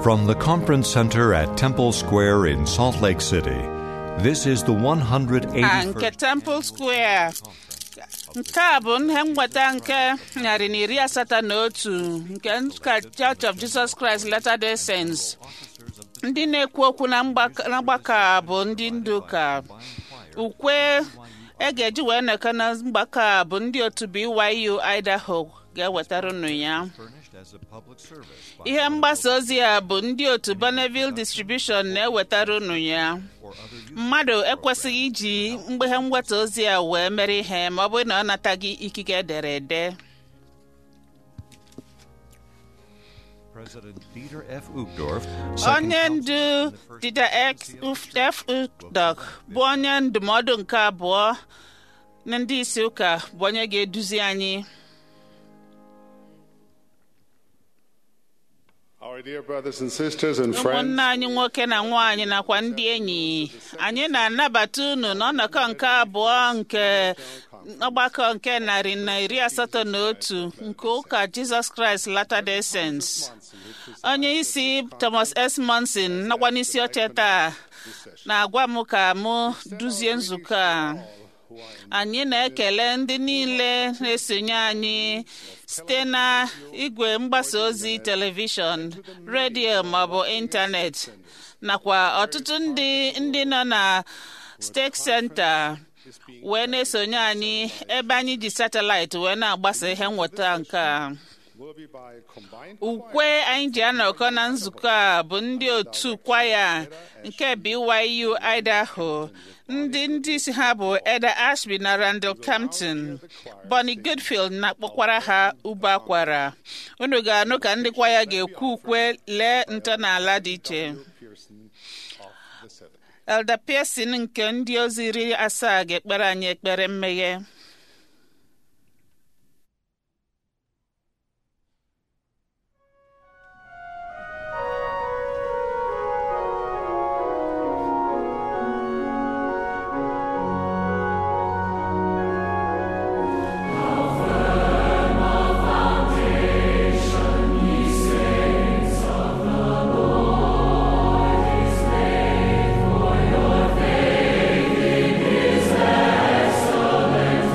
From the Conference Center at Temple Square in Salt Lake City, this is the a 181st. nke Temple Square nke a bụ ihe nweta nke narị na iri asatọ na otu nke ụka Church of Jesus Christ Latter-day Saints ndị na-ekwu okwu na mgbak- na mgbakọ a bụ ndị ndu ụka ukwe e ga-eji wee nọkọ na mgbakọ a bụ ndị otu BYU Idaho ga-ewetara unu ya ihe mgbasa ozi a bụ ndị otu Bonneville Distribution na-ewetara unu ya mmadụ ekwesịghị iji mgbeghe mweta ozi a wee mere ihe ma ọ bụrụ na ọ nataghị ikike ederede President Dieter F. Uchtdorf, onye ndu Dieter X. F. Uchtdorf bụ onye ndụmọdụ nke abụọ na ndị isi ụka bụ onye ga-eduzi anyị Our dear brothers and sisters and friends, ụmụnne anyị nwoke na nwaanyị nakwa ndị enyi anyị na-anabata unu n'ọnọkọ nke abụọ nke ọgbakọ nke narị na iri asatọ na otu nke ụka Jizọs Kraịst Latter-day Saints onye isi Thomas S. Monson nakwa n'isi oche taa na-agwa m ka mụ duzie nzukọ a anyị na-ekele ndị niile na-esonye anyị site na igwe mgbasa ozi telivishọn redio maọbụ ịntanetị nakwa ọtụtụ ndị ndị nọ na steeti senta wee na-esonye anyị ebe anyị ji satelaịtị wee na-agbasa ihe nweta nke a will be by combined ukwe anyị ji anọkọ na nzukọ a bụ ndị otu kwaya nke BYU Idaho ndị ndị isi ha bụ Eda Ashby na Randall Campton Bonnie Goodfield na-akpọkwara ha ube akwara unu ga-anụ ka ndị kwaya ga-ekwu ukwe lee ntọala dị iche Pearson of the Seven. Elder Pearson nke ndị ozi iri asaa ga-ekpere anyị ekpere mmeghe Excellent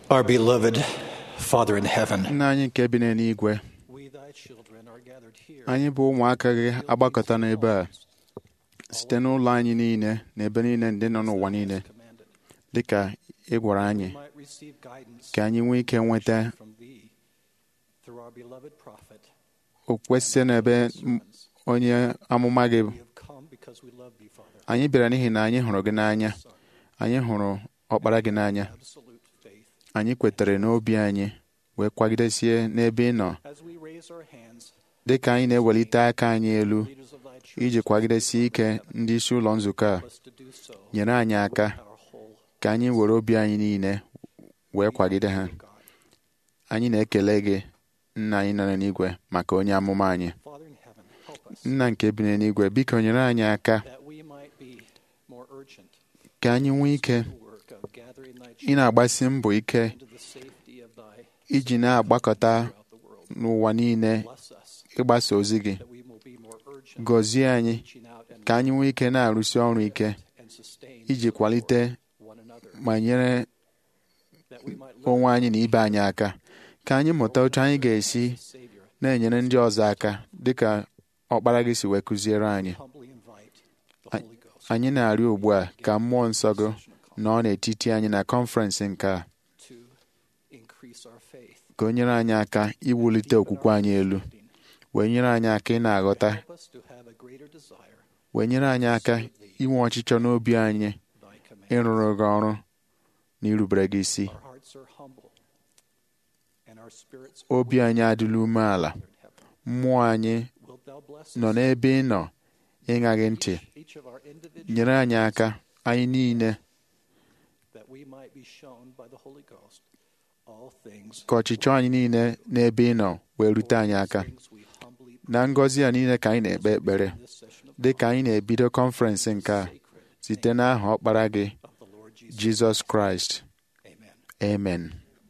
Our beloved Father in heaven, nna anyị nke bi n'eluigwe we thy children are gathered here anyị bụ ụmụaka gị agbakọta n'ebe a site n'ụlọ anyị niile na ebe niile ndị nọ n'ụwa niile commanded. dịka ị gwara anyị We might receive guidance ka anyị nwee ike nweta from thee through our beloved prophet. okwukwe site n'ebe m- onye amụma gị We have come because we love thee, Father. anyị bịara n'ihi na anyị hụrụ gị n'anya anyị hụrụ ọkpara gị n'anya Absolute faith. anyị kwetere n'obi anyị wee kwagidesie n'ebe ị nọ As we raise our hands, dịka anyị na-ewelite aka anyị elu leaders of thy church, iji kwagidesie ike ndị isi ụlọ nzukọ a help us to do so. nyere anyị aka Our whole ka anyị were obi anyị niile wee kwagide ha God. anyị na-ekele gị nna anyị nọ n'igwe maka onye amụma anyị Father in heaven, help us nna nke bi n'eluigwe biko nyere anyị aka that we might be more urgent ka anyị nwee ike in the work of gathering thy ị children na-agbasi mbọ ike into the safety of thy iji na-agbakọta throughout the world. n'ụwa niile Bless us ịgbasa ozi gị that we will be more urgent gọzie anyị reaching out and ka anyị nwee ike na-arụsi ọrụ ike and sustain iji kwalite one another ma nyere that we might live onwe anyị na ibe anyị aka ka anyị mụta otu anyị ga-esi Savior na-enyere ndị ọzọ aka dịka ọkpara gị si wee kụziere anyị humbly invite the A- Holy Ghost anyị na-arịọ ugbu a ka mmụọ nsọ gị nọ n'etiti anyị na kọnferensị nke a to increase our faith ka o nyere anyị aka iwulite okwukwe anyị elu wee nyere anyị aka ị na-aghọta help us to have a greater desire wee nyere anyị aka inwe ọchịchọ n'obi anyị thy command ịrụrụ gị ọrụ na irubere gị isi our hearts are humble and our spirits obi anyị adịla umeala in heaven mmụọ anyị wilt thou bless nọ us n'ebe ị nọ ịṅa gị ntị each of our individual nyere anyị aka anyị niile that we might be shown by the Holy Ghost all things ka ọchịchọ anyị niile n'ebe ị nọ wee rute anyị aka things we humbly na ngọzi a niile ka anyị na-ekpe ekpere this session of dị ka anyị na-ebido kọnferensị nke a site n'aha ọkpara gị of the Lord Jesus jizọs kraịst amen amen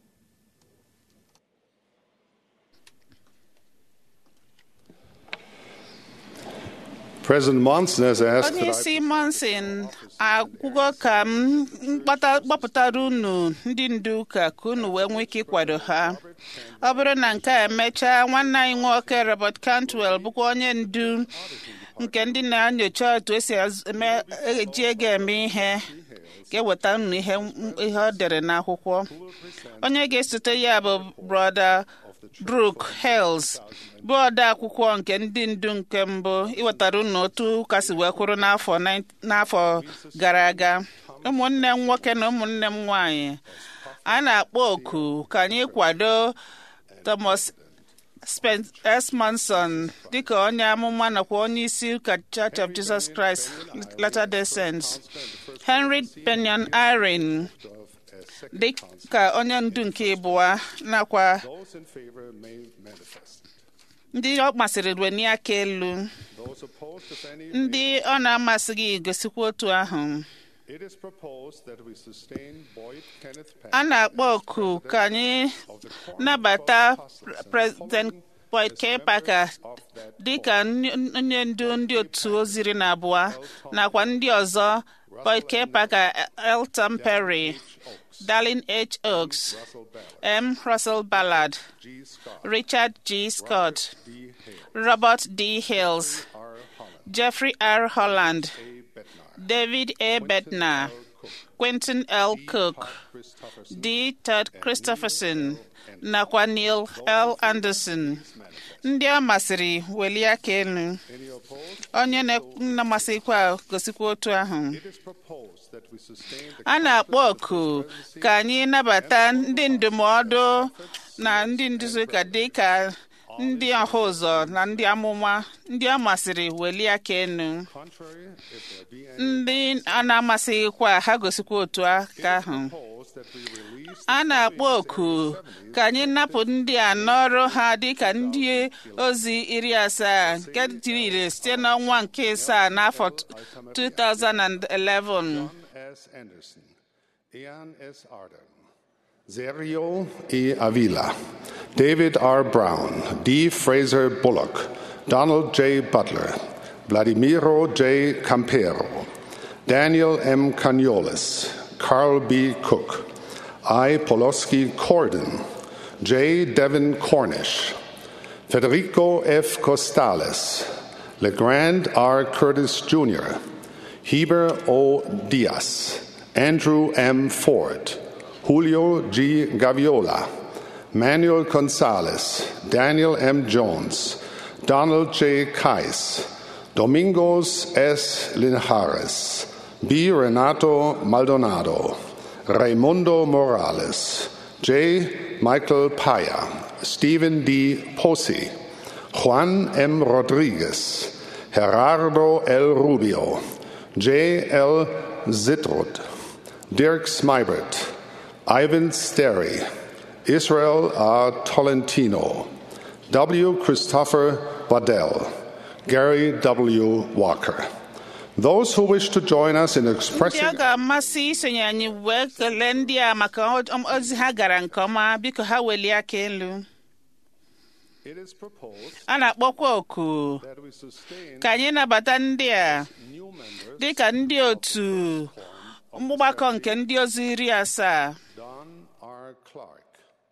President Monson has asked onye that I isi monsin agwụgo ka m mkpata- gbapụtara unu ndị ndu ụka ka unu wee nwee ike ịkwado ha ọ bụrụ na nke a emechaa nwanne anyị nwoke robert cantwell bụkwa onye ndu nke ndị na-enyocha otu esi az- eme- eji ego eme ihe ga-eweta unu ihe ihe ọ dere n'akwụkwọ onye ga-esote ya bụ brọda Brooke Hales bụ ode akwụkwọ nke ndị ndu nke mbụ iwetara unu otu ụka si wee kwụrụ n'afọ nine- n'afọ gara aga ụmụnne m nwoke na ụmụnne m nwanyị a na-akpọ oku ka anyị kwado Thomas Spence S. Manson dịka onye amụma nakwa onye isi ụka Church of Jesus Christ Latter-day Saints Henry Benyon Irene dịka onye ndu nke ịbụa nakwa those in favor may manifest. ndị ọ masịrị weni aka elu Those opposed, if any, ndị ọ na-amasịghị gosikwa otu ahụ it is proposed that we sustain Boyd Kenneth a Patton na-akpọ oku ka anyị nabata President Boyd K. Parker dịka nny- onye ndu ndị otu oziri na abụọ nakwa ndị ọzọ Boyd K. Parker, Elton Perry, Darlene H. Oaks, M. Russell Ballard, G. Scott, Richard G. Scott, D. Hale, Robert D. Hills, R. Holland, Jeffrey R. Holland, A. Bednar, David A. Bednar, Quentin L. Cook, Christopherson, D. Todd Christopherson, nakwa Neil L. Anderson. Ndị ọ masịrị welie aka elu. any opposed? Onye na- na-amasịkwa gosikwa otu ahụ. It is proposed that we sustain the A na-akpọ oku ka anyị nabata ndị ndụmọdụ na ndị nduzi ụka dị ka ndị ọha ụzọ na ndị amụma ndị ọ masịrị welie aka elu. contrary, if there be any, ndị a na-amasịghịkwa ha gosikwa otu aka ahụ proposed that we release a na-akpọ oku ka anyị napụ ndị a n'ọrụ ha dịka ndị ozi iri asaa nke tiri ire site n'ọnwa nke asaa n'afọ 2011 John S. Anderson, Ian S. Arden, Sergio E. Avila, David R. Brown, D. Fraser Bullock, Donald J. Butler, Vladimiro J. Campero, Daniel M. Caniolis, Carl B. Cook, I. Poloski Corden, J. Devin Cornish, Federico F. Costales, LeGrand R. Curtis Jr., Heber O. Diaz, Andrew M. Ford, Julio G. Gaviola, Manuel Gonzalez, Daniel M. Jones, Donald J. Kais, Domingos S. Linares, B. Renato Maldonado, Raimundo Morales, J. Michael Paya, Stephen D. Posi, Juan M. Rodriguez, Gerardo L. Rubio, J. L. Zitrud, Dirk Smybert, Ivan Sterry, Israel R. Tolentino, W. Christopher Waddell, Gary W. Walker. Those who wish to join us in ndị expressing ọ ga-amasị isonye anyị wee kelee ndị a maka o- ozi ha gara nke ọma biko ha welie aka elu it is proposed a na-akpọkwa oku that we sustain ka anyị nabata ndị a new members dịka ndị otu mgbakọ nke ndị ozi iri asaa Don R. Clark,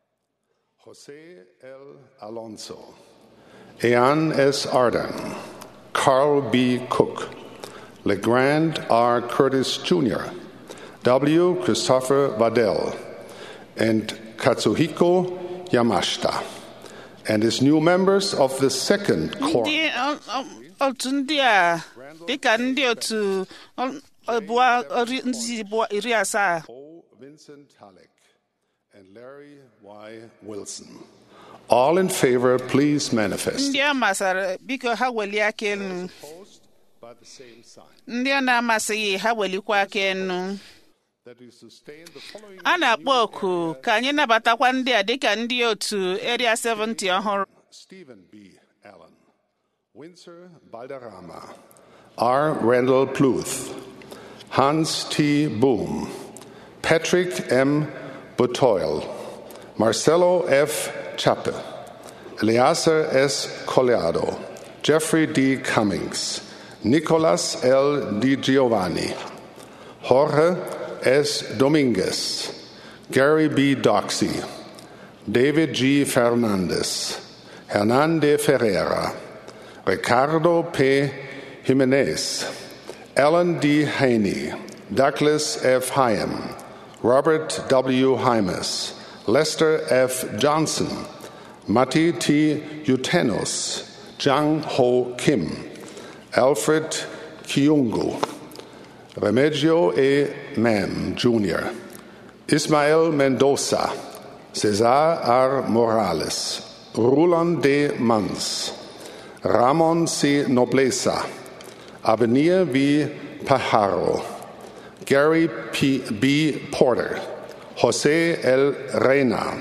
Jose L. Alonso, Ean S. Arden, Carl B. Cook, LeGrand R. Curtis Jr., W. Christopher Waddell, and Katsuhiko Yamashita, and as new members of the second core. ndị ọ- ọ- otu ndị a dịka ndị otu ọ- abụọ ori- nzi abụọ iri asaa O. Vincent Halleck and Larry Y. Wilson. All in favor, please manifest. ndị a masara biko ha welie aka elu Opposed by the same sign. ndị a na-amasịghị ha welikwa aka elu That we sustain the following a na-akpọ oku ka anyị nabatakwa ndị a dịka ndị otu area 70 ọhụrụ Stephen B. Allen, Windsor Balderrama, R. Randall Pluth, Hans T. Boom, Patrick M. Butoil, Marcelo F. Chappe, Eleazar S. Coleado, Jeffrey D. Cummings, Nicolas L. Di Giovanni, Jorge S. Dominguez, Gary B. Doxey, David G. Fernandez, Hernande Ferreira, Ricardo P. Jimenez, Alan D. Haney, Douglas F. Hyam, Robert W. Hymas, Lester F. Johnson, Matti T. Utenos, Jang Ho Kim, Alfred Kiungu, Remigio E. Mam, Jr., Ismael Mendoza, Cesar R. Morales, Roland D. Mans, Ramon C. Nobleza, Avenir V. Pajaro, Gary P. B. Porter, Jose L. Reina,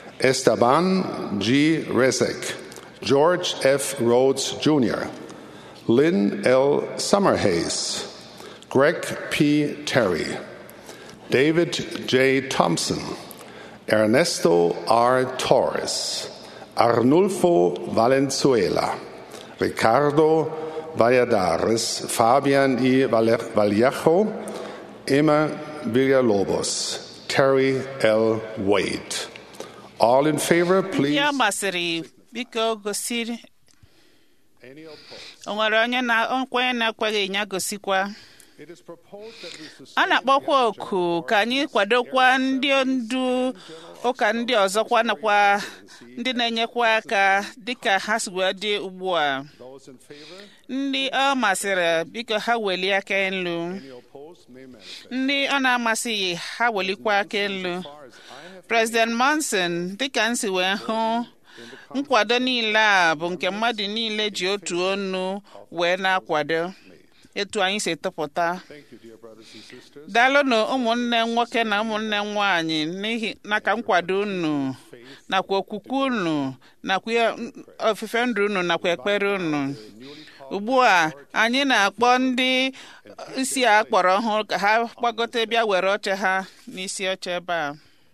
Esteban G. Rezek, George F. Rhodes Jr., Lynn L. Summerhays, Greg P. Terry, David J. Thompson, Ernesto R. Torres, Arnulfo Valenzuela, Ricardo Valladares, Fabian I. Valle- Vallejo, Emma Villalobos, Terry L. Wade. All in favor, ndị please. a masịrị biko gosi Any opposed? o nwere onye na nkwenye na-ekweghị ya gosikwa It is proposed that we a sustain na-akpọkwa oku ka anyị kwadokwa ndị ndu ụka ndị ọzọkwa nakwa ndị na-enyekwa aka dịka ha si wee dị ugbu a those in favor. ndị ọ masịrị biko ha welie aka elu Any opposed may manifest. ndị ọ na-amasịghị ha welikwa aka elu As far as I have President Monson dịka m si wee hụ nkwado niile a bụ nke mmadụ niile ji otu onu wee na-akwado etu anyị si tụpụta Thank you, dear brothers and sisters. daalụnụ ụmụnne nwoke na ụmụnne nwanyị n'ihi naka nkwado unu nakwa okwukwe unu nakwa ihe- ofufe ndụ unu nakwa ekpere unu ugbu a anyị na-akpọ ndị isi a kpọrọ ọhụrụ ka ha gbagote bịa were oche ha n'isi oche ebe a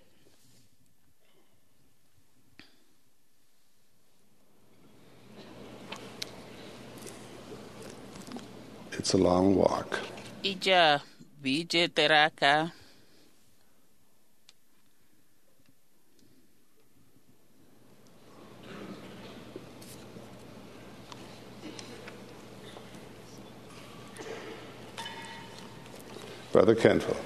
It's a long walk. ije a bụ ije tere aka Brother Kenville.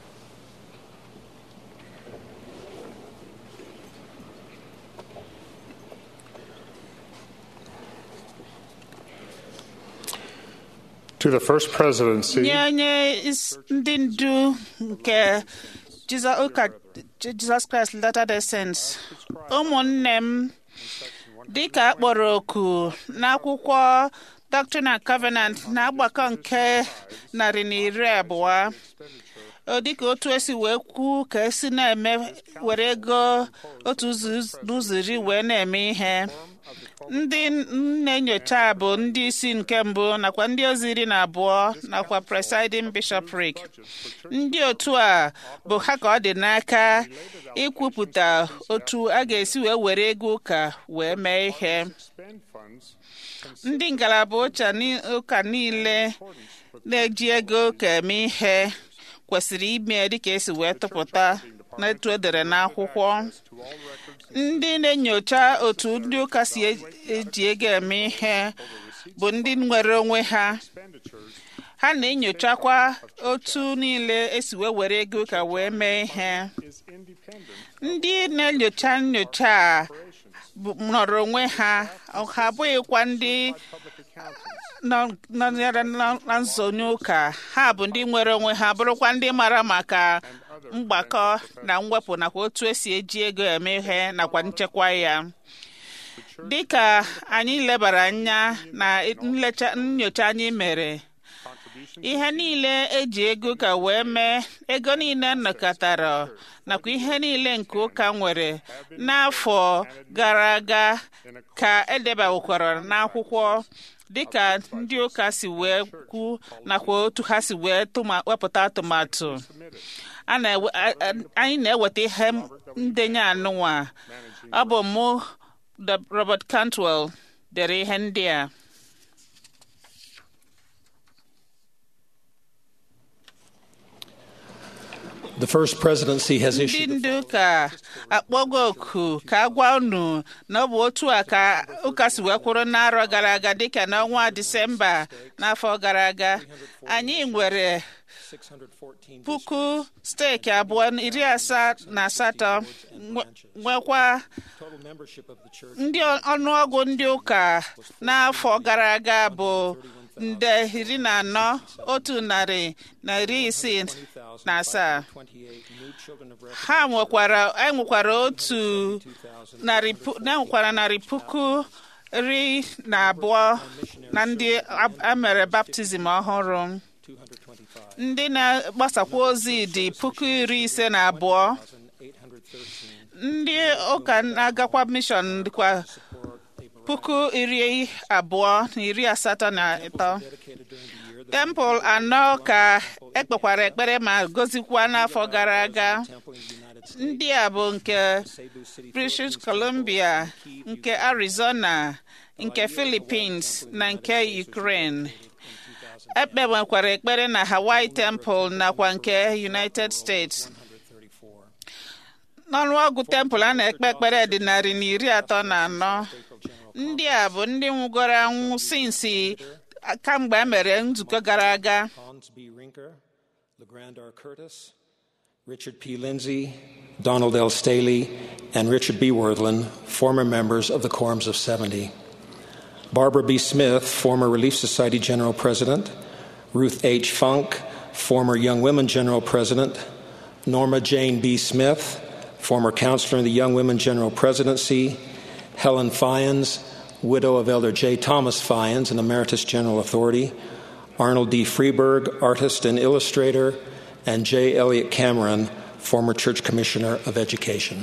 To the first presidency, nye onye is- ndị ndu nke Jiza- ụka Jesus Christ Latter-day Saints ụmụnne m dịka a kpọrọ oku n'akwụkwọ Doctrine and Covenant na agbakọ nke narị na iri abụọ ọ dịka otu esi wee kwu ka esi na-eme were ego otu ụzọ n'ụzọ iri wee na-eme ihe ndị na-enyocha bụ ndị isi nke mbụ nakwa ndị ozi iri na abụọ nakwa presiding bishopric ndị otu a bụ ha ka ọ dị n'aka ikwupụta otu a ga-esi wee were ego ụka wee mee ihe ndị ngalaba ụcha ni- ụka niile na-eji ego ụka eme ihe kwesịrị ime dịka esi wee tụpụta n'etu edere n'akwụkwọ ndị na-enyocha otu ndị ụka si e- eji ego eme ihe bụ ndị nwere onwe ha ha na-enyochakwa otu niile esi wee were ego ụka wee mee ihe ndị na-enyocha nyocha a bụ- nọrọ onwe ha ha abụghịkwa ndị nọ- nọnyere na- na nzonye ụka ha bụ ndị nwere onwe ha bụrụkwa ndị mara maka mgbakọ na mwepụ nakwa otu esi eji ego eme ihe nakwa nchekwa ya dịka anyị lebara anya na nlecha nyocha anyị mere ihe niile eji ego ka wee mee ego niile nnọkọtara nakwa ihe niile nke ụka nwere n'afọ gara aga ka edebawokwara n'akwụkwọ dịka ndị ụka si wee kwu nakwa otu ha si wee tụma- wepụta atụmatụ a na-ewe- a- a- anyị na-eweta ihe ndenye anụnwa ọ bụ mụ The- Robert Cantwell dere ihe ndị a The first presidency has ndị issued ndị ụka akpọgo oku ka a gwa unu na ọ bụ otu a ka ụka si wee kwụrụ n'arọ gara aga dịka n'ọnwa disemba n'afọ gara aga anyị nwere 614 puku steeki abụọ na iri asaa na asatọ nwe- nwekwa total membership of the church. ndị ọnụọgụ ndị ụka n'afọ gara aga bụ nde iri na anọ otu narị na iri isii na asaa 28 new children of refuge. ha nwekwara e nwekwara otu narị pu- na nwekwara narị puku iri na abụọ na ndị a- a mere baptizim ọhụrụ 225. ndị na-agbasakwa ozi dị puku iri ise na abụọ 813 ndị ụka na-agakwa mishọn dịkwa puku iri abụọ na iri asatọ na ịtọ dedicated during the year. The tempụl anọ ka ekpekwara ekpere ma gozikwa n'afọ gara aga temple in the United States, ndị a bụ nke Cebu City, British Columbia nke Arizona nke Philippines na nke Ukraine ekpewekwara ekpere na Hawaii Temple nakwa nke United States 134. n'ọnụọgụ tempụl a na-ekpe ekpere dị narị na iri atọ na anọ ndị a bụ ndị nwụgoro anwụ sinsi kamgbe e mere nzukọ gara aga Hans B. Rinker, LeGrand R. Curtis, Richard P. Lindsay, Donald L. Staley, and Richard B. Worthland, former members of the Quorums of 70. Barbara B. Smith, former Relief Society General President, Ruth H. Funk, former Young Women General President, Norma Jane B. Smith, former counselor in the Young Women General Presidency, Helen Fyans, widow of Elder J. Thomas Fyans, an Emeritus General Authority, Arnold D. Freeberg, artist and illustrator, and J. Elliott Cameron, former Church Commissioner of Education.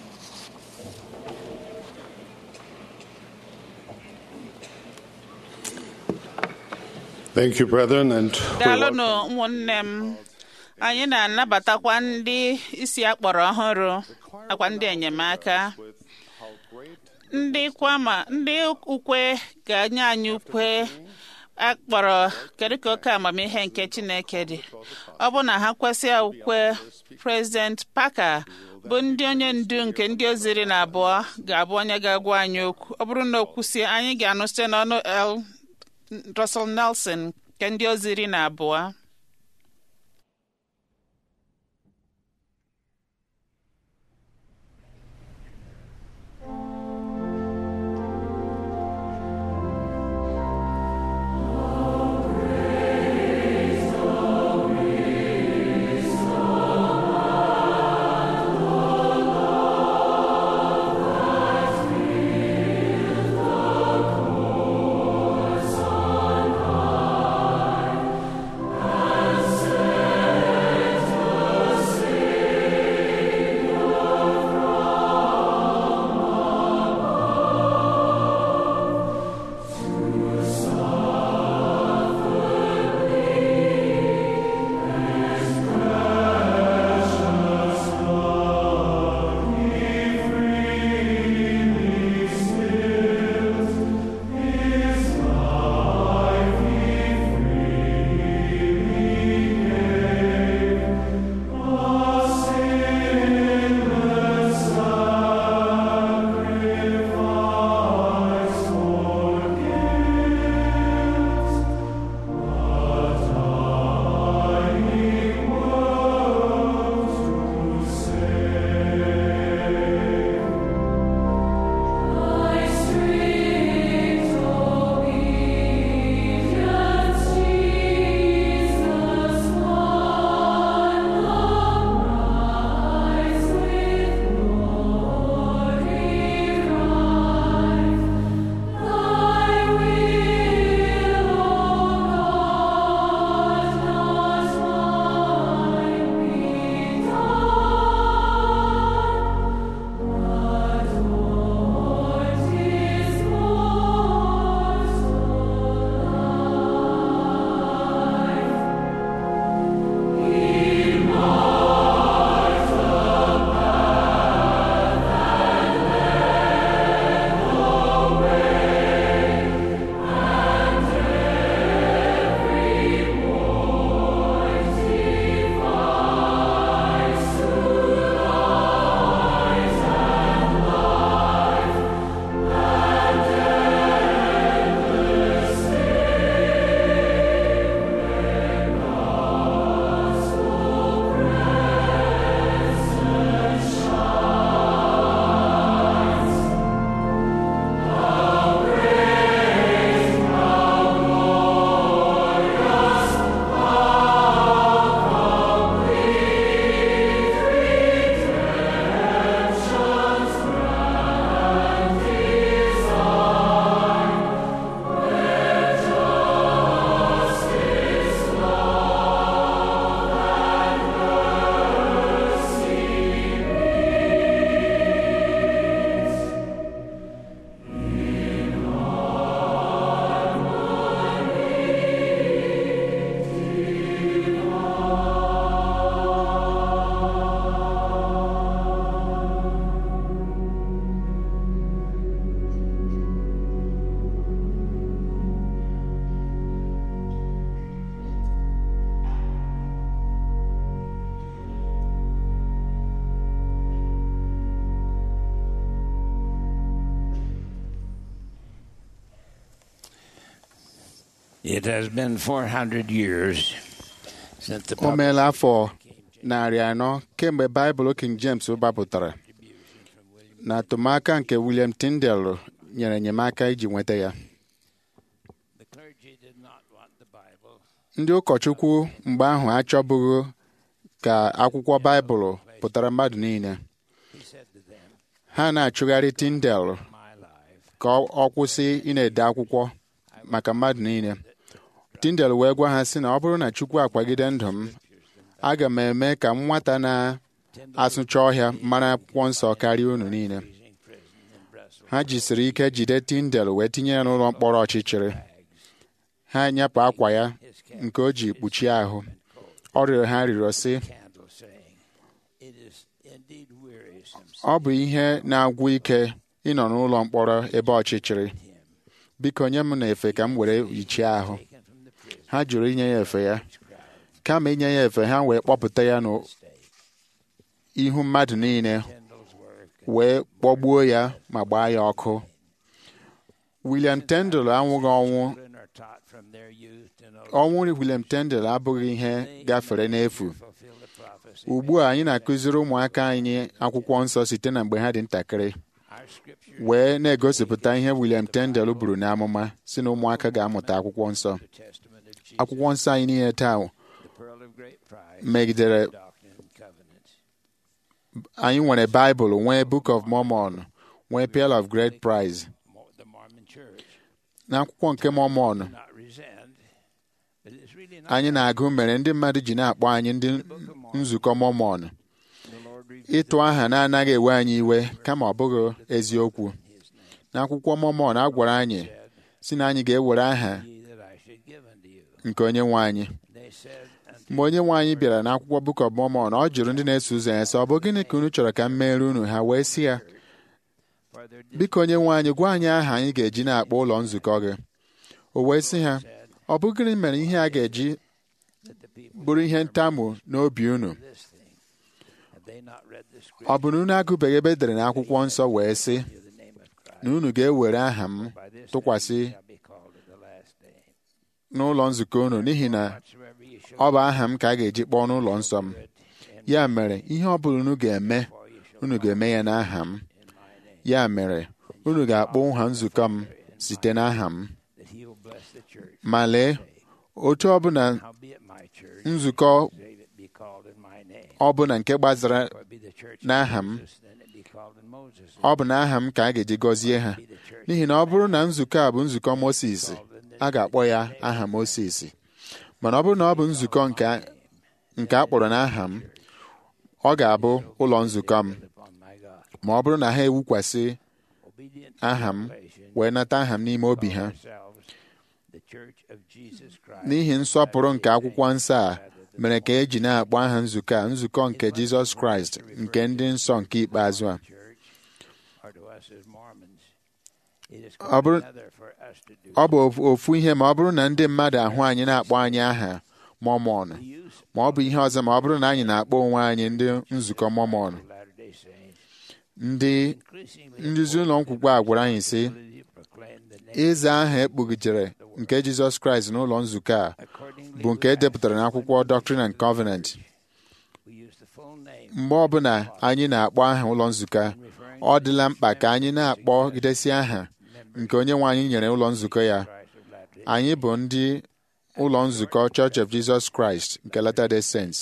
Thank you, brethren, and we daalụnụ welcome ụmụnne m anyị na-anabatakwa ndị isi akpọrọ ọhụrụ nakwa ndị enyemaka with how great ndị kwama ndị ukwe ga-enye anyị ukwe akpọrọ kedu ka oke amamihe nke chineke dị ọ bụ na ha kwesị ukwe prezident Parker bụ ndị onye ndu nke ndị oziri na abụọ ga-abụ onye ga-agwa anyị okwu ọ bụrụ na o kwusie anyị ga-anụ site n'ọnụ L. Russell Nelson nke ndị oziri na abụọ It has been 400 years since the o meela afọ narị anọ kemgbe baịbụl king james gbapụtara na atụmaka nke william tyndale nyere enyemaka iji nweta ya The clergy did not want the Bible. ndị ụkọchukwu mgbe ahụ achọbụghị ka akwụkwọ baịbụl pụtara mmadụ niile He said to them, ha na-achụgharị tyndale My life ka ọ ọ kwụsị ị na-ede akwụkwọ maka mmadụ niile tyndale wee gwa ha sị na ọ bụrụ na chukwu akwagide ndụ m aga m eme ka nwata na-asụcha ọhịa mara akwụkwọ nsọ karịa unu niile freezing prison in Brussels. ha jisiri ike jide tyndale wee tinye ya n'ụlọ mkpọrọ ọchịchịrị ha nyepụ akwa ya nke o ji kpuchie ahụ ọ rịọrọ ha rịọrọ sị Candle saying, It is indeed wearisome ọ bụ ihe na-agwụ ike ịnọ n'ụlọ mkpọrọ ebe ọchịchịrị biko nye m na-efe ka m were yichie ahụ taken from the prison ha jụrụ inye ya efe ya kama inye ya efe ha wee kpọpụta ya n'ihu mmadụ niile Tyndale's work wee kpọgbuo ya ma gbaa ya ọkụ William Tyndale anwụghị ọnwụ children are taught from their youth to know ọnwụ William Tyndale abụghị ihe gafere n'efu fulfill the prophecy. ugbu a anyị na-akụziri ụmụaka anyị akwụkwọ nsọ site na mgbe ha dị ntakịrị Our scripture wee na-egosipụta ihe William Tyndale buru n'amụma si na ụmụaka ga-amụta akwụkwọ nsọ the testament of Jesus, akwụkwọ nsọ anyị niile taa the pearl of great price, megidere doctrine and covenants. anyị nwere Baịbụl nwee Book of Mormon nwee Pearl of Great Prize Mo- The Mormon Church n'akwụkwọ nke Mormon not resent, but it's really not anyị na-agụ mere ndị mmadụ ji na-akpọ anyị ndị nzukọ Mormon the Lord revealed ịtụ aha na-anaghị ewe anyị iwe kama ọ bụghị eziokwu n'akwụkwọ Mormon a gwara anyị si na anyị ga-ewere aha ye that I should give unto you. nke onye nwe anyị They said unto mgbe onye nwe anyị bịara n'akwụkwọ Book of Mormon ọ jụrụ ndị na-eso ụzọ ya sị ọ bụ gịnị ka unu chọrọ ka m meere unu ha wee sị ya for their biko onye nwe anyị gwa anyị aha anyị ga-eji na-akpọ ụlọ nzukọ gị o wee sị ha ọ bụ gịnị mere ihe a ga-eji that the people bụrụ ihe ntamu n'obi unu this thing. Have they not read the ọ scripture bụ na unu agụbeghị ebe edere n'akwụkwọ nsọ wee sị of the name of Christ? na unu ga-ewere aha m By this tụkwasị name shall be called in the last day. n'ụlọ nzukọ unu n'ihi na Whatsoever ye shall ọ bụ aha m ka a ga-eji kpọọ n'ụlọ nsọ m ya mere ihe ọ bụla unu ga-eme unu ga-eme ya n'aha m ya mere unu ga-akpọ nha nzukọ m site n'aha m that he will bless the church. ma lee otu ọbụla Howbeit my church, nzukọ save it be called in my name. ọbụla nke gbazara For it be the church of n'aha m Moses, then it be called in Moses' ọ bụ n'aha m ka a ga-eji gọzie ha be the church n'ihi na ọ bụrụ na nzukọ a bụ nzukọ Moses a ga-akpọ ya aha Moses mana ọ bụrụ na ọ bụ nzukọ nke a- nke a kpọrọ n'aha m ọ ga-abụ ụlọ nzukọ m upon my God. ma ọ bụrụ na ha ewukwasị Obedient aha m revelation wee nata aha m n'ime obi ha ourselves, the church of Jesus Christ. n'ihi nsọpụrụ nke akwụkwọ nsọ a mere ka eji na-akpọ aha nzukọ a nzukọ nke Jizọs Kraịst nke ndị nsọ nke ikpeazụ a church, or to us as Mormons, it is Ọ quite bụrụ- another for us to do. ọ bụ ofu- ofu ihe ma ọ bụrụ na ndị mmadụ ahụ anyị na-akpọ anyị aha Mormon The use ma ọ bụ ihe ọzọ ma ọ bụrụ na anyị na-akpọ onwe anyị ndị nzukọ Mormon of Latter-day Saints, ndị increasingly nduzi ụlọ nkwukwe a gwara anyị sị ability to proclaim the name ịza aha ekpugidere nke Jizọs Kraịst n'ụlọ nzukọ a accordingly bụ nke e depụtara n'akwụkwọ Doctrine and Covenant we use the full name mgbe ọbụla anyị na-akpọ aha ụlọ nzukọ a ọ dịla mkpa ka anyị na-akpọgidesi aha nke onye nwe anyị nyere ụlọ nzukọ ya Christ of Latter-day anyị bụ ndị ụlọ nzukọ Church of Jesus Christ nke Latter-day Saints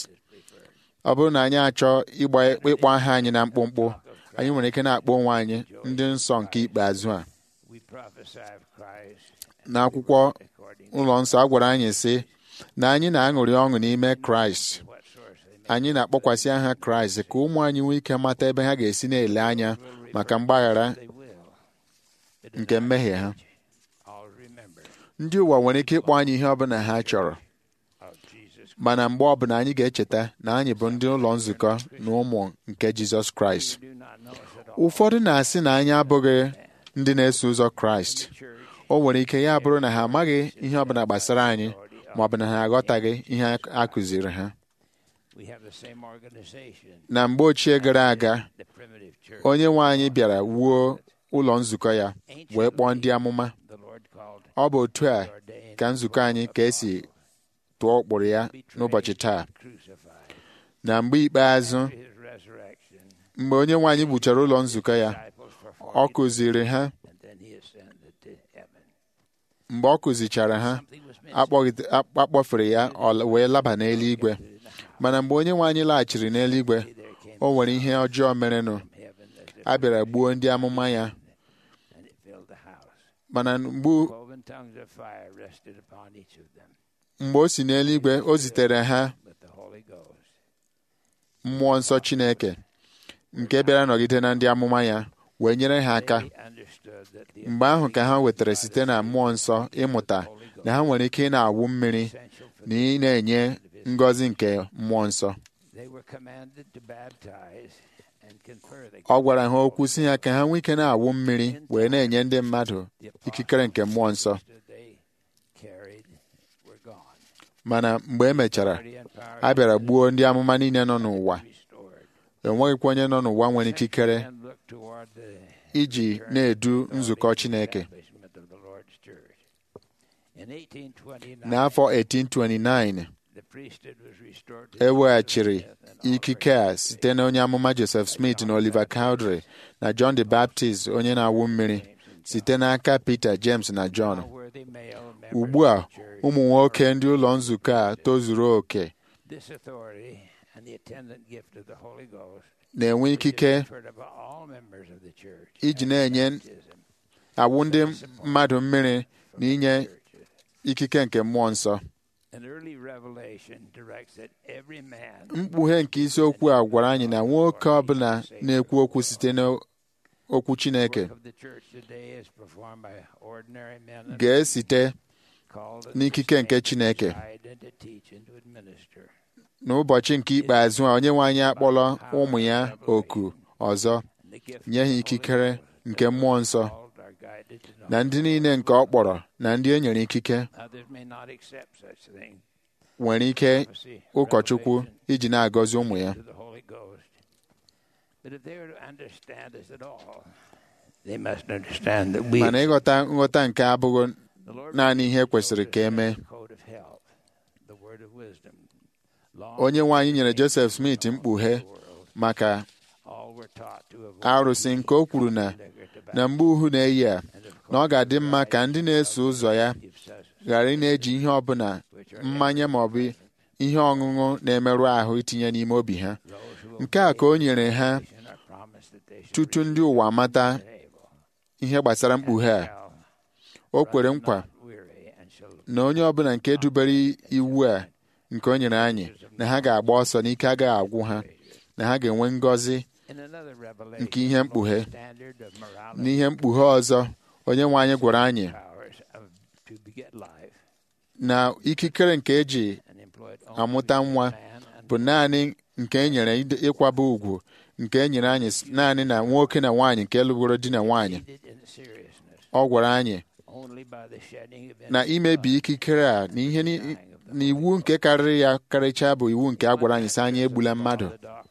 ọ bụrụ na anyị achọ ịgba ịkpọ aha anyị na mkpụmkpụ anyị nwere ike na-akpọ onwe anyị ndị nsọ nke ikpeazụ a we prophesy of Christ n'akwụkwọ according ụlọ nsọ a gwara anyị sị na anyị na-aṅụrị ọṅụ n'ime Kraịst to what source they may anyị na-akpọkwasị aha Kraịst ka ụmụ anyị nwee ike mata ebe ha ga-esi na-ele anya maka mgbaghara they will. But in nke mmehie ha all remember ndị ụwa nwere ike ịkpọ anyị ihe ọbụla ha chọrọ of Jesus mana mgbe ọbụla anyị ga-echeta na anyị bụ ndị ụlọ nzukọ na ụmụ nke Jizọs Kraịst do not know us at all. ụfọdụ na-asị na anyị abụghị ndị na-eso ụzọ Kraịst Church o nwere ike ya bụrụ na ha amaghị ihe ọbụla gbasara anyị ma ọ bụ na ha aghọtaghị ihe a kụziri ha we have the same organization na mgbe ochie gara aga the primitive church onye nwe anyị bịara wuo ụlọ nzukọ ya wee kpọọ ndị amụma the Lord called ọ bụ otu a ka nzukọ anyị ka esi tụọ ụkpụrụ ya n'ụbọchị taa crucified. na mgbe ikpeazụ His resurrection, mgbe onye nwe anyị gbuchara ụlọ nzukọ ya disciples for ọ 40 kụziri ha and then he ascended to heaven. mgbe ọ kụzichara ha Something was missing. akpọgide- akp- akpọfere ya ọ wee laba n'eluigwe mana mgbe onye nwe anyị laghachiri n'eluigwe There came o nwere ihe ọjọọ merenụ from heaven as if a bịara gbuo ndị amụma ya and it filled the house. mana mgbe Cloven tongues of fire rested upon each of them mgbe o si n'eluigwe o zitere ha with the Holy Ghost. mmụọ nsọ Chineke nke bịara nọgide na ndị amụma ya wee nyere ha aka They understood that the mgbe ahụ ka ha wetara site na mmụọ nsọ ịmụta na ha nwere ike ị na-awụ mmiri essential for na ị na-enye ngọzi nke mmụọ nsọ they were commanded to baptize and confer the ọ gwara ha okwu si ya ka ha nwee ike na-awụ mmiri wee na-enye ndị mmadụ ikikere nke mmụọ nsọ that they carried were gone. mana mgbe e mechara Authority and power a bịara gbuo ndị amụma niile nọ n'ụwa restored. enweghịkwa onye nọ n'ụwa nwere ikikere And look toward the iji na-edu nzukọ Chineke establishment of the Lord's church. In 1829, n'afọ 1829 the priesthood was restored to e weghachiri death and ikike a site na onye amụma Joseph Smith na Oliver Cowdery na John the Baptist onye na-awụ mmiri site n'aka Peter James na John now worthy male members ugbu a of the church. ụmụ nwoke ndị ụlọ nzukọ a tozuru oke This authority and the attendant gift of the Holy Ghost na-enwe ikike is conferred upon all members of the church. iji at na-enye baptism awụ ndị mmadụ mmiri na inye churches. ikike nke mmụọ nsọ An early revelation directs that every man mkpughe nke isiokwu a gwara anyị na nwoke ọbụla na-ekwu okwu site n'okwu Chineke work of the church today is performed by ordinary men and ga-esite called to n'ikike nke sustain, Chineke. guide, and to teach and to administer. n'ụbọchị nke ikpeazụ a onye nwe anyị akpọrọ ụmụ ya oku ọzọ And the gift nye ha of the Holy ikikere Ghost nke mmụọ nsọ called are guided to know. na ndị niile nke ọ kpọrọ na ndị e nyere ikike Others may not accept such thing. nwere ike Prophecy, ụkọchukwu revelation, iji na-agọzi ụmụ ya to the Holy Ghost. But if they are to understand us at all, they must understand that we, mana ịghọta nghọta nke abụghị the Lord naanị ihe kwesịrị ka emee code of health, the word of wisdom. Long onye nwe anyị nyere Joseph Smith mkpughe maka all were taught to avoid arụsị nke o kwuru na na mgbe uhu na-eyi a na ọ ga-adị mma ka ndị na-eso ụzọ ya ghara ị na-eji ihe ọbụla mmanya ma ọ bụ ihe ọṅụṅụ na-emerụ ahụ itinye n'ime obi ha nke a ka o nyere ha tutu ndị ụwa mata ihe gbasara mkpughe a o kwere nkwa na onye ọbụla nke dubere iwu a nke o nyere anyị na ha ga-agba ọsọ n'ike agaghị agwụ ha na ha ga-enwe ngọzi nke ihe mkpughe n'ihe mkpughe ọzọ onye nwe anyị gwara anyị na ikikere nke eji amụta nwa bụ naanị nke e nyere ide- ịkwaba ugwu nke e nyere anyị s- naanị na nwoke na nwaanyị nke lụgoro di na nwaanyị ọ gwara anyị na imebi ikikere a na ihe ni- na iwu nke karịrị ya karịchaa bụ iwu nke a gwara anyị sị anyị egbula mmadụ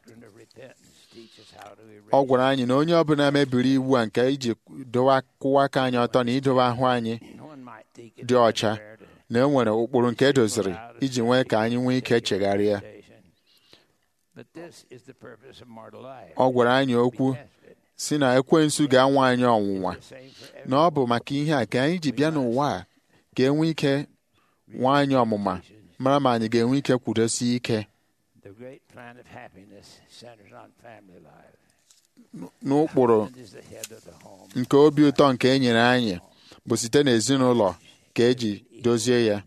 ọ gwara anyị na onye ọbụla mebiri iwu a nke iji dowa kwụwa aka anyị ọtọ na idowe ahụ anyị dị ọcha na e nwere ụkpụrụ nke edoziri iji nwee ka anyị nwee ike chegharịa ọ gwara anyị okwu si na ekwensu ga-anwa anyị ọnwụnwa na ọ bụ maka ihe a ka anyị ji bịa n'ụwa a ka e nwee ike nwa anyị ọmụma mara ma anyị ga-enwe ike kwudosie ike The great plan of happiness centers on family life. n'ụkpụrụ Husband is the head of the home. nke obi ụtọ nke e nyere anyị bụ site n'ezinụlọ ka eji dozie ya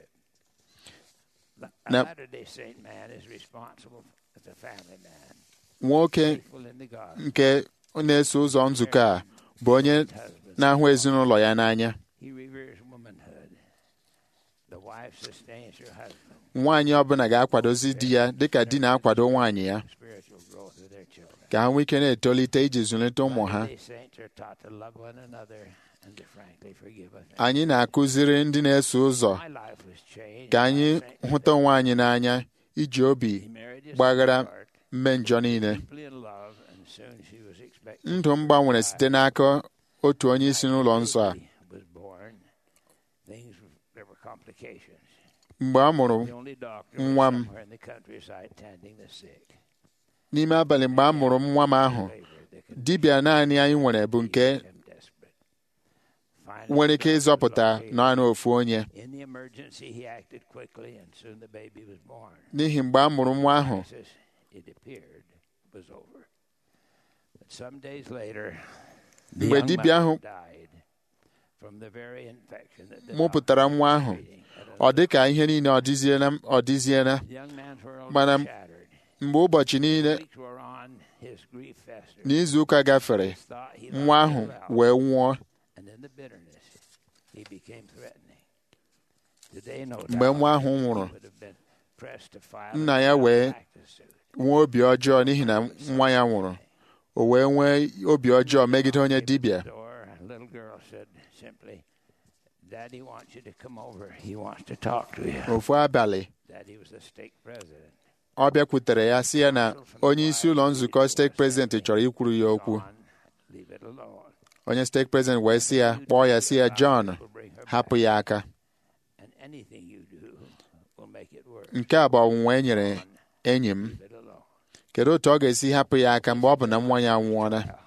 A Now- Latter-day Saint man is responsible as a family man, nwoke faithful in the gospel. nke na-eso ụzọ nzukọ a bụ onye na-ahụ ezinụlọ ya n'anya He reveres womanhood. The wife sustains her husband. nwaanyị ọbụla ga-akwadozi di ya dịka di na-akwado nwaanyị ya Spiritual growth of their children. ka ha nwee ike na-etolite iji zụlite ụmụ ha Latter-day Saints are taught to love one another and to frankly forgive others. anyị na-akụziri ndị na-eso ụzọ My life was changed. ka anyị by Saint hụta onwe anyị n'anya iji obi He married his gbaghara sweetheart, mme njọ niile deeply in love, and soon she was expecting. ndụ m gbanwere site n'aka otu onye isi n'ụlọ nsọ a Baby was born, things there were complications. mgbe a mụrụ The only doctor was nwa m somewhere in the countryside tending the sick. n'ime abalị mgbe a mụrụ m nwa m ahụ Labor that could dibịa naanị anyị nwere bụ nke make him desperate. Finally, nwere ike the doctor ịzọpụta located naanị ofu onye In the emergency, he acted quickly, and soon the baby was born. n'ihi mgbe a mụrụ nwa ahụ Crisis, it appeared, was over. But some days later, the Mgbe young dibịa ahụ mother died from the very infection that the mụpụtara doctor nwa was ahụ treating at a- ọ dị ka ihe niile ọ dịziela ọ dịziela The young man's world Mana was shattered. mgbe ụbọchị niile Weeks were on, his grief festered. n'izu ụka gafere His thought he nwa loved ahụ her well, wee nwụọ and in the bitterness, he became threatening. Today, no mgbe doubt, nwa ahụ nwụrụ he would have been pressed to file nna a ya wee malpractice suit. nwee obi ọjọọ n'ihi na nwa ya nwụrụ o wee nwee obi ọjọọ megide onye dibịa Door, a little girl said simply, Daddy wants you to come over. He wants to talk to you. ofu abalị Daddy was the stake president. ọ bịakwutere ya sị ya na onye isi ụlọ nzukọ steeti prezidenti chọrọ ikwuru ya okwu John, leave it alone. onye steeti prezidenti wee sị ya kpọọ ya sị ya John Will bring her hapụ back, ya aka and anything you do will make it worse. nke a bụ ọnwụnwa e nyere enyi m Leave it alone. kedu otu ọ ga-esi hapụ ya aka mgbe ọ bụ na nwa ya nwụọla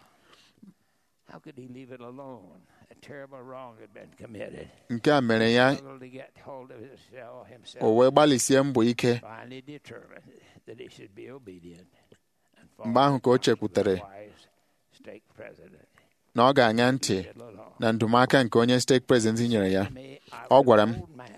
How could he leave it alone? A terrible wrong had been committed. nke a mere ya Struggled to get hold of himself, himself o wee gbalịsie mbọ ike finally determined that he should be obedient and mgbe ahụ ka o chekwutere wise stake president. na ọ ga-aṅa ntị Leave it alone. na ndụmọaka nke onye steeti prezidenti nyere ya Me, I Ọ was gwara an m old man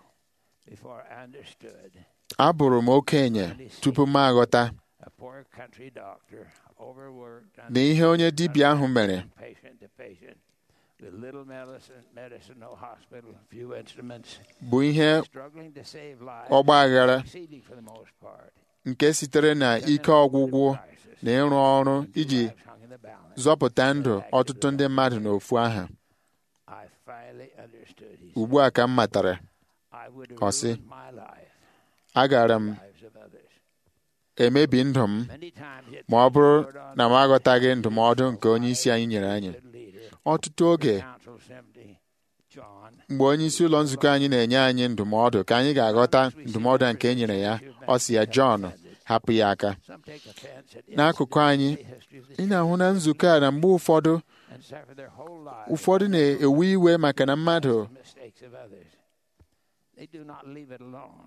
before I understood. abụrụ m okenye tupu m aghọta A poor country doctor, overworked na ihe onye dibịa ahụ mere from patient to patient, with little medicine, medicine, no hospital, few instruments, bụ ihe struggling to save lives, ọgba aghara succeeding for the most part. nke sitere na ike ọgwụgwụ na ịrụ ọrụ iji Lives hung in the balance. zọpụta ndụ ọtụtụ ndị mmadụ n'ofu aha I finally understood. He said, ugbu a ka m matara I would have Ọ sị, ruined my life, agara m lives of others. emebi ndụ m Many times it ma ọ bụrụ poured on na m aghọtaghị ndụmọdụ nke onye isi anyị nyere anyị good leader, ọtụtụ oge counsel simply, John, mgbe onye isi ụlọ nzukọ anyị na-enye anyị ndụmọdụ ka anyị ga-aghọta ndụmọdụ a nke e nyere ya ọ sị ya Jọn hapụ ya aka some take offense at n'akụkụ anyị the history of the ị na-ahụ na nzukọ a na mgbe ụfọdụ and suffer their whole lives ụfọdụ na-ewe iwe maka na mmadụ the mistakes of others. They do not leave it alone.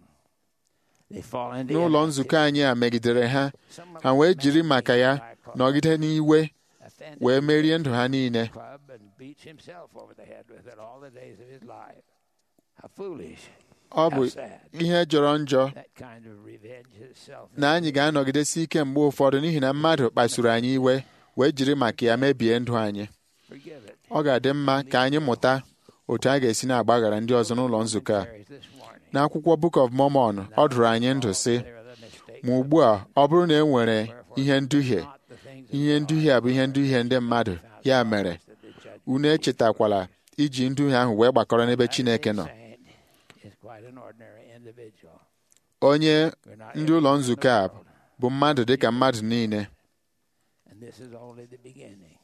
They fall into n'ụlọ inactivity. nzukọ anyị a megidere ha Some of ha wee them jiri man maka ya by cause nọgide n'iwe offended wee merie ndụ ha niile club and beats himself over the head with it all the days of his life. How foolish. ọ bụ How sad. ihe jọrọ njọ That kind of revenge is self na anyị ga-anọgidesi ike mgbe ụfọdụ n'ihi na mmadụ kpasuru anyị iwe wee jiri maka ya mebie ndụ anyị Forgive it. ọ ga-adị mma ka anyị mụta otu a ga-esi na-agbaghara ndị ọzọ n'ụlọ nzukọ a Carries this warning. n'akwụkwọ Book of Mormon ọ dụrụ anyị ndụ sị There are the mistakes ma ugbu a ọ bụrụ na e nwere ihe nduhie not the things ihe nduhie a bụ ihe nduhie ndị mmadụ ya mere that the judge unu echetakwala iji nduhie ahụ wee gbakọrọ n'ebe Chineke nọ saint is quite an ordinary individual. onye We're not ndị ụlọ everyone in the nzukọ a world, bụ mmadụ dịka mmadụ niile and this is only the beginning.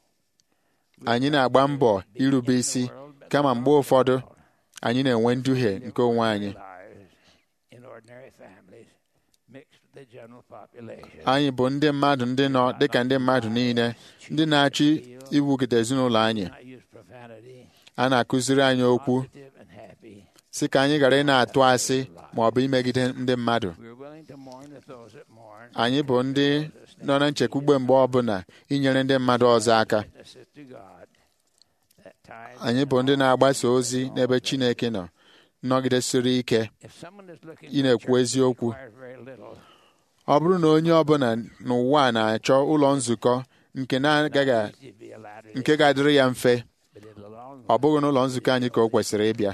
anyị na-agba mbọ irube isi kama mgbe ụfọdụ anyị na-enwe nduhie nke onwe anyị Lives in ordinary families mixed with the general population. anyị bụ ndị mmadụ ndị nọ dịka ndị mmadụ niile ndị na-achọ iwugide ezinụlọ anyị Not use profanity, a na-akụziri anyị okwu positive and happy. si ka anyị ghara ị na-atụ asị ma ọ bụ imegide ndị mmadụ We're willing to mourn with those that mourn. anyị bụ ndị nọ na nchekwugbe mgbe ọbụla inyere ndị mmadụ ọzọ aka Witnesses to God that times anyị bụ ndị na-agbasa ozi n'ebe Chineke nọ nnọgidesiri ike if someone is looking ị for na-ekwu church that eziokwu requires very little, ọ bụrụ na onye ọbụla n'ụwa a na-achọ ụlọ nzukọ nke na-agaghị a- easy to be allowed to nke ga-adịrị ya mfe but in the long ọ bụghị n'ụlọ nzukọ anyị ka o kwesịrị ịbịa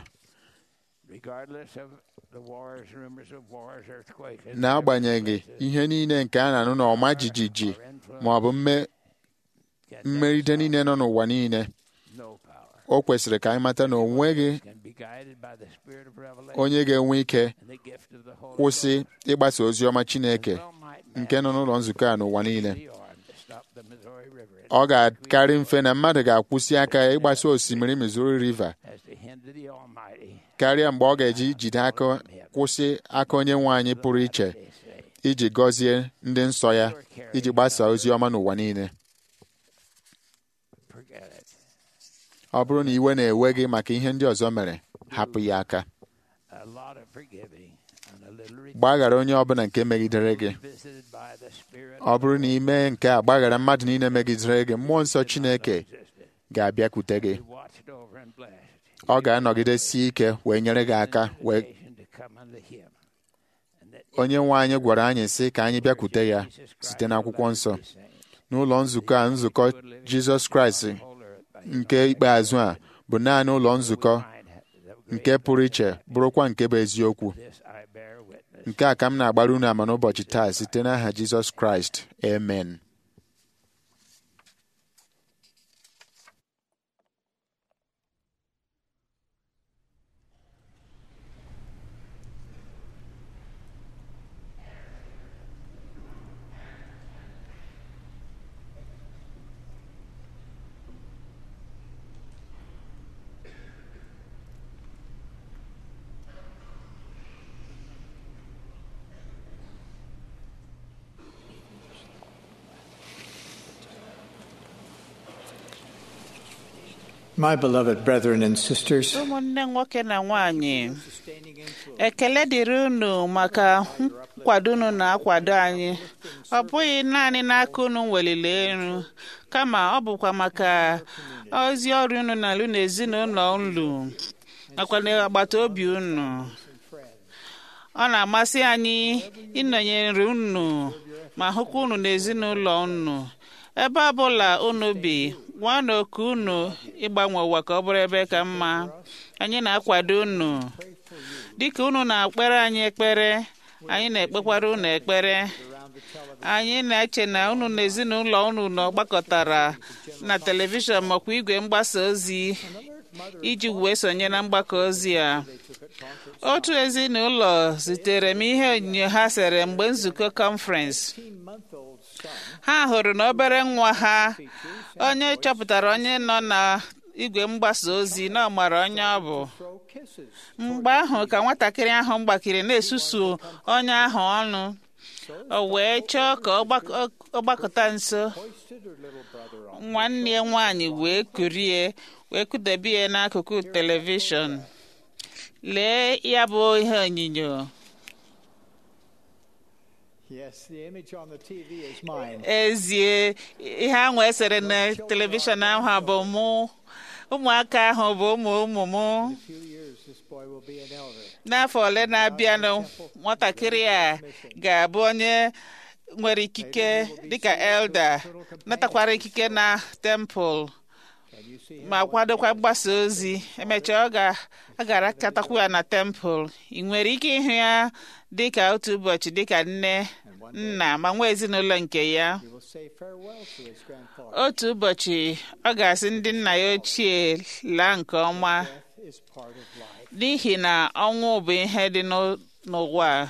regardless of the wars, rumors of wars, earthquakes, and n'agbanyeghị ihe niile nke a na-anụ n'ọma jijiji ma ọ bụ mme- mmeride niile nọ n'ụwa niile no power o kwesịrị ka anyị mata na o nweghị can be guided by the spirit of revelation onye ga-enwe ike and the gift of the Holy kwụsị Ghost. ịgbasa ozi ọma Chineke Well might man nke nọ n'ụlọ nzukọ a n'ụwa niile be armed to stop the Missouri River ọ ga-akarị mfe na mmadụ ga-akwụsị aka ịgbasa osimiri Missouri River as to hinder the Almighty. karịa mgbe ọ ga-eji jide aka kwụsị aka onye nwe anyị pụrụ iche They say, iji gọzie ndị nsọ ya iji gbasaa ozi ọma n'ụwa niile forget it. ọ bụrụ na iwe na-ewe gị maka ihe ndị ọzọ mere hapụ ya aka A lot of forgiving and a little gbaghara onye ọbụla nke megidere gị visited by the Spirit ọ bụrụ na ị mee nke a gbaghara mmadụ niile megidere gị mmụọ nsọ Chineke existed. ga-abịakwute gị He watched over and blessed. ọ ga-anọgidesi ike wee nyere gị aka wee Invitation to come unto him. And that onye nwe anyị gwara anyị sị ka anyị bịakwute ya site n'akwụkwọ nsọ n'ụlọ nzukọ a nzukọ Jizọs Kraịst nke ikpeazụ a bụ naanị ụlọ nzukọ nke pụrụ iche bụrụkwa nke bụ eziokwu this I bear witness. nke a ka m na-agbara unu ama n'ụbọchị taa site n'aha Jizọs Kraịst amen My beloved brethren and sisters, ụmụnne nwoke na nwanyị ekele dịrị unu maka nkwado unu na-akwado anyị ọ bụghị naanị n'aka unu weliri elu kama ọ bụkwa maka ozi ọrụ unu na-alụ n'ezinụlọ unu nakwa n'agbata obi unu ọ na-amasị anyị ịnọnyere unu ma hụkwa unu n'ezinụlọ unu ebe ọ bụla unu bi nwa na oku unu ịgbanwe ụwa ka ọ bụrụ ebe ka mma anyị na-akwado unu dịka unu na-ekpere anyị ekpere anyị na-ekpekwara unu ekpere anyị na-eche na unu na ezinụlọ unu nọ gbakọtara na telivishọn makwa igwe mgbasa ozi iji wee sonye na mgbakọ ozi a otu ezinụlọ zitere m ihe onyinyo ha sere mgbe nzukọ kọnferensị ha hụrụ na obere nwa ha onye chọpụtara onye nọ na igwe mgbasa ozi na ọ mara onye ọ bụ mgbe ahụ ka nwatakịrị ahụ gbakiri na-esusu onye ahụ ọnụ o wee chọọ ka ọ gbak- ọ gbakọta nso nwanne ya nwaanyị wee kurie wee kụdebe ya n'akụkụ telivishọn lee ya bụ ihe onyinyo yes, the image on the TV is mine. ezie ihe ahụ esere na telivishọn ahụ bụ mụ ụmụaka ahụ bụ ụmụ ụmụ m In a few years, this boy will be an elder. n'afọ ole na-abịanụ nwatakịrị a ga-abụ onye nwere ikike dịka elda natakwara ikike na tempụl Can you see him? ma kwadokwa mgbasa ozi emechaa ọ ga a gara katakwu ya na tempụl ị nwere ike ịhụ ya dịka otu ụbọchị dịka nne nna ma nwa ezinụlọ nke ya He will say farewell to his grandfather. otu ụbọchị ọ ga-asị ndị nna ya ochie laa nke ọma Death is part of life. n'ihi na ọnwụ bụ ihe dị n'ụ- n'ụwa a.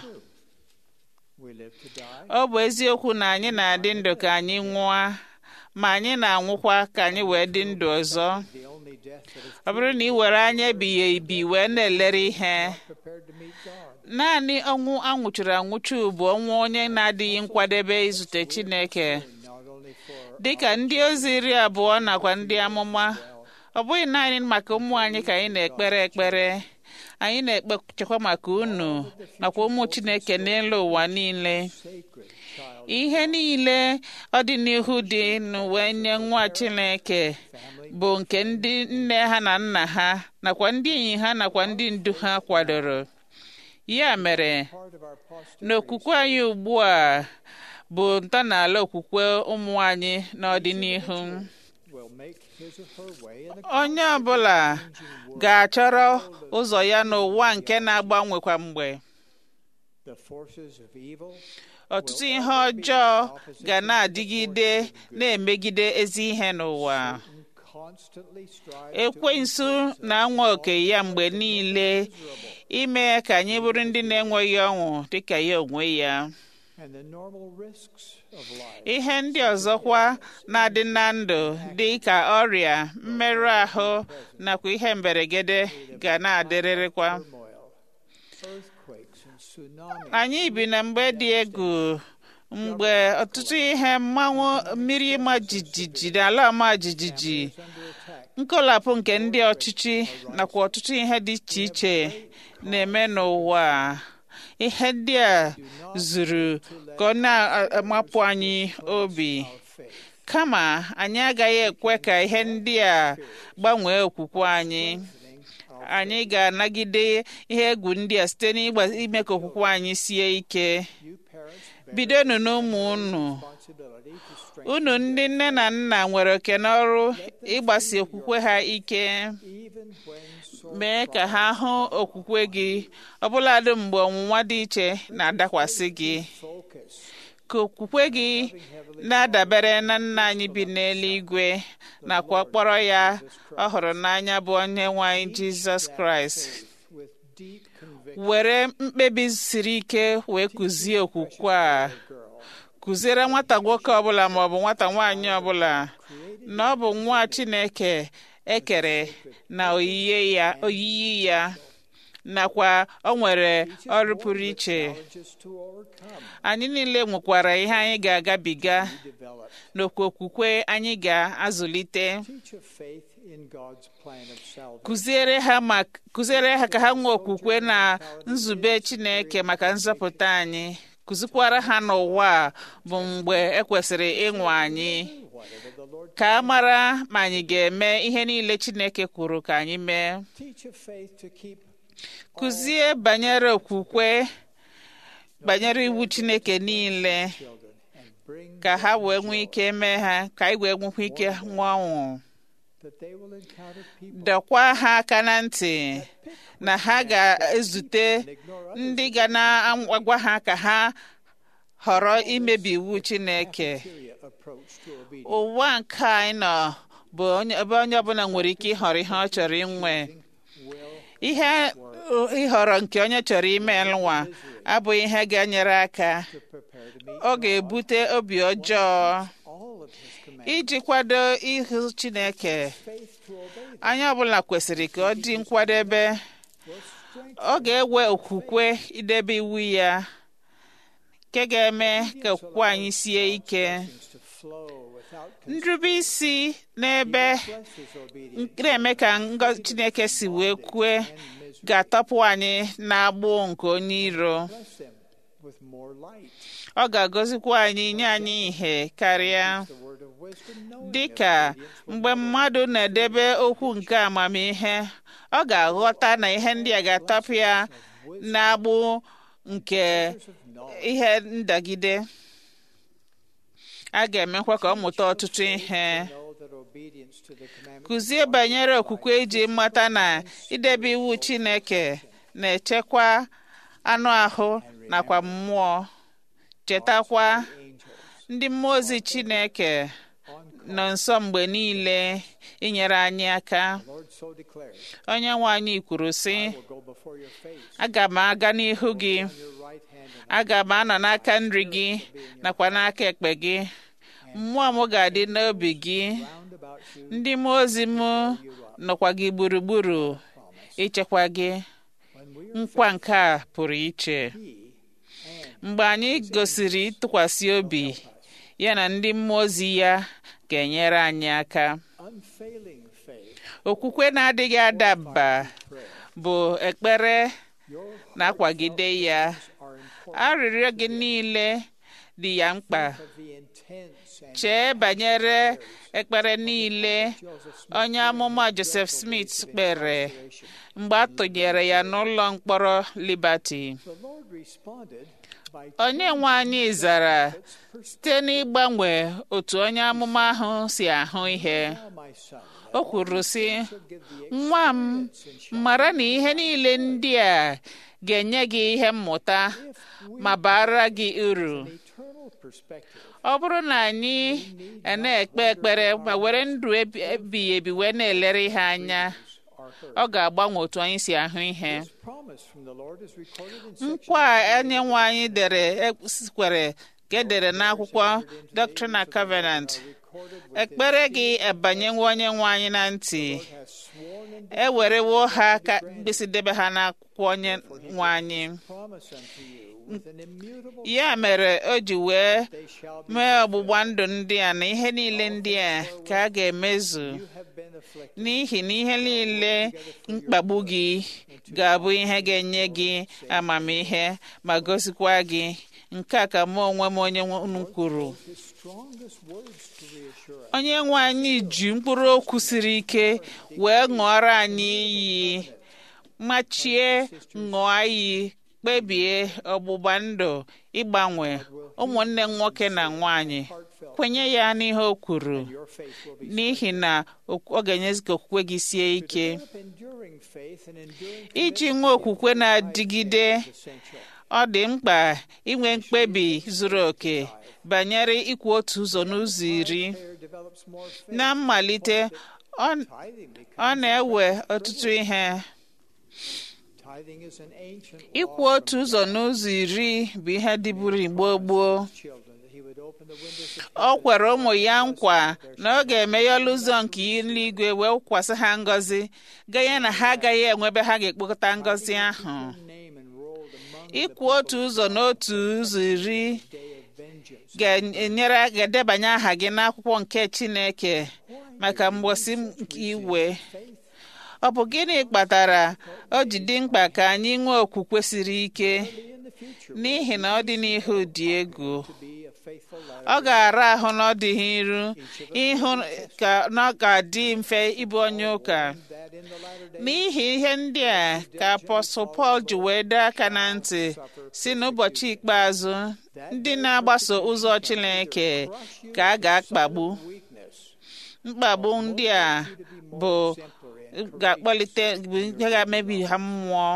We live to die. ọ bụ eziokwu na anyị na-adị ndụ ka anyị nwụọ ma anyị na-anwụkwa ka anyị wee dị ndụ ọzọ The only death that is ọ bụrụ na ị were anya ebighị ebi wee na-elere ihe prepared to meet God. naanị ọnwụ anwụchuru anwụchu bụ ọnwụ onye na-adịghị nkwadebe izute Chineke Not only for dịka ndị ozi iri abụọ nakwa ndị amụma ọ bụghị naanị maka ụmụ anyị ka anyị na-ekpere ekpere anyị na-ekpechekwa maka unu nakwa ụmụ Chineke n'elu ụwa niile sacred child ihe niile ọdịnihu dị n'uwe nye nwa Chineke bụ nke ndị nne ha na nna ha nakwa ndị enyi ha nakwa ndị ndu ha kwadoro ya mere part of our posterity n'okwukwe anyị ugbu a bụ ntọala okwukwe ụmụ anyị n'ọdịnihu will make his or her way in the onye ọbụla ga-achọrọ ụzọ ya n'ụwa nke na-agbanwe kwa mgbe the forces of evil ọtụtụ ihe ọjọọ ga na-adịgide na-emegide ezi ihe n'ụwa constantly strive ekwensu na-anwa oke ya mgbe niile ime ka anyị bụrụ ndị na-enweghị ọṅụ dịka ya onwe ya and the normal risks of life. ihe ndị ọzọkwa na-adị na ndụ dị ka ọrịa mmerụ ahụ nakwa ihe mberede ga na-adịrịrịkwa Turmoil, earthquakes, and tsunamis. anyị bi na mgbe dị egwu mgbe ọtụtụ ihe mmanwụ mmiri ịma jijiji na ala ọma jijiji is under attack. nkọlapụ nke ndị ọchịchị nakwa ọtụtụ ihe dị iche iche na-eme n'ụwa a. ihe ndị a zuru ka ọ na-amapụ anyị obi Faith. kama anyị agaghị ekwe ka ihe ndị a gbanwee okwukwe anyị anyị ga-anagide ihe egwu ndị a site n'ime ka okwukwe anyị sie ike You parents bear bidonu n'ụmụ unu responsibility to strengthen unu ndị nne na nna nwere oke n'ọrụ ịgbasi okwukwe ha ike even when sore mee ka ha hụ okwukwe gị ọbụladị mgbe ọnwụnwa dị iche na-adakwasị gị focus ka okwukwe gị na-adabere na nna anyị bi n'eluigwe nakwa kpọrọ ya ọ hụrụ n'anya bụ onye nwe anyị jizọs kraịst with deep conviction. were mkpebi siri ike wee kụzie okwukwe a Girl, kụziere nwata nwoke ọbụla maọbụ nwata nwaanyị ọbụla na ọ bụ nwa chineke ekere na oyiyi ya oyiyi ya nakwa o nwere ọrụ pụrụ iche just to overcome, anyị niile nwekwara ihe anyị ga-agabiga develop. n'okwu okwukwe anyị ga-azụlite Teach of faith in God's plan of salvation. kụziere ha ma kụziere ha ka ha nwee okwukwe na nzube chineke maka nzọpụta anyị kụzikwara ha n'ụwa a bụ mgbe ekwesịrị ịnwa anyị Whatever the Lord ka a mara ma anyị ga-eme ihe niile chineke kwuru ka anyị mee teach of faith to keep kụzie banyere okwukwe banyere iwu chineke niile children and bring ka ha wee nwee ike mee ha ka anyị wee nwekwa ike nwa ọnwụ that they will encounter people dọkwa ha aka na ntị na ha ga-ezute ndị ga na-agwa ha ka ha họrọ imebi iwu chineke cafeteria approach to obedience. ụwa nke anyị nọ bụ onye- ebe onye ọbụla nwere ike ịhọrọ ihe ọ chọrọ inwe ihe uh, ịhọrọ nke onye chọrọ ime nwa abụghị ihe ga-enyere aka Prepare to meet ọ ga-ebute obi ọjọọ all of His commands. iji kwado ihu chineke Faith to obey anyị ọbụla kwesịrị ka ọ dị nkwadebe will strengthen ọ ga-ewe okwukwe idebe iwu ya nke ga-eme ka okwukwe anyị sie ike things to flow without nrube isi n'ebe blesses obedience. na-eme ka ngọzi chineke si wee kwue ga-atọpụ anyị n'agbụ nke onye iro Bless them with more light. ọ ga-agọzikwa anyị nye anyị ihe karịa The word of wisdom, knowing dị that ka obedience will mgbe mmadụ na-edebe okwu nke amamihe ọ ga-aghọta na ihe ndị a ga-atọpụ ya n'agbụ nke ihe ndagide a ga-emekwa ka ọ mụta ọtụtụ ihe know that obedience to the commandments kụzie banyere okwukwe iji mata na idebe iwu chineke na-echekwa anụ ahụ nakwa mmụọ chetakwa ndị mmụọ ozi chineke nọ nso mgbe niile inyere anyị aka Lord so declares, onye nwe anyị kwuru sị will go before your face, aga m aga n'ihu gị your right hand and aga m anọ n'aka nri gị nakwa n'aka ekpe gị mmụọ m ga-adị n'obi gị round about you ndị mmụọ ozi m nọkwa gị gburugburu ichekwa gị when we are nkwa nke a pụrụ iche he and mgbe anyị gosiri ịtụkwasị obi ya na ndị mmụọ ozi ya ga-enyere anyị aka unfailing faith, okwukwe na-adịghị ada mba bụ ekpere your na-akwagide ya are important arịrịọ gị niile dị ya mkpa of the intense and chee banyere ekpere niile onye amụma Joseph Smith kpere mgbe a tụnyere ya n'ụlọ mkpọrọ Liberty the Lord responded by onye nwe anyị zara site n'ịgbanwe otu onye amụma ahụ si ahụ ihe now my son o kwuru sị give the nwa m mara na ihe niile ndị a ga-enye gị ihe mmụta ma bara gị uru eternal perspective ọ bụrụ na anyị na-ekpe ekpere ma were ndụ ebi- ebighị ebi wee na-elere ihe anya are ọ ga-agbanwe otu anyị si ahụ ihe This promise from the Lord is recorded in section nkwa a onye nwe anyị dere kwere ka edere n'akwụkwọ Doctrine and Covenant recorded with ekpere gị ebanyewo onye nwe anyị na ntị has sworn in ewerewo ha ka mkpịsị debe ha n'akwụkwọ onye nwe anyị promise unto you with an immutable ya mere o ji wee they shall be mee ọgbụgba ndụ ndị a na ihe niile ndị a ka a ga-emezu you have been afflicted n'ihi na ihe niile mkpagbu gị ga-abụ ihe ga-enye gị amamihe ma gosikwa gị nke a ka mụ onwe m onye unu kwuru his strongest words to reassure us onye nwe anyị ji mkpụrụ okwu siri ike wee ṅụọrọ anyị iyi machie ṅụọ iyi kpebie ọgbụgba ndụ ịgbanwe ụmụnne m nwoke na nwanyị kwenye ya n'ihe o kwuru your faith will be n'ihi na okwu- ọ ga-enyezi ka okwukwe gị sie ike develop enduring faith and enduring iji nwee okwukwe na-adịgide essential ọ dị mkpa inwe mkpebi zuru oke banyere ikwu otu ụzọ n'ụzọ iri prayer develops more faith na mmalite ọ tithing becomes ọ na-ewe ọtụtụ ihe tithing is an ancient ikwu law otu ụzọ n'ụzọ iri bụ ihe dịburu igbo gboo from children that he would open the windows of o kwere ụmụ ya nkwa na ọ ga-emeghe ọlụ ụzọ nke eluigwe wee kwasị ha ngọzi ganye na ha agaghị enwebe ha ga-ekpokọta ngọzi ahụ name enrolled among ikwu otu ụzọ n'otu ụzọ iri day of vengeance ga-enyere ga-edebanye aha gị n'akwụkwọ nke Chineke maka mgbosi nke iwe ọ bụ gịnị kpatara o ji dị mkpa ka anyị nwee okwukwe siri ike in the future n'ihi na ọ dị n'ihu dị egwu to be a faithful ọ letter ga-ara ahụ n'ọdịghị iru ịhụ ka na ọ ga-adị mfe ịbụ onye ụka that in the latter days n'ihi ihe ndị a ka apọstụl Pọl ji wee dee aka na ntị si n'ụbọchị ikpeazụ ndị na-agbaso ụzọ Chineke ka a ga-akpagbu weakness mkpagbu ndị a bụ ga-akpọlite bụ ihe ga-emebi ha mmụọ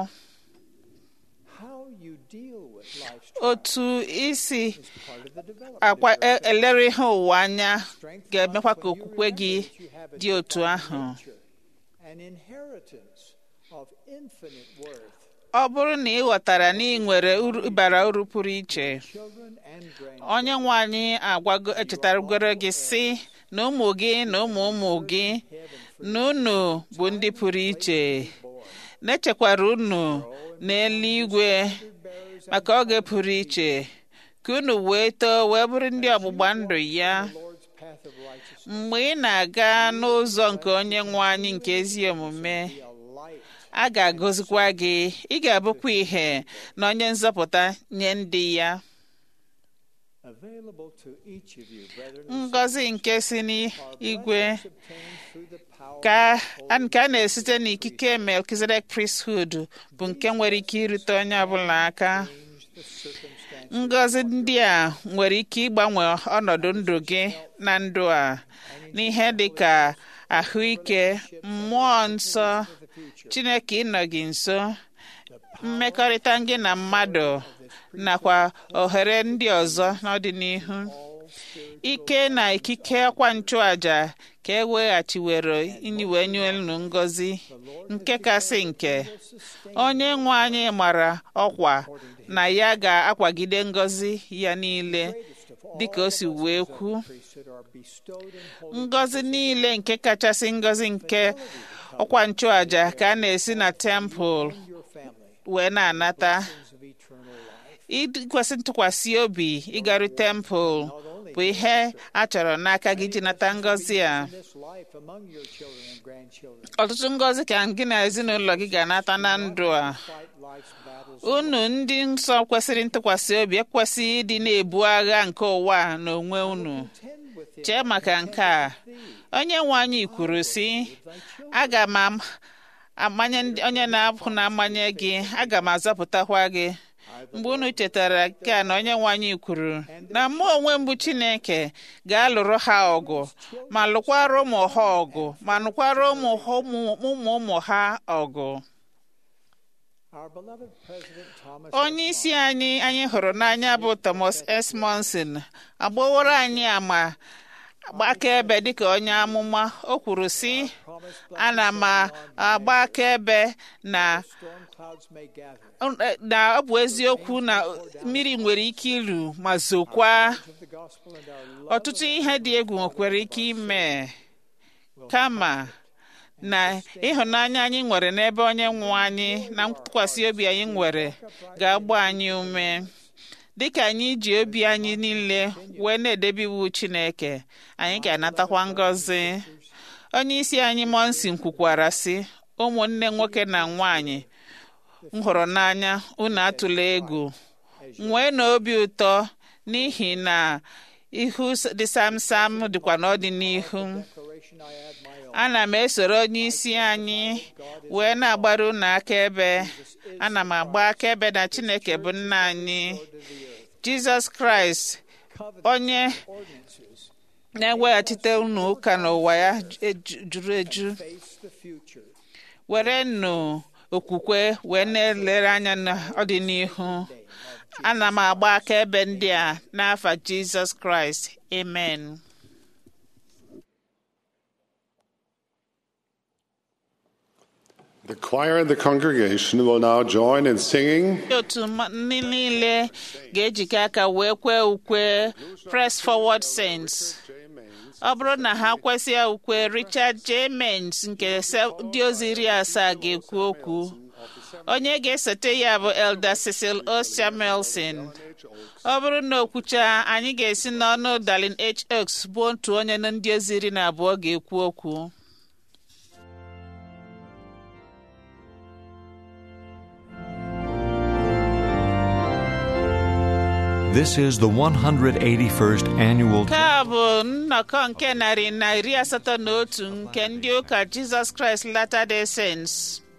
how you deal with life's otu isi part of the development akwa e- elere ihe ụwa anya ga-emekwa ka okwukwe gị dị otu ahụ nature an inheritance of infinite worth ọ bụrụ na ị ghọtara na ị nwere uru bara uru pụrụ iche children and grand onye nwe anyị agwago echetaragoro gị si na ụmụ gị na ụmụ ụmụ gị na unu bụ ndị pụrụ iche na-echekwara unu n'eluigwe maka oge pụrụ iche ka unu wee too wee bụrụ ndị ọgbụgba ndụ ya Lord's path of righteousness mgbe ị na-aga n'ụzọ nke onye nwe anyị nke ezi omume a light a ga-agọzikwa gị ị ga-abụkwa ihe na onye nzọpụta nye ndị ya available to each of you brethren and ngọzi nke si n'igwe obtained through the power ka a nke a na-esite n'ikike Melchizedek priesthood bụ nke nwere ike irute onye ọbụla aka the circumstance ngọzi ndị a nwere ike ịgbanwe ọnọdụ ndụ gị na ndụ a n'ihe dị ka ahụike mmụọ nsọ Chineke ịnọ gị nso mmekọrịta gị na mmadụ nakwa ohere ndị ọzọ n'ọdịnihu ike na ikike ọkwa nchụaja ka e weghachiwere inyiwe nye unu ngọzi nke kasị nke onye nwe anyị mara ọkwa na ya ga-akwagide ngọzi ya niile dịka o si wee kwu priesthood are bestowed in holy ngọzi niile nke kachasị ngọzi nke ọkwa nchụaja ka a na-esi na tempụl your family wee na-anata things of eternal life ikwesị ntụkwasị obi ịgaru tempụl bụ ihe a chọrọ n'aka gị iji nata ngọzi a in this life among your children and grandchildren ọtụtụ ngọzi ka gị na ezinụlọ gị ga-anata na ndụ a fight life's battles unu ndị nsọ kwesịrị ntụkwasị obi ekwesịghị ịdị na-ebu agha nke ụwa a n'onwe unu tend with it chee maka nke a onye nwe anyị kwuru sị aga m am- amanye ndị- onye na-apụ na-amanye gị aga m azọpụtakwa gị mgbe unu chetara nke a na onye nwe anyị kwuru na mụ onwe mbụ chineke ga-alụrụ ha ọgụ ma lụkwara ụmụ ha ọgụ ma lụkwara ụmụ ha- ụmụ ụmụ ụmụ ha ọgụ our beloved president Thomas onye isi anyị anyị hụrụ n'anya bụ Thomas S. Monson agbaworo anyị ama agba akaebe dịka onye amụma o kwuru sị ana m agba akaebe na storm clouds may gather. na ọ bụ eziokwu na mmiri nwere ike iru ma zokwa Of the gospel and our love ọtụtụ ihe dị egwu nwekwara ike ime kama na ịhụnanya anyị nwere n'ebe onye nwe anyị na ntụkwasị obi anyị nwere ga-agba anyị ume dịka anyị ji obi anyị niile wee na-edebe iwu Chineke anyị ga-anatakwa ngọzi onye isi anyị Monsin kwukwara sị ụmụnne nwoke na nwanyị m hụrụ n'anya unu atụla egwu nwee na obi ụtọ n'ihi na ihu dị samsam dịkwa n'ọdịnihu declaration I add my own. ana m esoro onye isi anyị wee na-agbara unu akaebe ana m agba akaebe na Chineke bụ nna anyị Jizọs Kraịst onye Ordinances na-eweghachite unu ụka n'ụwa ya eju- juru eju face the future. were nụ okwukwe wee na-elere anya n'ọdịnihu ana m agba akaebe ndị a n'afa Jizọs Kraịst amen The choir and the congregation will now join in singing ndị otu mma- ndị niile ga-ejikọ aka wee kwee ukwe press forward saints ọ bụrụ na ha kwesịa ukwe Richard J. Mains nke se- ndị ozi iri asaa ga-ekwu okwu onye ga-esote ya bụ Elder Cecil O. Samuelson ọ bụrụ na okwucha anyị ga-esi n'ọnụ Darlin H. Oaks bụ otu onye na ndị ozi iri na abụọ ga-ekwu okwu This is the 181st annual nke a bụ nnọkọ nke narị na iri asatọ na otu nke ndị ụka Jizọs Kraịst Latter-day Saints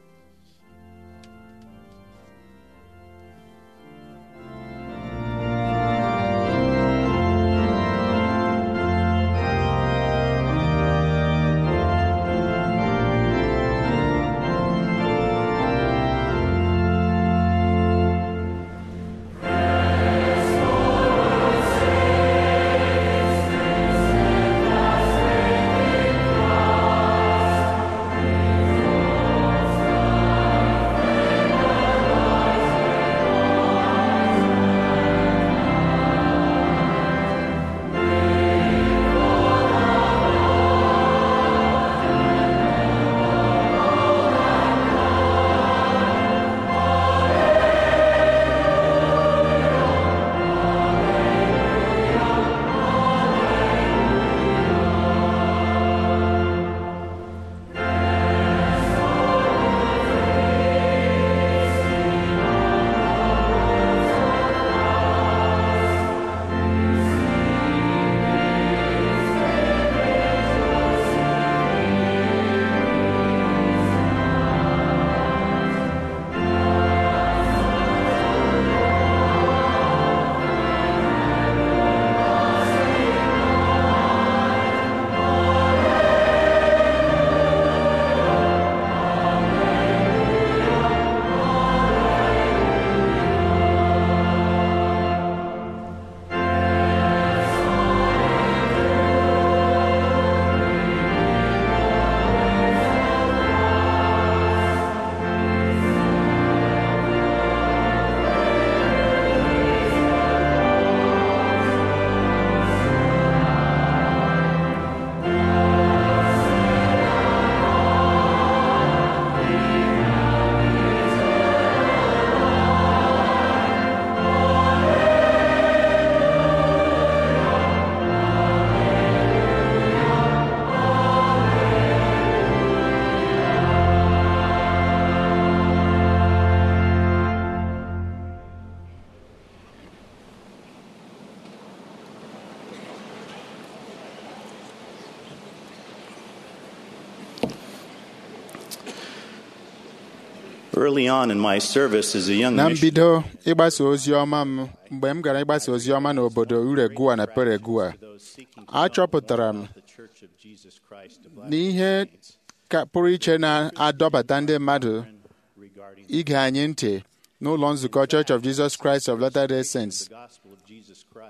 Early on in my service as a young na missionary, mbido ịgbasa ozi ọma m mgbe m gara ịgbasa ozi ọma n'obodo uregua na peregua achọpụtara m the Church of Jesus Christ of na ihe ka pụrụ iche na-adọbata ndị mmadụ regarding ige anyị ntị n'ụlọ nzukọ Church of Jesus Christ of Latter-day Saints the gospel of Jesus Christ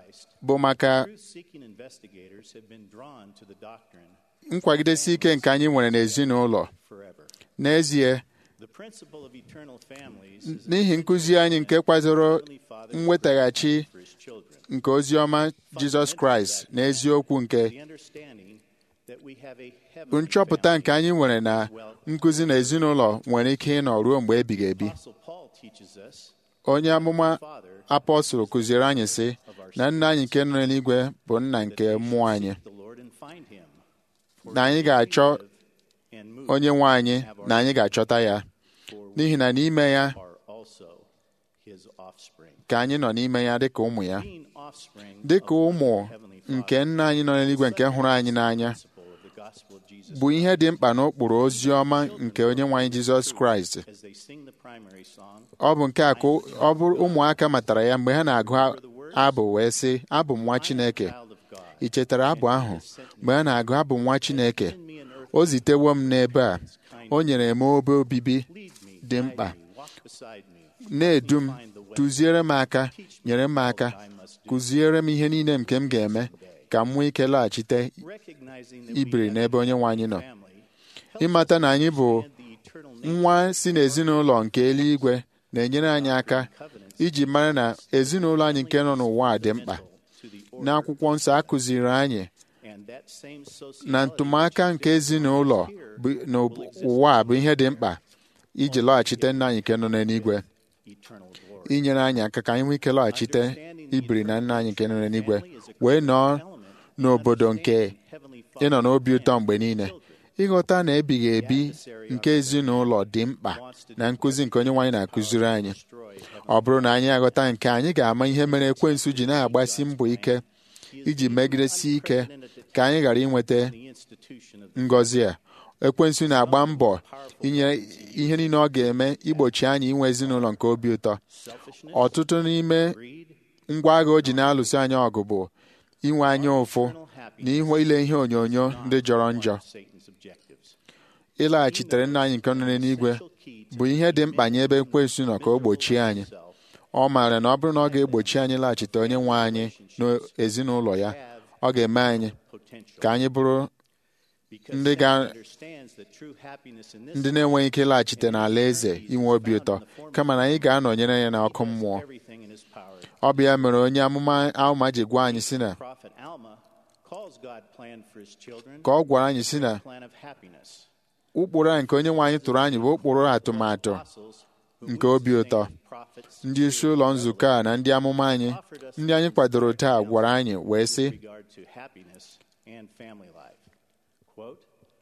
bụ maka Truth-seeking investigators have been drawn to the doctrine nkwagidesi ike nke anyị nwere n'ezinụlọ forever. n'ezie The principle of eternal families is n'ihi nkụzi anyị nke kwadoro Heavenly Father's mwetaghachi for his children. nke ozi ọma jizọs kraịst na eziokwu nke The understanding that we have a bụ heavenly nchọpụta family. nke anyị nwere na nkụzi na ezinụlọ nwere ike ịnọ ruo mgbe ebighị ebi Apostle Paul teaches us onye amụma Father apọstụl kụziere anyị sị na nna anyị nke nọ n'eluigwe bụ nna nke mmụọ anyị the Lord and find him. For na anyị ga-achọ and move onye nwe anyị na anyị ga-achọta ya n'ihi na n'ime ya are also his offspring. ka anyị nọ n'ime ya dịka ụmụ ya Being offspring dịka of ụmụ our Heavenly Father, nke nna anyị nọ n'eluigwe nke hụrụ anyị n'anya principle of the gospel of Jesus bụ ihe dị mkpa n'ụkpụrụ ozi ọma nke onye nwe anyị jizọs kraịst as they sing the primary song, ọ bụ nke a ka ọ bụrụ ụmụaka matara ya mgbe ha na-agụ abụ wee sị abụ m nwa chineke child of God, ị chetara abụ ahụ mgbe ha na-agụ abụ m nwa chineke o zitewo m n'ebe a o nyere m obe obibi lead me, dị guide mkpa me, walk beside me, na-edu m tụziere m aka nyere m aka kụziere m ihe niile nke m ga-eme ka m nwee ike laghachite recognizing that ibiri we have n'ebe onye nwe anyị nọ family, ịmata na anyị bụ the eternal nature nwa si n'ezinụlọ nke eluigwe na-enyere anyị aka iji mara na ezinụlọ anyị nke nọ n'ụwa a dị mkpa to the order, n'akwụkwọ nsọ a kụziri anyị and that same na sociology ntụmaka nke ezinụlọ bụ- n'ụwa a bụ ihe dị mkpa iji lọghachite nna anyị nke nọ n'eluigwe eternal glory. inyere anyị aka ka anyị nwee ike lọghachite ibiri na nna anyị nke nọ n'eluigwe wee nọọ n'obodo nke Heavenly ịnọ n'obi ụtọ mgbe niile ịghọta na ebighị ebi nke ezinụlọ dị mkpa na nkụzi nke onye nwaanyị na-akụziri anyị ọ bụrụ na anyị aghọta nke anyị ga-ama ihe mere ekwensu ji na-agbasi mbọ ike iji megidesi ike ka anyị ghara inweta the institution of ngọzi a ekwensu na-agba mbọ inye ihe niile ọ ga-eme igbochi anyị inwe ezinụlọ nke obi ụtọ selfishness, ọtụtụ n'ime greed, ngwa agha o ji na-alụso anyị ọgụ bụ inwe anya ụfụ na ihu ile ihe onyonyo ndị jọrọ njọ Satan's objectives. ịlaghachitere nna anyị nke nọ n'eluigwe bụ ihe dị mkpa nye ebe ekwensu nọ ka o gbochie anyị ọ maara na ọ bụrụ na ọ ga-egbochi anyị laghachite onye nwe anyị n'ezinụlọ ya ọ ga-eme anyị Potential. ka anyị bụrụ Because ndị Satan ga- understands that true happiness in this ndị na-enweghị ike ịlaghachite n'ala eze inwe obi ụtọ kama na anyị ga-anọnyere ya n'ọkụ mmụọ everything in his power. ọ bụ ya mere onye amụma Alma ji gwa anyị si na Prophet Alma calls God plan for his children ka ọ gwara anyị si na plan of happiness. ụkpụrụ a nke onye nwe anyị tụrụ anyị bụ ụkpụrụ atụmatụ Apostles who nke we obi ụtọ sustain, prophets ndị isi ụlọ nzukọ a na ndị amụma anyị ndị anyị kwadoro taa gwara anyị wee sị with regard to happiness and family life. Quote,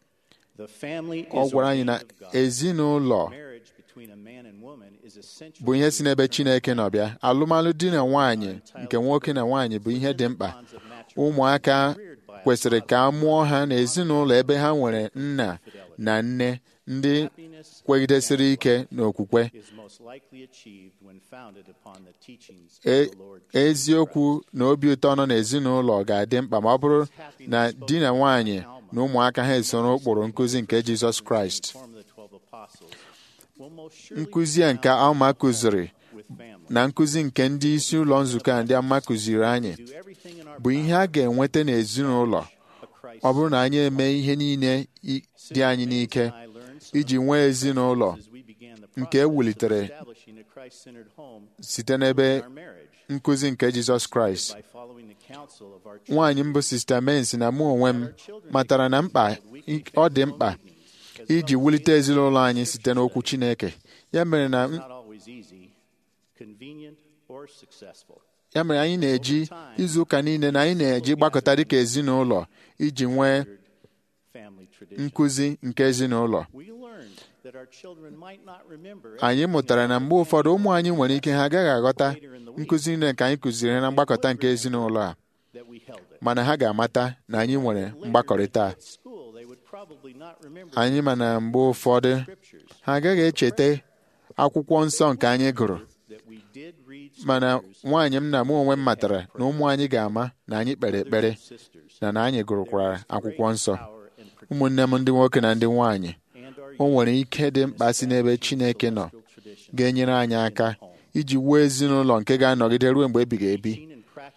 the family ọ is gwara anyị na ordained of God. ezinụlọ Marriage between a man and woman is essential bụ ihe to si n'ebe Chineke nọ bịa alụmalụ di na nwaanyị nke nwoke na nwaanyị bụ ihe dị mkpa bonds of matrimony ụmụaka kwesịrị ka a mụọ ha n'ezinụlọ ebe ha nwere nna na nne ndị Happiness kwegidesịrị ike n'okwukwe is most likely achieved when founded upon the teachings E- of the Lord Jesus eziokwu na obi ụtọ nọ n'ezinụlọ ga-adị mkpa ma ọ bụrụ na di na nwaanyị na ụmụaka ha esoro ụkpụrụ nkụzi nke Jizọs Kraịst Form of the 12 apostles will most surely nkụzi a nke Alma kụziri with family. na nkụzi nke ndị isi ụlọ nzukọ a ndị ama kụziri anyị Do everything in our bụ ihe a ga-enweta n'ezinụlọ a Christ ọ bụrụ na anyị eme ihe niile i- dị anyị n'ike I learned some iji nwee ezinụlọ as we began the nke process of ewulitere establishing a Christ-centered home site n'ebe in our marriage nkụzi nke Jizọs Kraịst by following the counsel of our nwaanyị mbụ sista Mensi na mụ onwe m matara na mkpa ọ dị mkpa iji wulite ezinụlọ anyị site n'okwu Chineke ya mere na not always easy, convenient, or successful. ya mere anyị na-eji izu ụka niile na anyị na-eji gbakọta dịka ezinụlọ iji nwee Family tradition. nkụzi nke ezinụlọ We learned that our children might not remember anyị mụtara na mgbe ụfọdụ ụmụ anyị nwere ike ha agaghị aghọta nkụzi niile nke anyị kụziri na mgbakọta nke ezinụlọ a that we held it. mana ha ga-amata na anyị nwere mgbakọrịta a. At school, they would probably not remember anyị ma na mgbe ụfọdụ scriptures ha agaghị echeta akwụkwọ nsọ nke anyị gụrụ that we did read mana scriptures nwaanyị m na mụ onwe m matara na ụmụ anyị ga-ama na anyị kpere ekpere sisters na na anyị gụrụkwara akwụkwọ nsọ power and protection ụmụnne m ndị nwoke na ndị nwaanyị and our o nwere ike dị mkpa si n'ebe Chineke nọ tradition ga-enyere anyị aka iji wuo ezinụlọ nke ga-anọgide ruo mgbe ebighị ebi and practice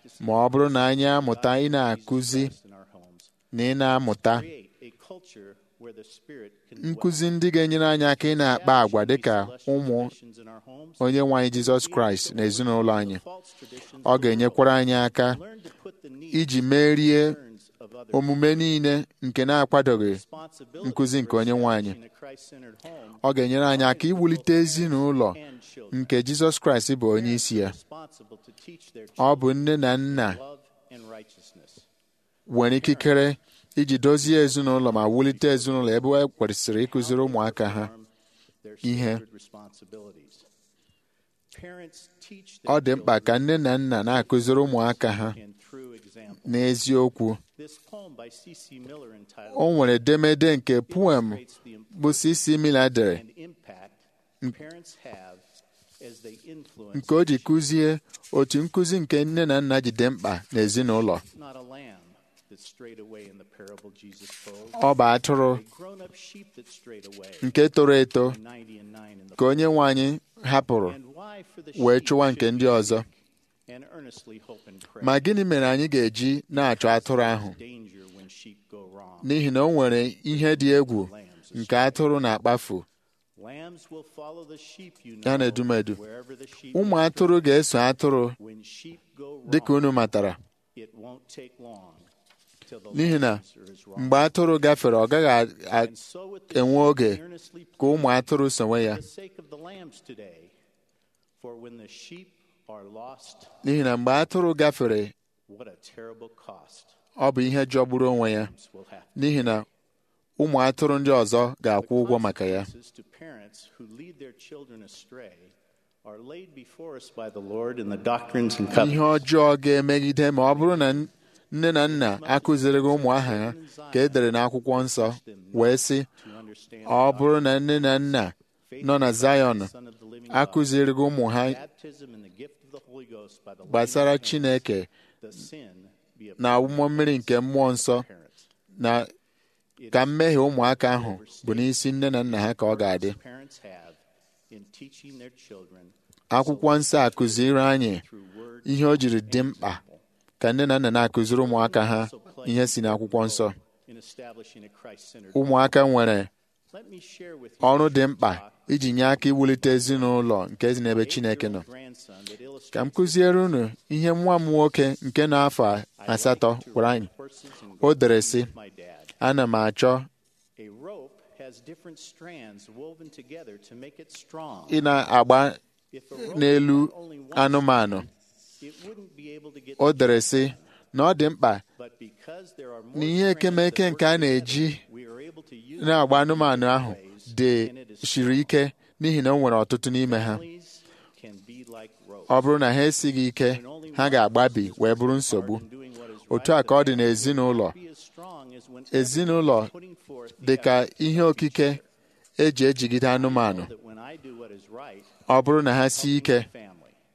practices ma ọ bụrụ na anyị amụta ị na-akụzi in our homes, na ị na-amụta create a culture where the Spirit can dwell. nkụzi ndị ga-enyere anyị aka ị na-akpa agwa dịka ụmụ Traditions in our homes, onye nwe anyị Jizọs Kraịst na ezinụlọ anyị false traditions ọ ga-enyekwara anyị aka learn to put the needs iji merie concerns of others omume niile nke na-akwadoghị responsibility nkụzi nke onye nwe anyị in a Christ-centered home ọ ga-enyere anyị aka iwulite ezinụlọ and children nke Jizọs Kraịst bụ onye isi ya responsible to teach their ọ bụ nne na nna love and righteousness. nwere ikikere iji dozie ezinụlọ ma wulite ezinụlọ ebe e kwesịrị ịkụziri ụmụaka ha Their ihe sacred responsibilities. Parents teach ọ their dị mkpa ka nne na nna na-akụziri ụmụaka ha children in true example. n'eziokwu This poem by C.C. Miller entitled o nwere edemede nke poem illustrates the bụ C.C. Miller dere and impact parents have as they influence nke o ji kụzie otu nkụzi nke nne na nna ji dị mkpa n'ezinụlọ not a lamb that strayed away in the parable Jesus told, ọ bụ atụrụ a grown-up sheep that strayed away, nke toro eto 90 and 9 in the ka onye nwe anyị hapụrụ and why for the wee sheep chụwa nke should ndị we ọzọ seek and earnestly hope and pray. ma gịnị mere anyị ga-eji na-achọ atụrụ ahụ Danger when sheep go wrong. n'ihi na o nwere ihe dị egwu nke atụrụ na-akpafu Lambs will follow the sheep, you ya na know, edumedu wherever the sheep ụmụ is. atụrụ ga-eso atụrụ When sheep go dịka wrong, unu matara it won't take long till the n'ihi na lambs are as wrong. mgbe atụrụ gafere ọ gaghị a- a- And so with the enwe sheep, oge earnestly ka ụmụ atụrụ sonwe ya for the sake of the lambs today. For when the sheep are lost, n'ihi na mgbe atụrụ gafere what a terrible cost ọ bụ ihe jọgburu onwe ya will have. n'ihi na ụmụ atụrụ ndị ọzọ ga-akwụ ụgwọ maka ya Consequences to parents who lead their children astray are laid before us by the Lord in the doctrines and ihe covenants. ọjọọ ga-emegide ma ọ bụrụ na nne na nna akụzirighị ụmụ aha ha ka e dere n'akwụkwọ nsọ wee sị To understand ọ bụrụ na nne na nna nọ na Zion Son of the living God, akụzirighị ụmụ ha baptism and the gift of the Holy Ghost by the laying gbasara on of hands, Chineke the sin be upon na awụmọ mmiri nke mmụọ nsọ parents. na ka mmehie ụmụaka ahụ bụ n'isi nne na nna ha ka ọ ga-adị Parents have in teaching their children akwụkwọ nsọ akụziri anyị through word ihe o jiri dị mkpa ka nne na nna na-akụziri ụmụaka ha ihe si n'akwụkwọ nsọ in establishing a Christ-centered ụmụaka nwere Let me share with you ọrụ a dị short mkpa talk iji nye aka iwulite ezinụlọ nke dị n'ebe Chineke nọ eight-year-old grandson that illustrates ka m kụziere unu ihe nwa m nwoke nke n'afọ asatọ gwara anyị horses and o dere sị my dad. ana m achọ A rope has different strands woven together to make it strong. ị na-agba If a rope n'elu had only one anụmanụ strand, it wouldn't be able to get o the dere job sị na ọ dị mkpa But because there are more na ihe strands ekemeke that nke work a na-eji together, we are able to use na-agba them in anụmanụ ahụ different ways, dị and it is shiri ike n'ihi na o nwere ọtụtụ n'ime ha Families can be like ropes. ọ bụrụ na ha esighị ike ha ga-agbabi wee bụrụ nsogbu In doing what is otu right, a ka ọ dị the man n'ezinụlọ will be as strong as when ezinụlọ everyone is putting forth the dị ka effort ihe okike eji ejigide anụmanụ that when I do what is right, ọ bụrụ na ha sie ike family.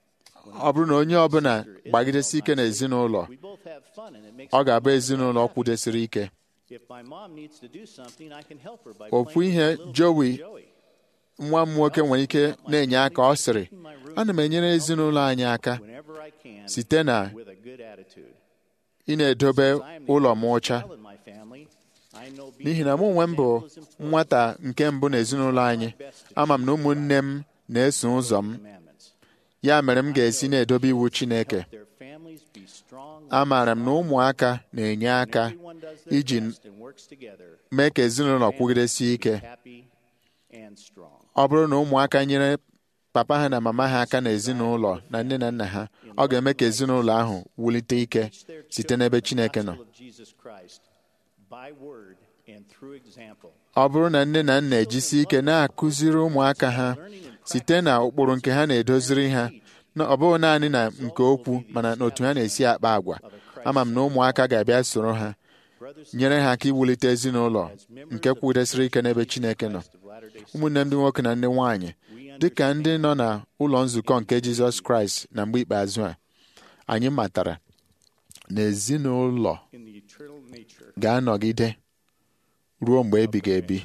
ọ bụrụ na onye ọbụla gbagidesi ike n'ezinụlọ We both have fun and it makes ọ my ga-abụ mom ezinụlọ happy. kwụdesiri ike If my mom needs to do something, I can help her by Ofu playing ihe with a little Joey Joey. nwa m nwoke nwere ike na-enye aka ọ sịrị ana m enyere ezinụlọ anyị aka Whenever I can, site na with a good attitude. ị na-edobe I am the ụlọ m oldest ọcha child in my family. I know being n'ihi na a mụ good onwe m bụ example is important. nwata nke mbụ n'ezinụlọ anyị ama m na ụmụnne m na-eso ụzọ m Commandments. ya mere m ga-esi na-edobe iwu Chineke Their families be strong. amaara m na ụmụaka na-enye aka Everyone does their iji best and works together. mee ka ezinụlọ kwugidesie ike Happy and strong. ọ bụrụ na ụmụaka nyere papa ha na mama ha aka n'ezinụlọ na nne na nna ha ọ ga-eme ka ezinụlọ ahụ wulite ike Teach their site children n'ebe the Chineke nọ gospel of Jesus Christ by word and through example. ọ bụrụ na nne na nna ejisi ike na-akụziri ụmụaka ha site na ụkpụrụ nke ha na-edoziri ha na ọ bụghị naanị na nke okwu mana n'otu ha na-esi akpa agwa ama m na ụmụaka ga-abịa soro ha Brothers nyere ha aka iwulite ezinụlọ nke kwụdesịrị ike n'ebe Chineke nọ of Latter-day ụmụnne m ndị nwoke na ndị nwanyị dị ka ndị nọ na ụlọ nzukọ nke Jizọs Kraịst na mgbe ikpeazụ a anyị matara na ezinụlọ in the eternal nature ga-anọgide ruo mgbe ebighị ebi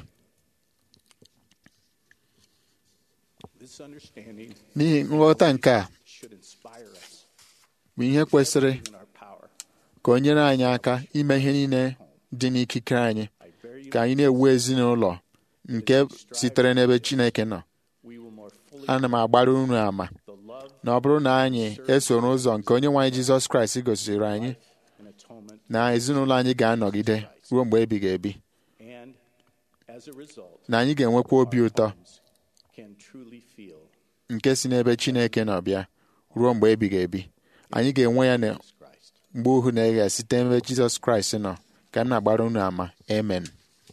this understanding n'ihi nghọta nke a should inspire us bụ ihe kwesịrị in our power. ka o nyere anyị aka ime ihe niile dị n'ikike anyị ka anyị na-ewu ezinụlọ nke sitere n'ebe Chineke nọ We will more fully ana m agbara unu ama the love na ọ bụrụ na anyị esoro ụzọ nke onye nwe anyị Jizọs Kraịst gosiri anyị and atonement, na ezinụlọ anyị ga-anọgide ruo mgbe ebighị ebi and as a result, na anyị ga-enwekwa obi ụtọ can truly feel nke si n'ebe Chineke nọ bịa ruo mgbe ebighị ebi anyị ga-enwe ya na Christ. mgbe ohu na-eghe site n'ebe Jizọs Kraịst nọ ka m na-agbara unu ama amen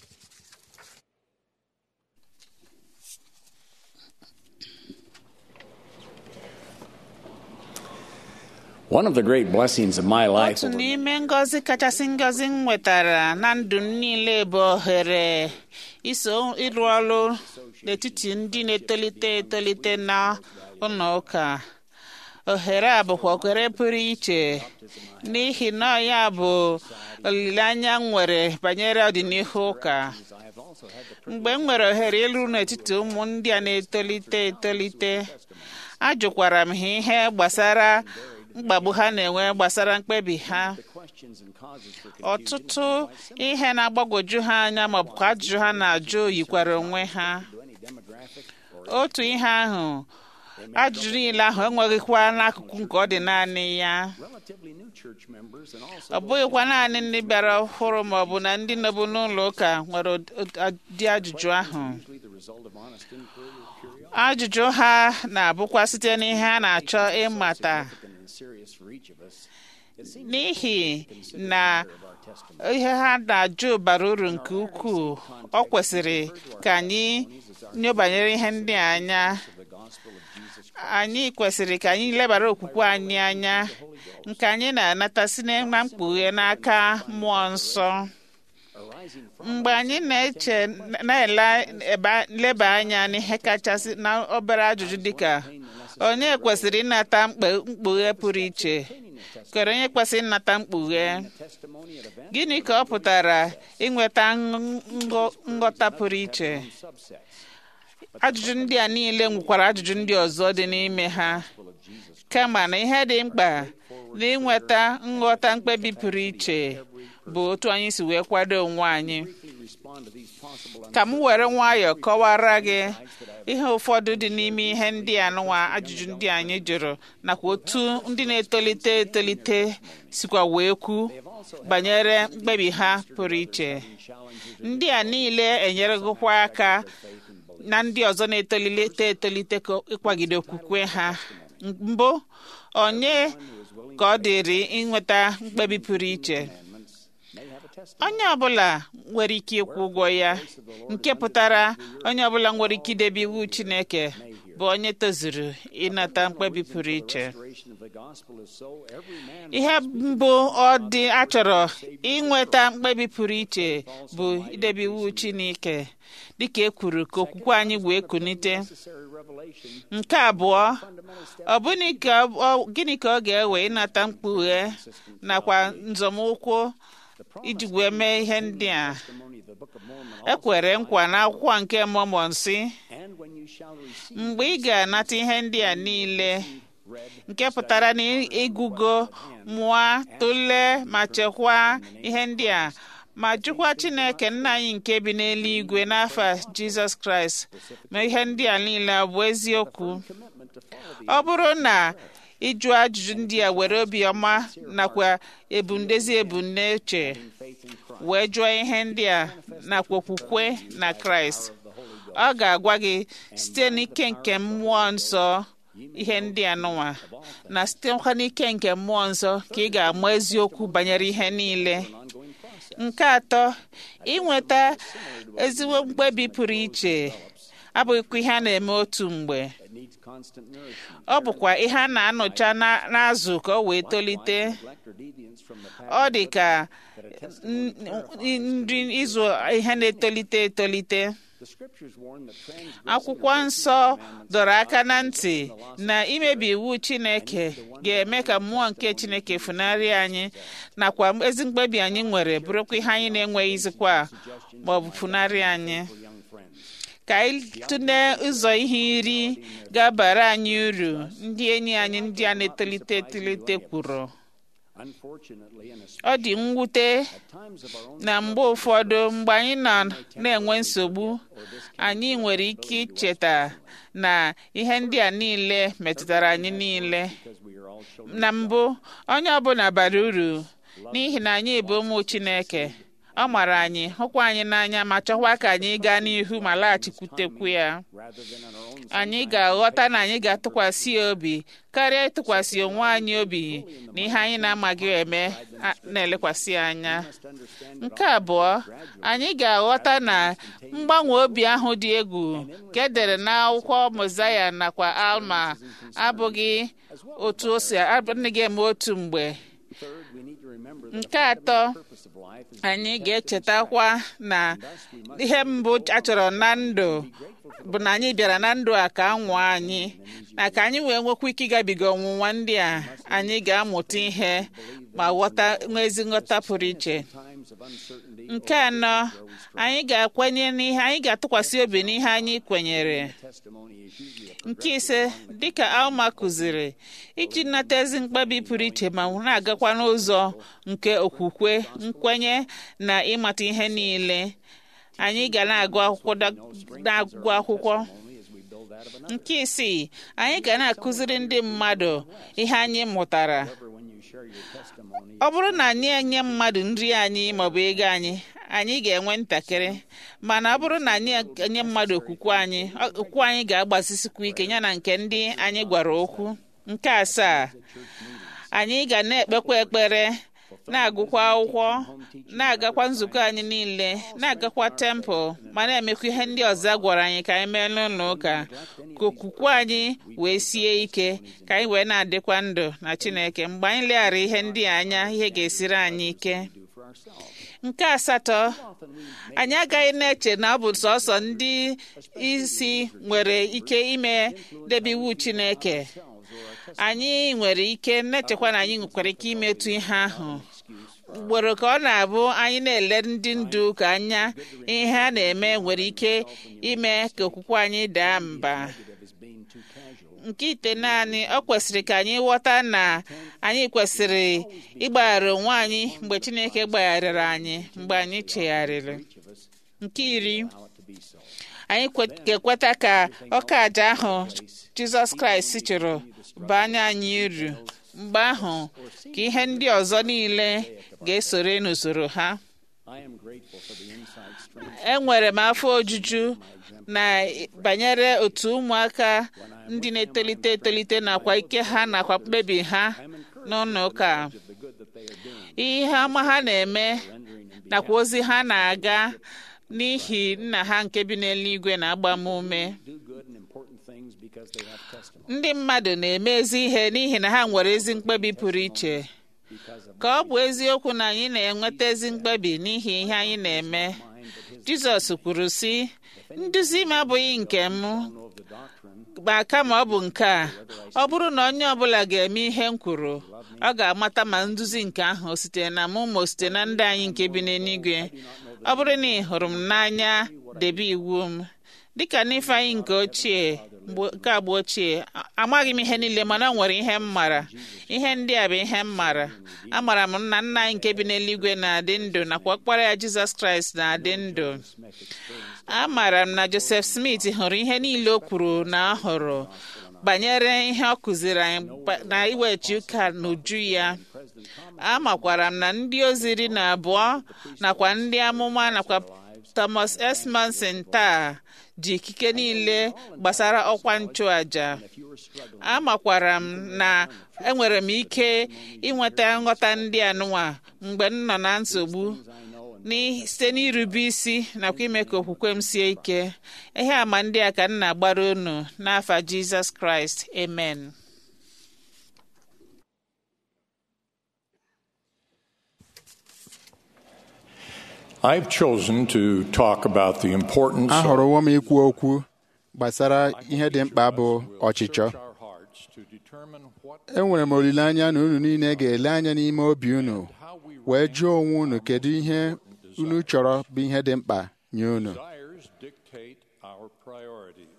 One of the great blessings of my life otu n'ime ngọzi kachasị ngọzi m nwetara na ndụ m niile bụ ohere iso ịrụ ọrụ n'etiti ndị na-etolite etolite na ụlọ ụka ohere a bụkwa ohere pụrụ iche n'ihi na ọ ya bụ olileanya m nwere banyere ọdịnihu ụka mgbe m nwere ohere ịlụ n'etiti ụmụ ndị a na-etolite etolite ajụkwara m ha ihe gbasara mkpagbu ha na-enwe gbasara mkpebi ha ọtụtụ ihe na-agbagwoju ha anya maọbụ ajụjụ ha na-ajụ yikwara onwe ha otu ihe ahụ ajụjụ niile ahụ enweghịkwa n'akụkụ nke ọ dị naanị ya relatively new church members and also ọ bụghịkwa naanị ndị bịara ọhụrụ maọbụ na ndị nọbụ n'ụlọ ụka nwere ụdị ajụjụ ahụ usually the result of honest inquiry or curiosity ajụjụ ha na-abụkwa site n'ihe a na-achọ ịmata and serious for each of us. It seems n'ihi na ihe ha na-ajụ bara uru nke ukwuu ọ kwesịrị ka anyị nyobanyere ihe ndị a anya anyị kwesịrị ka anyị lebara okwukwe anyị anya nke anyị na-anata si na mkpughe n'aka mmụọ nsọ mgbe anyị na-eche na-eleba anya n'ihe kachasị na obere ajụjụ dịka onye kwesịrị ịnata mkpe- mkpughe pụrụ iche kere onye kwesịrị ịnata mkpughe gịnị ka ọ pụtara inweta nghọ- nghọta pụrụ iche ajụjụ ndị a niile nwekwara ajụjụ ndị ọzọ dị n'ime ha kama na ihe dị mkpa na ịnweta nghọta mkpebi pụrụ iche bụ otu anyị si wee kwado onwe anyị ka m were nwayọọ kọwara gị ihe ụfọdụ dị n'ime ihe ndị a nụwa ajụjụ ndị anyị jụrụ nakwa otu ndị na-etolite etolite sikwa wee kwu banyere mkpebi ha pụrụ iche ndị a niile enyeregokwa aka na ndị ọzọ na-etolite etolite ka ịkwagide okwukwe ha mbụ onye ka ọ dịrị inweta mkpebi pụrụ iche onye ọbụla nwere ike ịkwụ ụgwọ ya nke pụtara onye ọbụla nwere ike idebe iwu Chineke bụ onye tozuru ịnata mkpebi pụrụ iche of the gospel is so every man ihe mbụ ọ dị achọrọ inweta mkpebi pụrụ iche bụ idebe iwu Chineke dịka e kwuru ka okwukwe anyị wee kunite necessary revelation nke abụọ ọ bụghị ka ọ- gịnị ka ọ ga-ewe ịnata mkpughe nakwa nzọmụkwụ iji wee mee ihe ndị a testimony of the book of Mormon e kwere nkwa n'akwụkwọ nke Mọmọn si and when you shall receive mgbe ị ga-anata ihe ndị a niile nke pụtara na ịgụgo mụọ tụlee ma chekwaa ihe ndị a ma jụkwa Chineke nna anyị nke bi n'eluigwe n'afa Jizọs Kraịst ma ihe ndị a niile ọ bụ eziokwu ọ bụrụ na ịjụ ajụjụ ndị a were obiọma nakwa ebumdezi ebumnuche wee jụọ ihe ndị a nakwa okwukwe na Kraịst ọ ga-agwa gị site n'ike nke mmụọ nsọ ihe ndị a nụwa na sitekwa n'ike nke mmụọ nsọ ka ị ga-ama eziokwu banyere ihe niile nke atọ inweta ezigbo mkpebi pụrụ iche abụghịkwa ihe a na-eme otu mgbe needs constant nourishment ọ bụkwa ihe a na-anụcha na- n'azụ ka o wee tolite neglect or deviance from the path ọ dị ka n- n- nri ịzụ ihe na-etolite etolite the scriptures warn that transgressing akwụkwọ nsọ dọrọ aka na ntị na imebi iwu chineke ga-eme ka mmụọ nke chineke funarị anyị nakwa ezi mkpebi anyị nwere bụrụkwa ihe anyị na-enweghịzikwa ma ọ bụ funarị anyị young friends ka anyị tụlee ụzọ ihe iri ga-abara anyị uru ndị enyi anyị ndị a na-etolite etolite kwuru ọ dị mwute na mgbe ụfọdụ mgbe anyị nọ na-enwe nsogbu anyị nwere ike icheta na ihe ndị a niile metụtara anyị niile na mbụ onye ọbụla bara uru n'ihi na anyị bụ ụmụ Chineke ọ mara anyị hụkwa anyị n'anya ma chọkwa ka anyị gaa n'ihu ma laghachikwutekwu ya anyị ga-aghọta na anyị ga-atụkwasị ya obi karịa ịtụkwasị onwe anyị obi na ihe anyị na-amaghị eme na-elekwasị anya nke abụọ anyị ga-aghọta na mgbanwe obi ahụ dị egwu ka edere n'akwụkwọ Mozaya nakwa Alma abụghị otu o si adịghị eme otu mgbe nke atọ anyị ga-echetakwa na ihe mbụ a chọrọ na ndụ bụ na anyị bịara na ndụ a ka anwụ anyị na ka anyị wee nwekwa ike ịgabiga ọnwụnwa ndị a anyị ga-amụta ihe ma ghọta nwee ezi nghọta pụrụ iche nke anọ anyị ga-akwenye n'ihe anyị ga-atụkwasị obi n'ihe anyị kwenyere nke ise dịka alma kụziri iji nata ezi mkpebi pụrụ iche ma na-agakwa n'ụzọ nke okwukwe nkwenye na ịmata ihe niile anyị ga na-agụ akwụkwọ na-agụ akwụkwọ nke isii anyị ga na-akụziri ndị mmadụ ihe anyị mụtara ọ bụrụ na anyị enye mmadụ nri anyị maọbụ ego anyị anyị ga-enwe ntakịrị mana ọ bụrụ na anyị enye mmadụ okwukwe anyị okwukwe anyị ga-agbazisikwa ike ya na nke ndị anyị gwara okwu nke asaa anyị ga na-ekpekwa ekpere na-agụkwa akwụkwọ na-agakwa nzukọ anyị niile na-agakwa tempụl ma na-emekwa ihe ndị ọzọ gwara anyị ka anyị mee n'ụlọ ụka ka okwukwe anyị wee sie ike ka anyị wee na-adịkwa ndụ na Chineke mgbe anyị leghara ihe ndị anya ihe ga-esiri anyị ike nke asatọ anyị agaghị na-eche na ọ bụ sọsọ ndị isi nwere ike ime debe iwu Chineke anyị nwere ike na-echekwa na anyị nwekwara ike imetụ ihe ahụ ugboro ka ọ na-abụ anyị na-ele ndị ndu ka anya ihe a na-eme nwere ike ime ka okwukwe anyị daa mba nke ite naanị ọ kwesịrị ka anyị ghọta na anyị kwesịrị ịgbaghara onwe anyị mgbe Chineke gbagharịrị anyị mgbe anyị chegharịrị nke iri anyị ga-ekweta ka ọka aja ahụ Jizọs Kraịst chụrụ banye anyị uru mgbe ahụ ka ihe ndị ọzọ niile ga-esore n'usoro ha enwere m afọ ojuju na banyere otu ụmụaka ndị na-etolite etolite nakwa ike ha nakwa mkpebi ha n'ụlọ ụka ihe ọma ha na-eme nakwa ozi ha na-aga n'ihi nna ha nke bi n'eluigwe na-agba m ume ndị mmadụ na-eme ezi ihe n'ihi na ha nwere ezi mkpebi pụrụ iche ka ọ bụ eziokwu na anyị na-enweta ezi mkpebi n'ihi ihe anyị na-eme Jizọs kwuru sị nduzi m abụghị nke m ma kama ọ bụ nke a ọ bụrụ na onye ọbụla ga-eme ihe m kwuru ọ ga-amata ma nduzi nke ahụ o sitere na mụ ma o site na ndị anyị nke bi n'eluigwe ọ bụrụ na ị hụrụ m n'anya debe iwu m dịka n'ifeanyị nke ochie nke agba ochie amaghị m ihe niile mana ọ nwere ihe m mara ihe ndị a bụ ihe m mara amara m na nna anyị nke bi n'eluigwe na-adị ndụ nakwa ọkpara ya Jizọs Kraịst na-adị ndụ amara m na Joseph Smith hụrụ ihe niile o kwuru na ọ hụrụ banyere ihe ọ kụziri anyị na iwechi ụka n'uju ya amakwara m na ndị ozi iri na abụọ nakwa ndị amụma nakwa Thomas S. Manson taa ji ikike niile gbasara ọkwa nchụaja amakwara m na enwere m ike inweta nghọta ndị anụnwa mgbe m nọ na nsogbu site n'irube isi nakwa ime ka okwukwe m sie ike ihe àmà ndị a ka m na-agbara unu n'afa Jizọs Kraịst amen I've chosen to talk about the importance of ahọrọwo m ikwu okwu gbasara ihe dị mkpa bụ ọchịchọ enwere m olileanya na unu niile ga-ele anya n'ime obi unu wee jụọ onwe unu kedu ihe unu chọrọ bụ ihe dị mkpa nye unu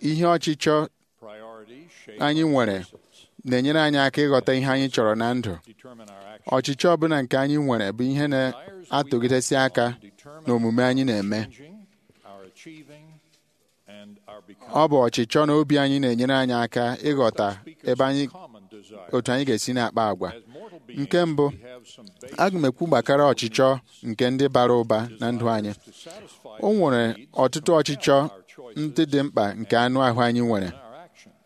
ihe ọchịchọ Priority shape anyị nwere na-enyere anyị aka ịghọta ihe anyị chọrọ na ndụ determine our action. ọchịchọ ọbụla nke anyị nwere bụ ihe na-atụgidesi aka n'omume anyị na-eme Changing, our achieving, and our becoming. ọ bụ ọchịchọ na obi anyị na-enyere anyị aka ịghọta ebe anyị Common desire. otu anyị ga-esi na-akpa agwa As mortal beings, nke mbụ we have some basic aga m ekwu gbakara ọchịchọ nke ndị bara ụba na ndụ anyị to satisfy o nwere ọtụtụ ọchịchọ ndị dị mkpa nke anụ ahụ anyị nwere our actions.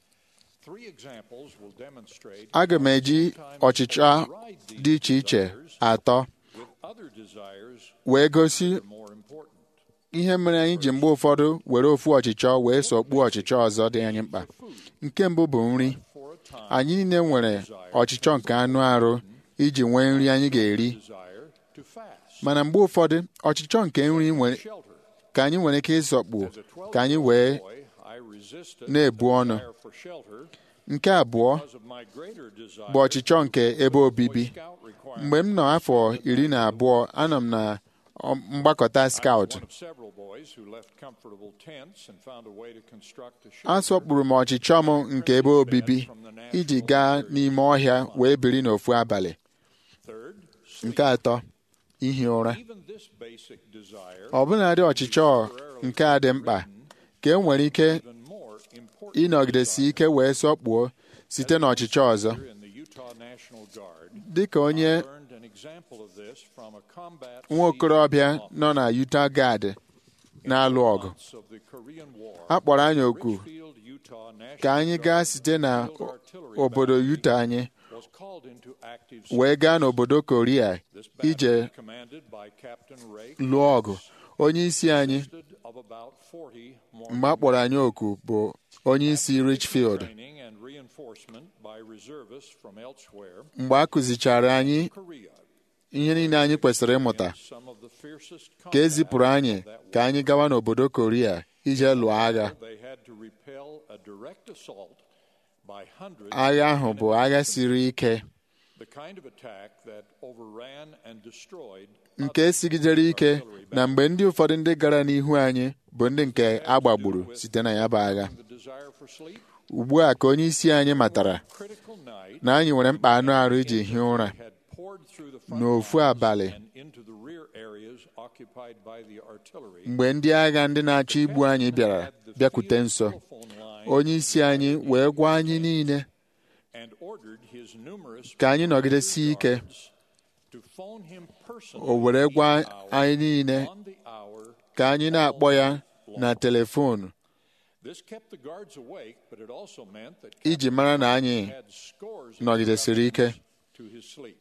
Three examples will demonstrate aga m eji ọchịchọ dị iche iche atọ with other desires wee gosi more important. ihe mere anyị ji mgbe ụfọdụ were ofu ọchịchọ wee sọgbuo ọchịchọ ọzọ dị anyị mkpa nke mbụ bụ nri For a time, anyị niile nwere ọchịchọ nke anụ arụ iji nwee nri anyị ga-eri desire to fast, mana mgbe ụfọdụ ọchịchọ nke nri nwere shelter. ka anyị nwere ike ịsọkpu As a 12 ka anyị wee boy, I resisted na-ebu the ọnụ. desire for shelter nke abụọ because of my greater desire bụ ọchịchọ nke ebe obibi scout requirement. mgbe m nọ afọ iri na abụọ anọ m na ọ- mgbakọta skaut One of several boys who left comfortable tents and found a way to construct a a shelter. sọkpụrụ m ọchịchọ m nke ebe obibi iji gaa n'ime ọhịa wee biri n'ofu abalị Third, nke atọ ihi ụra even this basic desire ọbụnadị ọchịchọ nke a dị mkpa ka e nwere ike even more important ịnọgidesi ike wee sọkpuo site n'ọchịchọ ọzọ in the Utah National Guard. dịka onye Learned an example of this from a combat nwa okorobịa nọ na Utah Guard na-alụ ọgụ months of the Korean War. a kpọrọ anyị oku Richfield, Utah National ka anyị gaa site na obodo Utah anyị was called into active wee gaa n'obodo Korea This ije battle, commanded by Captain Ray, lụọ ọgụ onye isi anyị consisted of about 40 more mgbe a kpọrọ anyị oku bụ onye isi Richfield training and reinforcement by reservists from elsewhere. mgbe a kụzichara anyị Korea, ihe niile anyị kwesịrị ịmụta some of the fiercest ka e zipụrụ combat anyị of that ka anyị gawa n'obodo Korea ije lụọ agha They had to repel a direct assault by hundreds agha ahụ of bụ enemy agha infantry, siri ike the kind of attack that overran and destroyed nke sigidere ike na mgbe ndị ụfọdụ ndị gara n'ihu anyị bụ ndị nke a gbagburu site na ya bụ agha the desire for sleep. ugbu a ka onye isi anyị matara Critical night na anyị nwere mkpa anụ arụ iji hie ụra had poured through the front n'ofu lines abalị and into the rear areas occupied by the artillery. mgbe ndị agha ndị na-achọ igbu anyị bịara bịakwute nso onye isi anyị wee gwa anyị niile and ordered his numerous ka anyị nọgidesie ike guards to phone him personally o were gwa each hour anyị niile on the hour. ka anyị na-akpọ ya na telefonu This kept the guards awake, but it also meant that iji mara na anyị had scores of nọgidesiri ike to his sleep.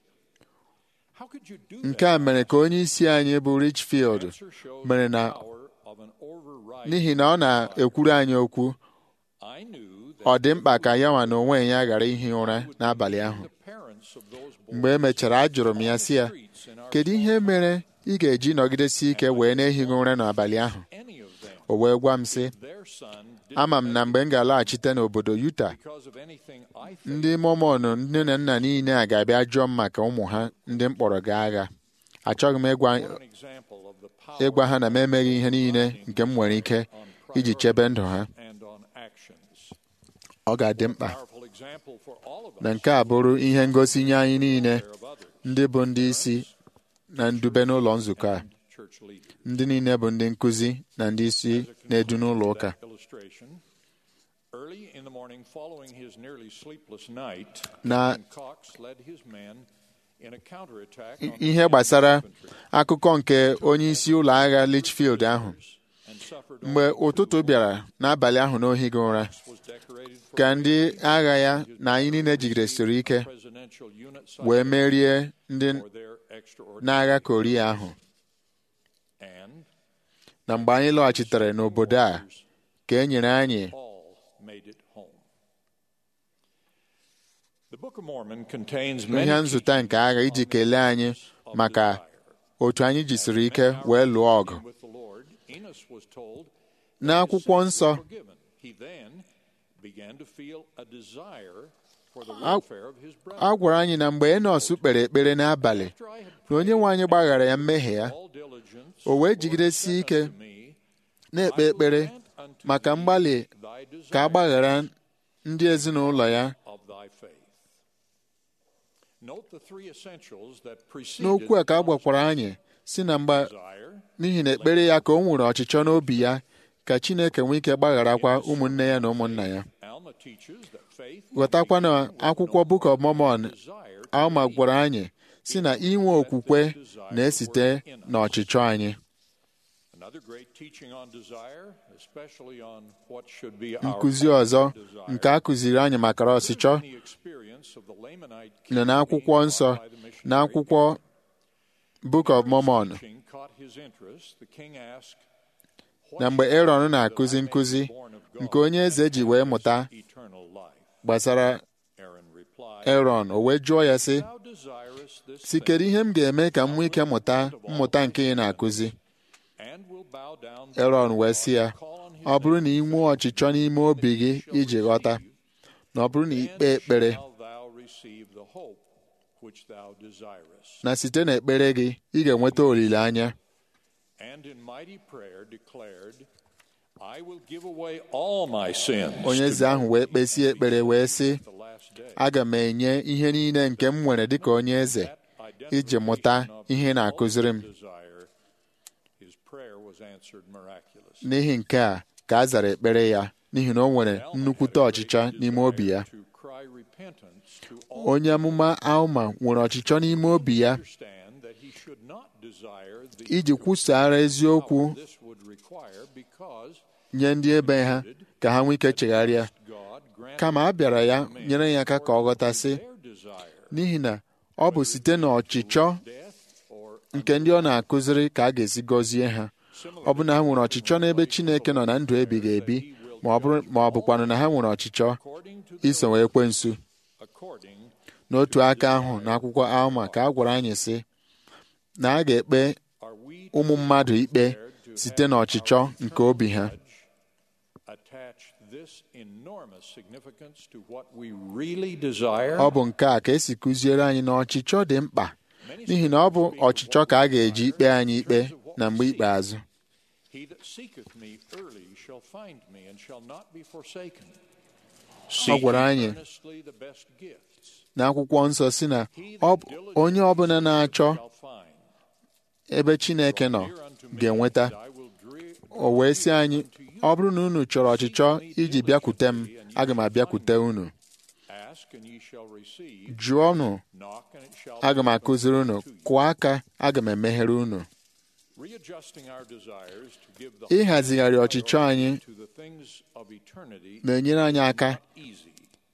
How could you do nke a mere ka onye isi anyị bụ Richfield Answer shows mere the na power of an overriding n'ihi na ọ na-ekwuru anyị okwu I knew that ọ dị mkpa ka ya nwa na onwe ya ghara ihi ụra n'abalị ahụ the parents of those boys mgbe e mechara ajụrụ m ya sị ya kedu ihe mere ị ga-eji nọgidesi ike wee na-ehighị ụra n'abalị ahụ any of them o wee gwa m sị their son did ama m na mgbe m ga-alaghachite n'obodo Utah because of anything I think ndị Mormon nne na nna niile a ga-abịa jụọ m maka ụmụ ha ndị m kpọrọ gaa agha achọghị m ịgwa an example of the power ịgwa ha na m emeghị ihe niile nke m nwere ike iji chebe ndụ ha and on actions. ọ ga-adị mkpa Powerful example for all of us na nke a bụrụ ihe ngosi nye anyị niile of others, ndị bụ ndị isi na ndube n'ụlọ nzukọ a church leaders. ndị niile bụ ndị nkụzi na ndị isi na-edu n'ụlọ ụka That illustration. Early in the morning following his nearly sleepless night, na Captain Cox led his men in a counterattack on the ihe enemy gbasara infantry akụkọ nke onye isi ụlọ agha Litchfield ahụ and suffered mgbe ụtụtụ bịara n'abalị ahụ n'ohighị ụra was decorated for ka ndị agha ya na anyị niile jigidesiri ike presidential unit wee merie ndị for their extraordinary n'agha Korea ahụ and na mgbe anyị lọghachitere n'obodo a ka e nyere anyị all made it home. The Book of Mormon contains ihe many nzụta nke agha iji kelee anyị maka otu anyị jisiri ike wee lụọ ọgụ with the Lord. Enos was told n'akwụkwọ nsọ forgiven. He then began to feel a desire for the A- welfare of his brother. a gwara anyị na mgbe Enos kpere ekpere n'abalị After I had na onye nwe anyị gbaghara ya mmehie ya all diligence, o wee jigidesi ike me, na-ekpe ekpere maka mgbalị ka a gbaghara ndị ezinụlọ ya of thy faith. Note the three essentials that preceded n'okwu a ka a gwakwara anyị si na mgbe desire, n'ihi na ekpere ya ka o nwere ọchịchọ n'obi ya ka Chineke nwee ike gbagharakwa ụmụnne ya na ụmụnna ya Alma teaches that faith ghọtakwa na akwụkwọ Book of Mormon Alma gwara anyị si na inwe okwukwe na-esite n'ọchịchọ anyị Another great teaching on desire, especially on what should be our nkụzi ọzọ desire, nke a kụziri anyị maka ọchịchọ the experience of the Lamanite nọ king n'akwụkwọ being nsọ taught by the missionary n'akwụkwọ Book of Mormon teaching caught his interest. The king asked, na mgbe Aaron na-akụzi nkụzi nke onye eze ji wee mụta eternal life. gbasara Aaron replied, Aaron o wee jụọ ya sị Thou desirest this si kedu ihe m ga-eme ka m nwee ike mụta mmụta nke ị na-akụzi and will bow down Aaron wee sị ya ọ bụrụ na ị nwee ọchịchọ n'ime obi gị iji ghọta na ọ bụrụ na ikpe ekpere shall thou receive the hope which thou desirest. na site n'ekpere gị ị ga-enweta olileanya And in mighty prayer declared, I will give away all my sins onye to eze ahụ wee kpesie ekpere wee sị the last day. aga m enye ihe niile nke m nwere dịka onye eze iji mụta ihe ị na-akụziri m Desire, his prayer was answered miraculously. n'ihi nke a ka a zara ekpere ya n'ihi na o nwere nnukwute ọchịchọ n'ime obi ya To cry repentance to all onye amụma Alma nwere ọchịchọ n'ime obi ya understand that he should not desire the iji kwusara eziokwu this would require because nye ndị ebe ha ka ha nwee ike chegharịa God grant kama a bịara ya nyere ya aka ka ọ ghọtasị their desire n'ihi na ọ bụ site n'ọchịchọ death or nke ndị ọ na-akụziri ka a ga-esi gọzie ha ọ bụ na ha nwere ọchịchọ n'ebe Chineke nọ na ndụ ebighị ebi ma ọ bụrụ ma ọ bụkwanụ na ha nwere ọchịchọ according to the iso ekwensu according n'otu aka ahụ n'akwụkwọ Alma ka a gwara anyị sị na a ga-ekpe are we ụmụ mmadụ ikpe site n'ọchịchọ nke obi ha attach this enormous significance to what we really desire ọ bụ nke a ka esi kụziere anyị na ọchịchọ dị mkpa n'ihi na ọ bụ ọchịchọ ka a ga-eji ikpe anyị ikpe na mgbe ikpeazụ he that seeketh me early shall find me and shall not be forsaken Ọ gwara Seek anyị earnestly the best gifts n'akwụkwọ nsọ si na ọ bụ onye ọbụla na-achọ shall find ebe Chineke nọ Hear unto me, ga-enweta and I will dre- o wee sị anyị ọ bụrụ na unu chọrọ ọchịchọ iji bịakwute m aga m abịakwute unu ask and ye shall receive jụọnụ knock and it shall aga m be akụziri unu opened to you. kụọ aka aga m emeghere unu readjusting our desires to give the ịhazigharị ọchịchọ anyị to the things of eternity na-enyere anyị aka not easy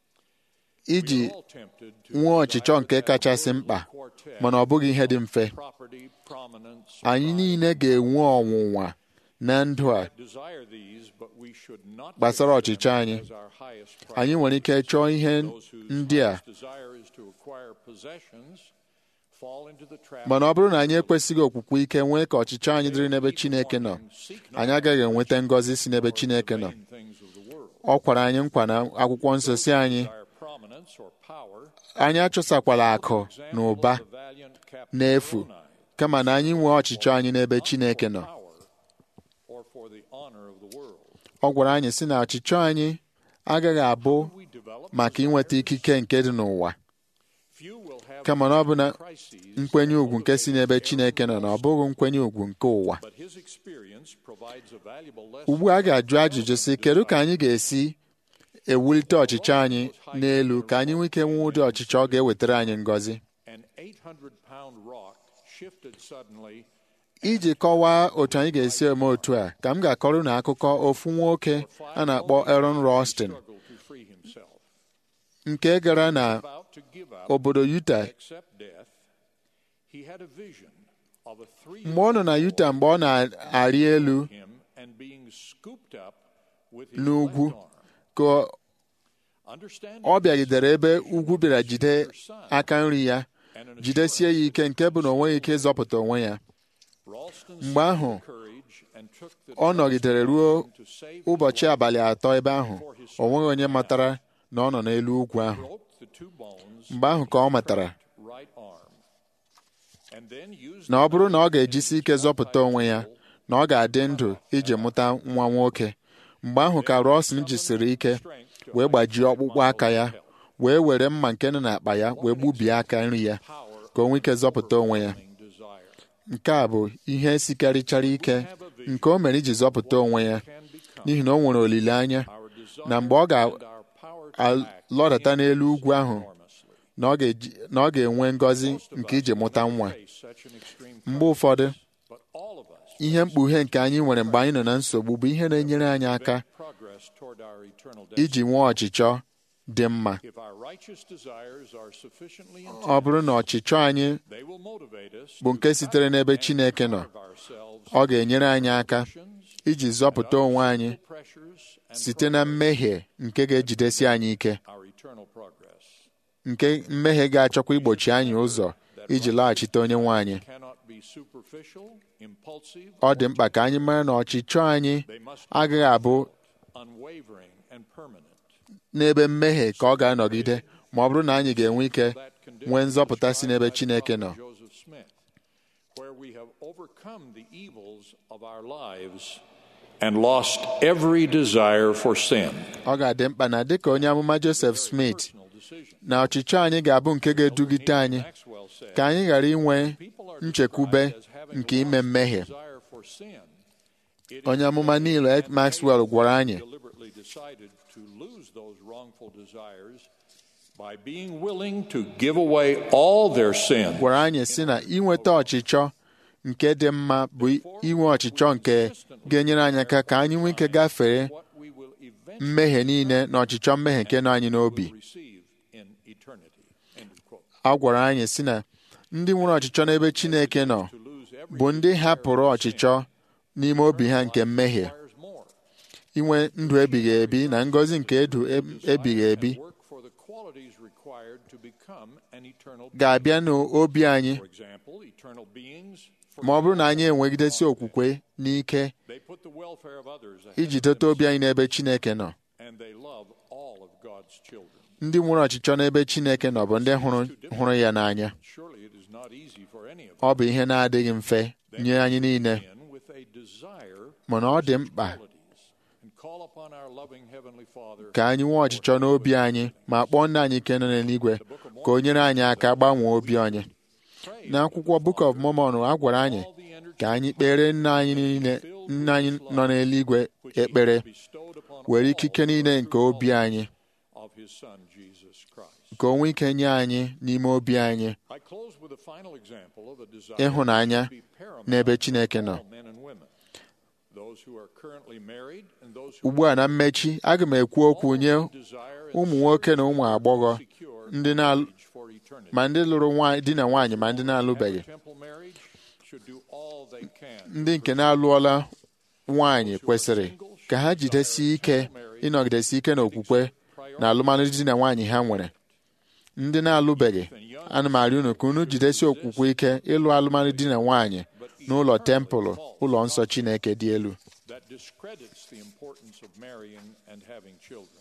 iji all tempted to nwee ọchịchọ nke kachasị mkpa mana ọ bụghị ihe dị mfe property prominence anyị niile ga-enwe ọnwụnwa na ndụ a desire these but we should not gbasara consider ọchịchọ them anyị as our highest anyị priority. nwere ike chọọ ihe Those whose ndị a highest desire is to acquire possessions fall into the trap mana ọ bụrụ na anyị ekwesịghị okwukwe ike nwee ka ọchịchọ anyị dịrị n'ebe Chineke nọ anyị agaghị enweta ngọzi si n'ebe Chineke nọ in things of the world. ọ kwara anyị nkwa na akwụkwọ nsọ si anyị Desire prominence or power anyị achọsakwala akụ na ụba the valiant Captain n'efu Moroni, kama na anyị nwee ọchịchọ anyị n'ebe Chineke nọ power or for the honor of the world. ọ gwara anyị sị na ọchịchọ anyị agaghị abụ We develop maka inweta ikike nke dị n'ụwa few will have kama na ọ bụ na crises, nkwenye ugwu nke si n'ebe Chineke nọ na ọ bụghị nkwenye ugwu nke ụwa but his experience provides a valuable lesson ugbu a a ga-ajụ ajụjụ sị kedu ka anyị ga-esi ewulite ọchịchọ anyị n'elu ka anyị nwee ike nwee ụdị ọchịchọ ọ ga-ewetara anyị ngọzi An 800 pound rock shifted suddenly iji kọwaa otu anyị ga-esi eme otu a ka m ga-akọrọ na akụkọ ofu nwoke a na-akpọ Aaron Rostin struggled to free himself. nke gara na About to give up, obodo Utah accept death, he had a vision of a three mgbe ọ nọ na Utah mgbe ọ na-arị elu him and being scooped up with his n'ugwu left arm. ka Understanding ọ bịagidere ebe ugwu bịara jide aka nri ya and an jidesie ya ike nke bụ na o nweghị ike ịzọpụta onwe ya Ralston mgbe ahụ courage and took the ọ nọgidere ruo to save ụbọchị abalị atọ ebe ahụ o nweghị onye matara na ọ nọ n'elu ugwu ahụ broke the two bones mgbe ahụ ka ọ matara right arm and then used na ọ bụrụ na ọ ga-ejisi ike zọpụta onwe ya na ọ ga-adị ndụ iji mụta nwa nwoke mgbe ahụ ka Rosin jisiri ike wee gbajie ọkpụkpụ aka ya wee were mma nke nọ n'akpa ya wee gbubie aka nri ya ka o nwee ike zọpụta onwe ya nke a bụ ihe sikarịchara ike nke o mere iji zọpụta onwe ya n'ihi na o nwere olileanya na mgbe ọ ga-alọdata n'elu ugwu ahụ na ọ ga-eji- na ọ ga-enwe ngọzi nke iji mụta nwa mgbe ụfọdụ ihe mkpughe nke anyị nwere mgbe anyị nọ na nsogbu bụ ihe na-enyere anyị aka progress toward our eternal iji nwee ọchịchọ dị mma If our righteous desires are sufficiently ọ bụrụ na ọchịchọ anyị they will motivate us bụ nke sitere n'ebe Chineke nọ ọ ga-enyere anyị aka iji zọpụta onwe anyị site na mmehie nke ga-ejidesi anyị ike our eternal progress. nke mmehie ga-achọkwa igbochi anyị ụzọ iji laghachite onye nwe anyị Cannot be superficial, impulsive, ọ dị mkpa ka anyị mara na ọchịchọ anyị agaghị abụ unwavering, and permanent. n'ebe mmehie ka ọ ga-anọgide ma ọ bụrụ na anyị ga-enwe ike nwee nzọpụta si n'ebe Chineke nọ Joseph Smith, where we have overcome the evils of our lives and lost every desire for sin. ọ ga-adị mkpa na dịka onye amụma Joseph Smith na ọchịchọ anyị ga-abụ nke ga-edugide anyị ka anyị ghara inwe nchekwube nke ime mmehie Desire for sin. It onye amụma niile Maxwell gwara anyị deliberately decided to lose those wrongful desires by being willing to give away all their sin gwara anyị sị na inweta ọchịchọ nke dị mma bụ inwe ọchịchọ nke ga-enyere anyị aka ka anyị nwee ike gafere mmehie niile na ọchịchọ mmehie nke nọ anyị n'obi receive in eternity. End of quote. a gwara anyị sị na ndị nwere ọchịchọ n'ebe Chineke nọ bụ ndị hapụrụ ọchịchọ n'ime obi ha nke mmehie inwe ndụ ebighị ebi na ngọzi nke edu ebighị ebi Work for the qualities required to become an eternal ga-abịa n'obi anyị For example, eternal beings ma ọ bụrụ na anyị enwegidesi okwukwe n'ike they put the welfare of others ahead iji dote obi anyị n'ebe Chineke nọ and they love all of God's children. ndị nwere ọchịchọ n'ebe Chineke nọ bụ ndị hụrụ hụrụ ya n'anya Surely it is not easy for any of ọ bụ ihe na-adịghị mfe nye anyị niile us with a desire mana ọ dị mkpa and call upon our loving heavenly Father ka anyị nwee ọchịchọ n'obi anyị ma kpọọ nna anyị nke nọ n'eluigwe ka o nyere anyị aka gbanwee obi anyị n'akwụkwọ Book of Mormon a gwara anyị ka anyị kpere nna anyị niile nna anyị nọ n'eluigwe ekpere were ikike niile nke obi anyị of his Son Jesus Christ. ka o nwee ike nye anyị n'ime obi anyị I close with a final example of a desire ịhụnanya to be paramount n'ebe Chineke nọ all men and women. Those who are currently married and those who ugbu a na mmechi aga m ekwu okwu nye ụmụ nwoke na ụmụ agbọghọ ndị na for eternity. ma ndị lụrụ nwa- di na nwaanyị ma ndị na-alụbeghị Temple marriage should do all they can ndị nke na-alụọla nwaanyị kwesịrị ka ha jidesie ike ịnọgidesi ike n'okwukwe na alụmalụ di na nwaanyị ha nwere ndị na-alụbeghị ana m arịọ unu ka unu jidesie okwukwe ike ịlụ alụmalụ di na nwaanyị n'ụlọ tempụlụ ụlọ nsọ Chineke dị elu that discredits the importance of marrying and having children.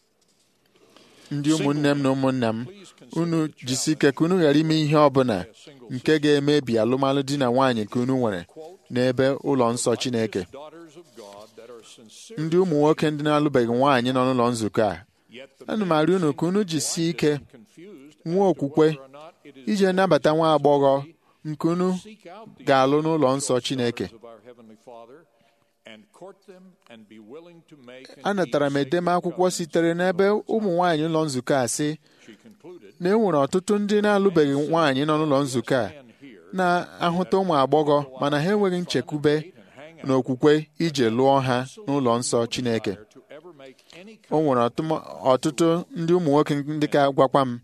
ndị ụmụnne m na ụmụnna m unu jisi ike ka unu ghara ime ihe ọbụla nke ga-emebi alụmalụ di na nwaanyị ka unu nwere n'ebe ụlọ nsọ Chineke Daughters of God that are sincere ndị ụmụ nwoke ndị na-alụbeghị nwaanyị nọ n'ụlọ nzukọ a ana m arịọ unu ka unu jisie ike nwee okwukwe iji nabata nwa agbọghọ nke unu ga-alụ n'ụlọ nsọ Chineke of our Heavenly Father and court them and be willing to make and anatara m keep edemakwụkwọ sitere n'ebe ụmụ nwaanyị ụlọ nzukọ a sị She concluded na e nwere ọtụtụ ndị na-alụbeghị nwaanyị nọ n'ụlọ nzukọ a na-ahụta ụmụ agbọghọ mana ha enweghị nchekwube na okwukwe ije lụọ ha n'ụlọ nsọ Chineke to ever make any o nwere ọtụm- ọtụtụ ndị ụmụ nwoke ndị ka gwakwa m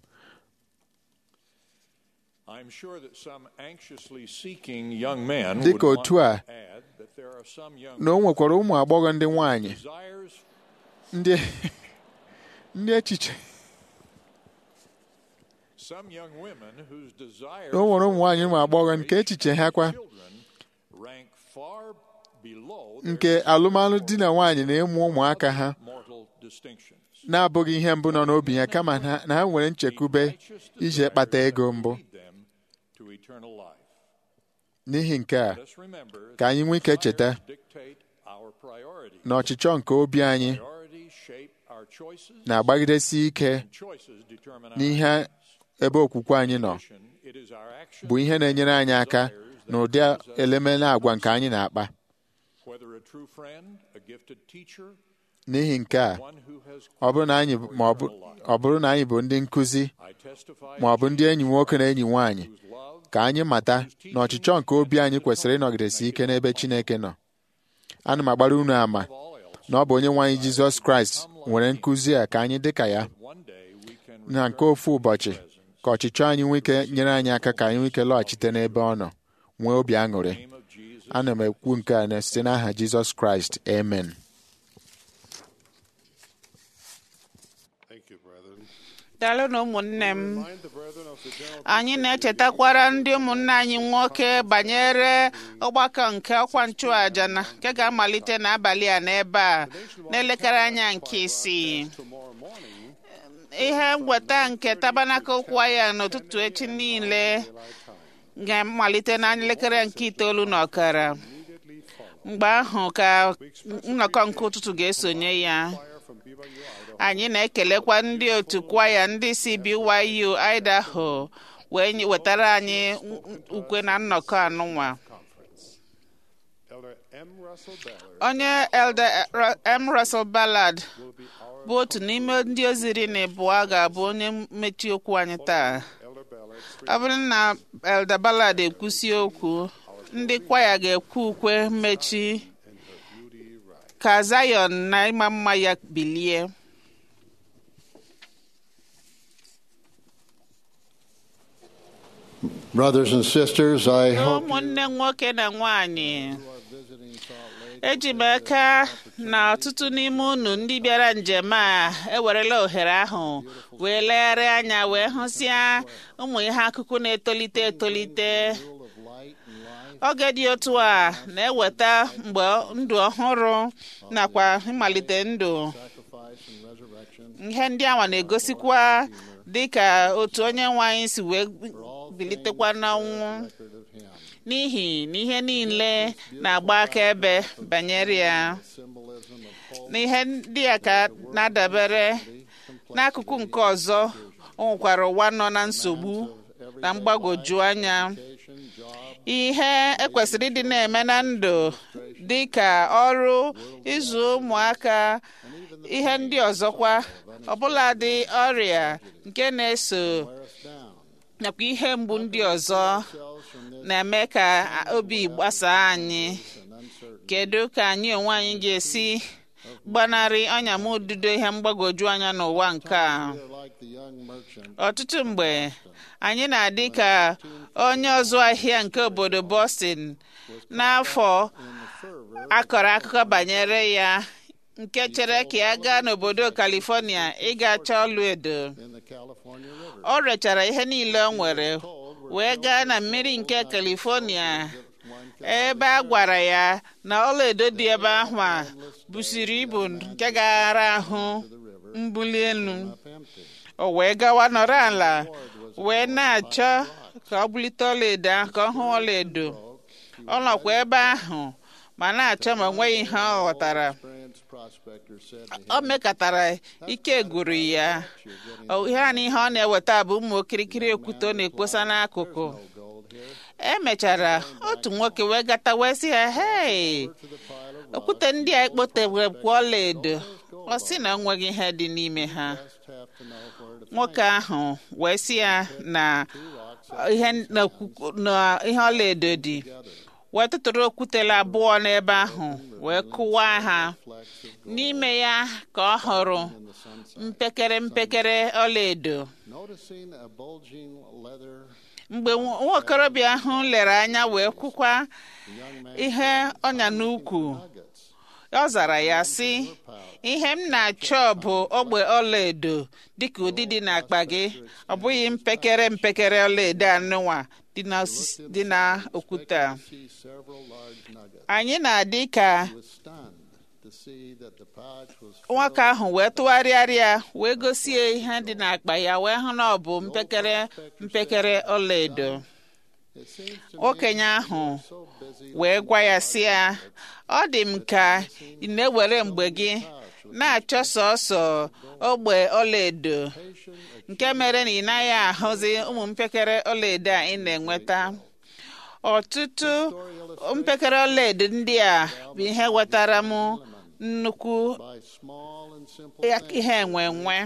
I'm sure that some anxiously seeking young men Dị would ka want otu a, to add that there are some young na o nwekwara ụmụ agbọghọ ndị nwaanyị desires ndị ndị echiche some young women whose desires na o nwere ụmụ nwaanyị ụmụ agbọghọ nke echiche ha kwa rank far below nke alụmalụ di na nwaanyị na ịmụ ụmụaka ha mortal distinctions. na-abụghị ihe mbụ nọ n'obi ha kama na na ha nwere nchekwube iji kpata ego mbụ Lead them to eternal life. n'ihi nke a Let's remember ka anyị nwee ike cheta dictate our na ọchịchọ nke obi anyị Priorities shape our choices, na-agbagidesi ike and choices determine our n'ihe ebe okwukwe anyị nọ action. It is our action bụ ihe na-enyere anyị aka na ụdị elemele agwa nke anyị na-akpa whether a true friend, a gifted teacher, n'ihi nke a one who has ọ bụrụ na anyị ma ọ bụ- ọ bụrụ na anyị bụ ndị nkụzi I testify ma ọ bụ ndị enyi nwoke na enyi nwaanyị ka anyị mata na ọchịchọ nke obi anyị kwesịrị ịnọgidesi ike n'ebe Chineke nọ ana m agbara unu ama na ọ bụ onye nwe anyị Jizọs Kraịst nwere nkụzi a ka anyị dị ka ya one day we can na nke ofu ụbọchị ka ọchịchọ anyị nwee ike nyere anyị aka ka anyị nwee ike lọghachite n'ebe ọ nọ nwee obi aṅụrị ana m ekwu nke a na site n'aha Jizọs Kraịst amen Thank you, brethren. daalụ na ụmụnne m Remind the brethren of the general anyị na-echetakwara ndị ụmụnne anyị nwoke banyere ọgbakọ nke ọkwa nchụàja na nke ga-amalite n'abalị a n'ebe a n'elekere anya nke isii tomorrow morning ihe nweta nke tabanakụl kwaya n'ụtụtụ echi niile ga-amalite na elekere nke itoolu na ọkara mgbe ahụ ka nnọkọ nke ụtụtụ ga-esonye ya from BYU Idaho anyị na-ekelekwa ndị otu kwaya ndị si BYU Idaho wee nye- wetara anyị ukwe na nnọkọ anụnwa Elder M. Russell Ballard onye Elder Ru- M. Russell Ballard bụ otu n'ime ndị oziri na ịbụọ ga-abụ onye mmechi okwu anyị taa Elder Ballard ọ bụrụ na Elder Ballard ekwusi okwu ndị kwaya ga-ekwu ukwe mmechi ka Zion na ịma mma ya bilie Brothers and sisters, I hope ụmụnne nwoke na nwanyị eji m aka na ọtụtụ n'ime unu ndị bịara njem a ewerela ohere ahụ wee legharị anya wee hụsịa ụmụ ihe akụkụ na-etolite etolite oge dị otu a na-eweta mgbe ndụ ọhụrụ nakwa ịmalite ndụ ihe ndị awa na-egosikwa dịka otu onye nwe anyị si wee bilitekwa n'ọnwụ n'ihi na ihe niile na-agba akaebe banyere ya n'ihe ndị a ka na-adabere n'akụkụ nke ọzọ o nwekwara ụwa nọ na nsogbu na mgbagwoju anya ihe ekwesịrị ịdị na-eme na ndụ dị ka ọrụ ịzụ ụmụaka ihe ndị ọzọkwa ọbụladị ọrịa nke na-eso nakwa ihe mgbu ndị ọzọ na-eme ka obi gbasaa anyị kedu ka anyị onwe anyị ga-esi gbanarị ọnya m ududo ihe mgbagwoju anya n'ụwa nke a ọtụtụ mgbe anyị na-adị ka onye ọzụ ahịa nke obodo Boston n'afọ akọrọ akụkọ banyere ya nke chere ka ya gaa n'obodo California ịga chọọ ọlụ edo o rechara ihe niile o nwere wee gaa na mmiri nke California ebe a gwara ya na ọlaedo dị ebe ahụ a busiri ibu nke gaghara ahụ mbuli elu o wee gawa nọrọ ala wee na-achọ ka ọ bulite ọlaedo ahụ ka ọ hụ ọlaedo ọ nọkwa ebe ahụ ma na-achọ ma onweghị ihe ọ ghọtara o mekatara ike gwụrụ ya ihe a na ihe ọ na-eweta bụ ụmụ okirikiri okwute ọ na-ekposa n'akụkụ emechara otu nwoke wee gata wee sị ha hei okwute ndị a ekpotewekwa ọla edo ọ sị na enweghị ihe dị n'ime ha nwoke ahụ wee sị ya na ihe ọla edo dị wee tụtụrụ okwutela abụọ n'ebe ahụ wee kụwaa ha n'ime ya ka ọ hụrụ mpekere mpekere ọlaedo mgbe nwaokorobịa ahụ lere anya wee kwukwa ihe ọnya n'ukwu ọ zara ya sị ihe m na-achọ bụ ogbe ọlaedo dịka ụdị dị n'akpa gị ọ bụghị mpekere mpekere ọlaedo anụnwa dị na okwute a anyị na-adị ka nwoke ahụ wee tụgharịarịa wee gosie ihe dị n'akpa ya wee hụ na ọ bụ mpekere mpekere ọlaedo okenye ahụ wee gwa ya sị ya ọ dị m ka ị na-ewere mgbe gị na-achọ sọsọ ogbe ọlaedo nke mere na ị naghị ahụzi ụmụ mpekere ọlaedo a ị na-enweta ọtụtụ mpekere ọlaedo ndị a bụ ihe wetara m nnukwu ihe enwe enwe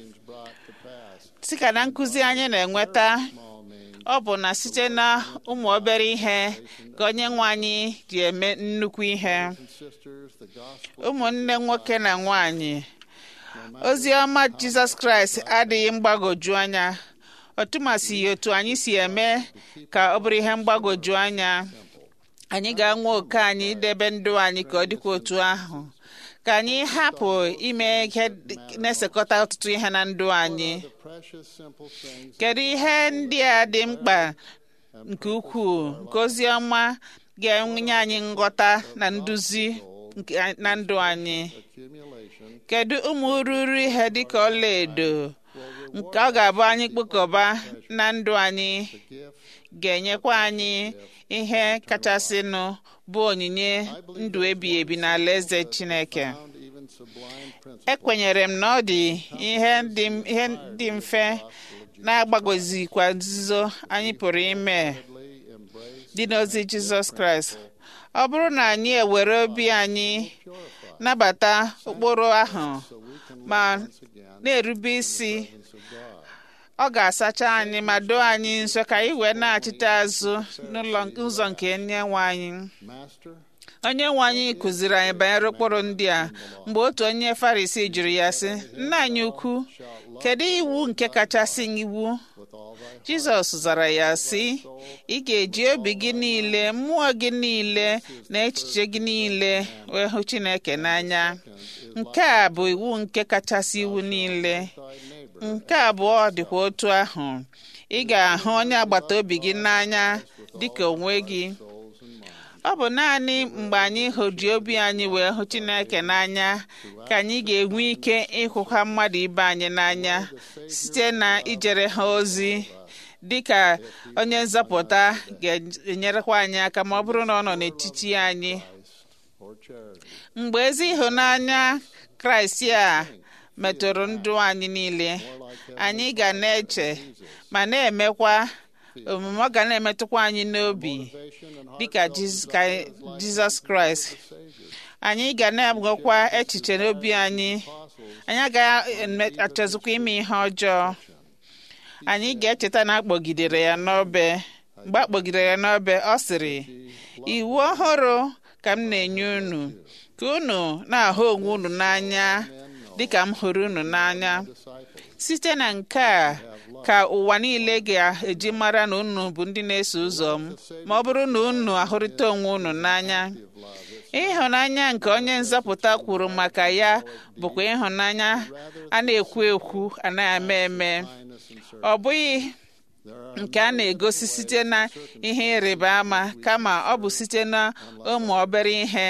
sika na nkụzi anyị na-enweta ọ bụ na site na ụmụ obere ihe ka onye nwe anyị ji eme nnukwu ihe ụmụnne nwoke na nwanyị ozi ọma jizọs kraịst adịghị mgbagwoju anya ọtụmasị otu anyị si eme ka ọ bụrụ ihe mgbagwoju anya anyị ga-anwa oke anyị idebe ndụ anyị ka ọ dịkwa otu ahụ ka anyị hapụ ime ihe na-esekọta ọtụtụ ihe na ndụ anyị kedu ihe ndị a dị mkpa nke ukwuu nke ozi ọma ga-enye anyị nghọta na nduzi na ndụ anyị kedu ụmụ ururu ihe dịka ọlaedo nke ọ ga-abụ anyị kpokọba na ndụ anyị ga-enyekwa anyị ihe kachasịnụ bụ onyinye ndụ ebighị ebi n'ala eze Chineke ekwenyere m na ọ dị ihe dị mfe na-agbagozikwa nzuzo anyị pụrụ ime dị n'ozi Jizọs Kraịst ọ bụrụ na anyị ewere obi anyị nabata ụkpụrụ ahụ ma na-erube isi ọ ga-asacha anyị ma doo anyị nsọ ka anyị wee na-achịta azụ n'ụzọ nke onye nwe anyị onye nwe anyị kụziri anyị banyere ụkpụrụ ndị a mgbe otu onye farisi jụrụ ya sị nna anyị ukwu kedu iwu nke kachasị iwu jizọs zara ya sị ị ga-eji obi gị niile mmụọ gị niile na echiche gị niile wee hụ chineke n'anya nke a bụ iwu nke kachasị iwu niile nke abụọ dịkwa otu ahụ ị ga-ahụ onye agbata obi gị n'anya dịka onwe gị ọ bụ naanị mgbe anyị hụji obi anyị wee hụ Chineke n'anya ka anyị ga-enwe ike ịhụkwa mmadụ ibe anyị n'anya site na ijere ha ozi dịka onye nzọpụta ga-enyerekwa anyị aka ma ọ bụrụ na ọ nọ n'etiti anyị mgbe ezi ịhụnanya Kraịst a metụrụ ndụ anyị niile anyị ga na-eche ma na-emekwa omume ọ ga na-emetụkwa anyị n'obi dịka Jizọs Kraịst anyị ga na-agwakwa echiche n'obi anyị anyị agaghị achọzikwa ime ihe ọjọọ anyị ga-echeta na akpọgidere ya n'obe mgbe akpọgidere ya n'obe ọ sịrị iwu ọhụrụ ka m na-enye unu ka unu na-ahụ onwe unu n'anya dịka m hụrụ unu n'anya site na nke a ka ụwa niile ga-eji mara na unu bụ ndị na-eso ụzọ m ma ọ bụrụ na unu ahụrịta onwe unu n'anya ịhụnanya nke onye nzọpụta kwuru maka ya bụkwa ịhụnanya a na-ekwu ekwu anaghị eme eme ọ bụghị nke a na-egosi site na ihe ịrịba ama kama ọ bụ site na ụmụ obere ihe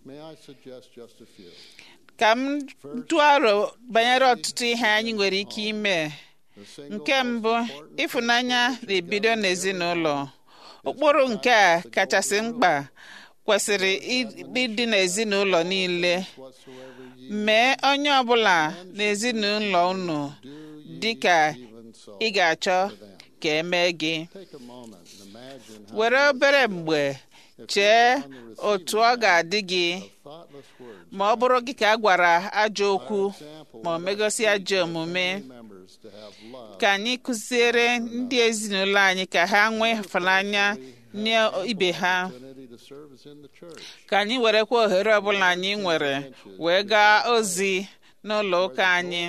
ka m tụọ aro banyere ọtụtụ ihe anyị nwere ike ime nke mbụ ịfụnanya na-ebido n'ezinụlọ ụkpụrụ nke a kachasị mkpa kwesịrị ịdị n'ezinụlọ niile mee onye ọbụla n'ezinụlọ unu dị ka ị ga-achọ ka emee gị were obere mgbe chee otu ọ ga-adị gị ma ọ bụrụ gị ka a gwara ajọ okwu ma ọ megosi ajọ omume ka anyị kụziere ndị ezinụlọ anyị ka ha nwee ịhụnanya nye ibe ha ka anyị werekwa ohere ọbụla anyị nwere wee gaa ozi n'ụlọ ụka anyị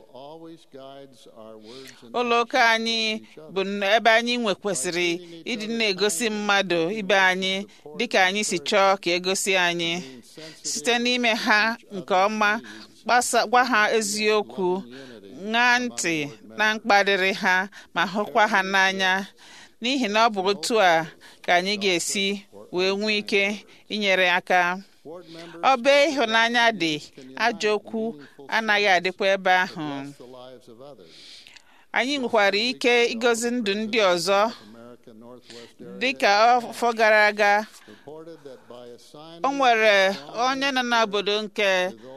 ụlọ ụka anyị bụ ebe anyị nwe kwesịrị ịdị na-egosi mmadụ ibe anyị dịka anyị si chọọ ka egosi anyị site n'ime ha nke ọma gwa ha eziokwu ṅaa ntị na mkparịrị ha ma hụkwa ha n'anya n'ihi na ọ bụ otu a ka anyị ga-esi wee nwee ike inyere aka ọbe ịhụnanya dị ajọ okwu anaghị adịkwa ebe ahụ anyị nwekwara ike ịgọzi ndụ ndị ọzọ dịka afọ gara aga o nwere onye nọ n'obodo nke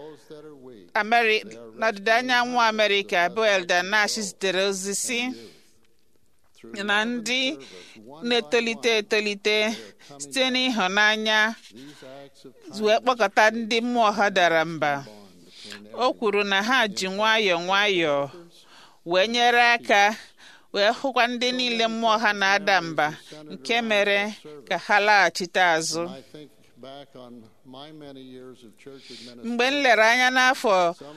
n'ọdịda anyanwụ amerịka bụ elda nash zitere ozi si na ndị na-etolite etolite site n'ịhụnanya wee kpọkọta ndị mmụọ ha dara mba o kwuru na ha ji nwayọọ nwayọọ wee nyere aka wee hụkwa ndị niile mmụọ ha na-ada mba nke mere ka ha laghachite azụ mgbe m lere anya n'afọ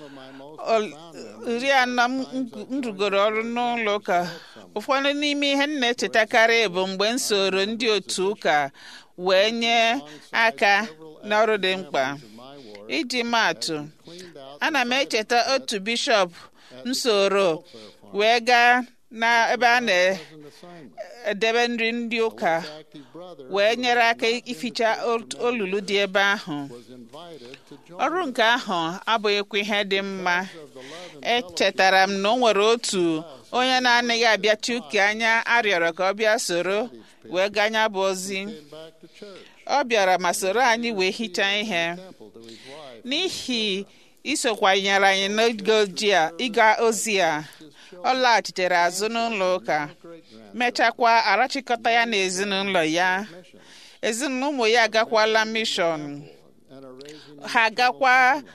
iri anọ m rugoro ọrụ n'ụlọ ụka ụfọdụ n'ime ihe m na-echetakarị bụ mgbe m soro ndị otu ụka wee nye aka n'ọrụ dị mkpa iji maatụ ana m echeta otu bishọp nsoro wee gaa n'ebe a na-edebe nri ndị ụka wee nyere aka ificha olulu dị ebe ahụ ọrụ nke ahụ abụghịkwa ihe dị mma echetara m na o nwere otu onye na-anaghị abịachi ụka anya arịọrọ ka ọ bịa soro wee ganya bụ ozi ọ bịara ma soro anyị wee hichaa ihe n'ihi isokwanyere anyị n'oge ịga ozi a ọ laghachitere azụ n'ụlọ ụka mechakwa arachịkọta ya na ezinụlọ ya ezinụlọ ụmụ ya agakwala mishọn ha agakwa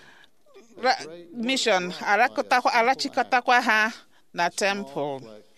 mishọn arachịkọtakwa ha na tempụl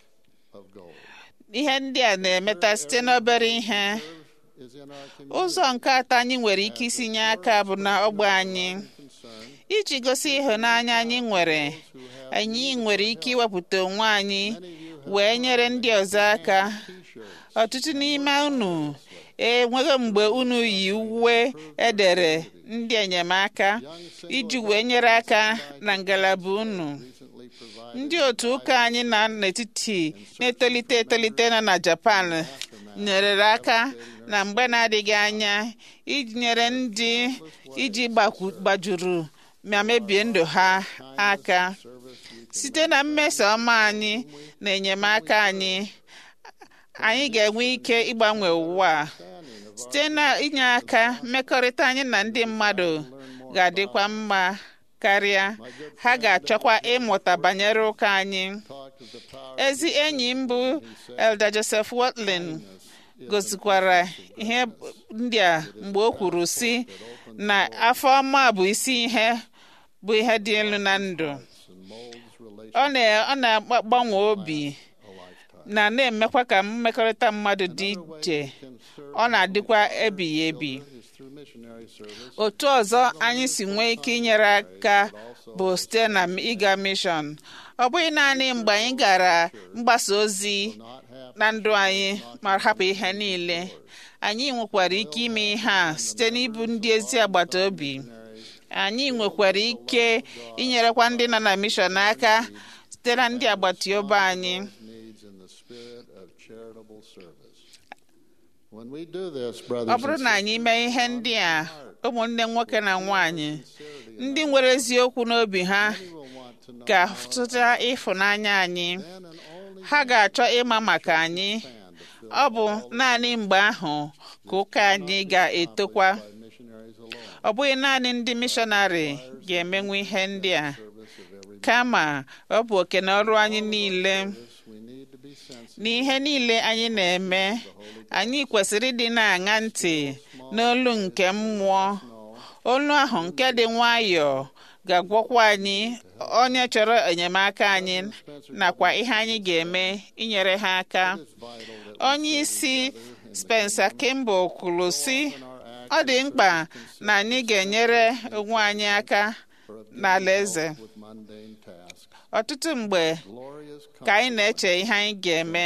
ihe ndị a na-emeta site n'obere ihe ụzọ nke atọ anyị nwere ike isi nye aka bụ na ọgbe anyị iji gosi ịhụnanya anyị nwere anyị nwere ike iwepụta onwe anyị wee nyere ndị ọzọ aka ọtụtụ n'ime unu enweghị mgbe unu yi uwe edere ndị enyemaka iji wee nyere aka na ngalaba unu ndị otu ụka anyị na n'etiti na-etolite etolite nọ na Japan nyerere aka na mgbe na-adịghị anya iji nyere ndị iji gbajuru ma mebie ndụ ha aka site na mmeso ọma anyị na enyemaka anyị anyị ga-enwe ike ịgbanwe ụwa site na inye aka mmekọrịta anyị na ndị mmadụ ga-adịkwa mma karịa ha ga-achọkwa ịmụta banyere ụka anyị ezi enyi m bụ Elder Joseph Watling gosikwara ihe ndị a mgbe o kwuru sị na afọ ọma bụ isi ihe bụ ihe dị elu na ndụ ọ na-agbanwe obi na na-emekwa ka mmekọrịta mmadụ dị iche ọ na-adịkwa ebighị ebi otu ọzọ anyị si nwee ike inyere aka bụ site na ịga mishọn ọ bụghị naanị mgbe anyị gara mgbasa ozi na ndụ anyị ma hapụ ihe niile anyị nwekwara ike ime ihe a site n'ịbụ ndị ezi agbata obi anyị nwekwara ike inyerekwa ndị nọ na mishọn aka site na ndị agbata obi anyị ọ bụrụ na anyị mee ihe ndị a ụmụnne nwoke na nwanyị ndị nwere eziokwu n'obi ha ga-afụta ịfụnanya anyị ha ga-achọ ịma maka anyị ọ bụ naanị mgbe ahụ ka ụka anyị ga-etokwa ọ bụghị naanị ndị mishọnarị ga-emenwu ihe ndị a kama ọ bụ oke na ọrụ anyị niile n'ihe niile anyị na-eme anyị kwesịrị ịdị na-aṅa ntị n'olu nke mmụọ olu ahụ nke dị nwayọọ ga-agwọkwa anyị onye chọrọ enyemaka anyị nakwa ihe anyị ga-eme inyere ha aka onye isi Spencer Kimball kwuru sị ọ dị mkpa na anyị ga-enyere onwe anyị aka n'ala eze ọtụtụ mgbe ka anyị na-eche ihe anyị ga-eme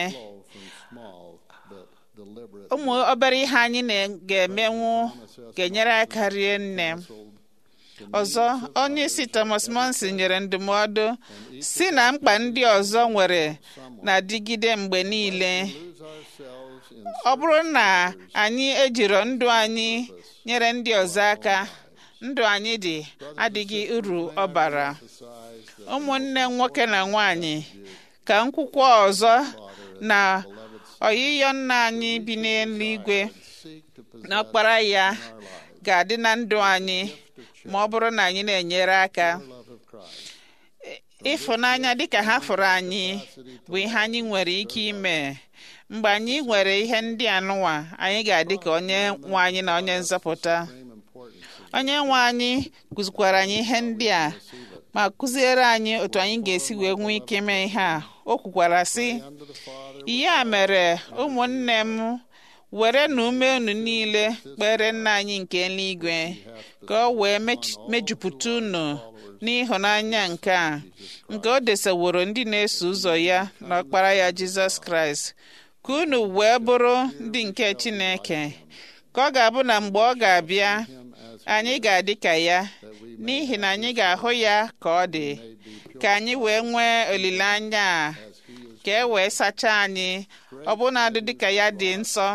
ụmụ obere ihe anyị ga-emenwu ga-enyere aka rie nne ọzọ onye isi Thomas Monson nyere ndụmọdụ si na mkpa ndị ọzọ nwere na-adịgide mgbe niile ọ bụrụ na anyị ejiri ndụ anyị nyere ndị ọzọ aka ndụ anyị dị adịghị uru ọ bara ụmụnne nwoke na nwanyị ka nkwụkwọ ọzọ na ọyịyọ nna anyị bi n'eluigwe na ọkpara ya ga-adị na ndụ anyị ma ọ bụrụ na anyị na-enyere aka ịfụnanya dịka ha fụrụ anyị bụ ihe anyị nwere ike ime mgbe anyị nwere ihe ndị anụnwa anyị ga-adị ka onye nwe anyị na onye nzọpụta onye nwe anyị kụzikwara anyị ihe ndị a ma kụziere anyị otu anyị ga-esi wee nwee ike mee ihe a o kwukwara sị ya mere ụmụnne m were na ume unu niile kpere nna anyị nke eluigwe ka o wee mejupụta unu n'ịhụnanya nke a nke o deseworo ndị na-eso ụzọ ya n'ọkpara ya jizọs kraịst ka unu wee bụrụ ndị nke chineke ka ọ ga-abụ na mgbe ọ ga-abịa anyị ga-adị ka ya n'ihi na anyị ga-ahụ ya ka ọ dị ka anyị wee nwee olileanya a ka e wee sachaa anyị ọbụnadị dịka ya dị nsọ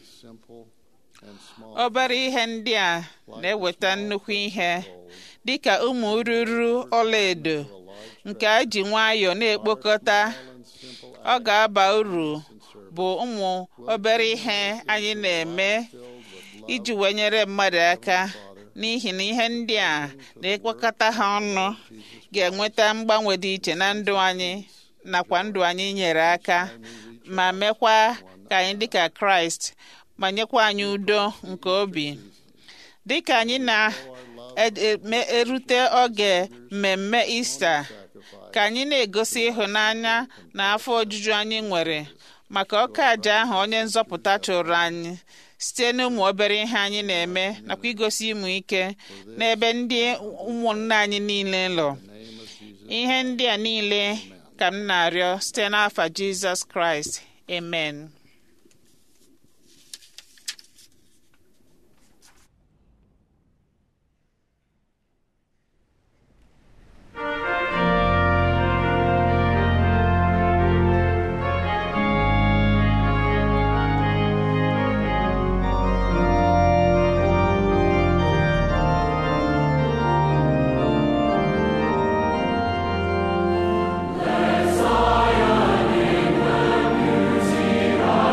obere ihe ndị a na-eweta nnukwu ihe dịka ụmụ ruru ọlaedo nke a ji nwayọọ na-ekpokọta ọ ga-aba uru bụ ụmụ obere ihe anyị na-eme iji wee nyere mmadụ aka n'ihi na ihe ndị a na-ekpokọta ha ọnụ ga-enweta mgbanwe dị iche na ndụ anyị nakwa ndụ anyị nyere aka ma mekwa ka anyị dịka kraịst ma nyekwa anyị udo nke obi dịka anyị na-erute oge mmemme ista ka anyị na-egosi ịhụnanya na afọ ojuju anyị nwere maka ọka aja ahụ onye nzọpụta chụrụ anyị site n'ụmụ obere ihe anyị na-eme nakwa igosi ịmụ ike n'ebe ndị ụmụnne anyị niile nọ ihe ndị a niile ka m na-arịọ site n'afa jizọs kraịst amen Zion in the beauty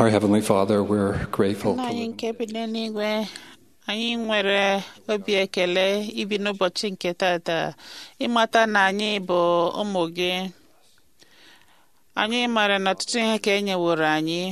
Our Heavenly Father, we're grateful nna to anyị nke bi n'eluigwe anyị nwere obi ekele ibi n'ụbọchị nke tata ịmata na anyị bụ ụmụ gị anyị mara na ọtụtụ ihe ka e nyeworo anyị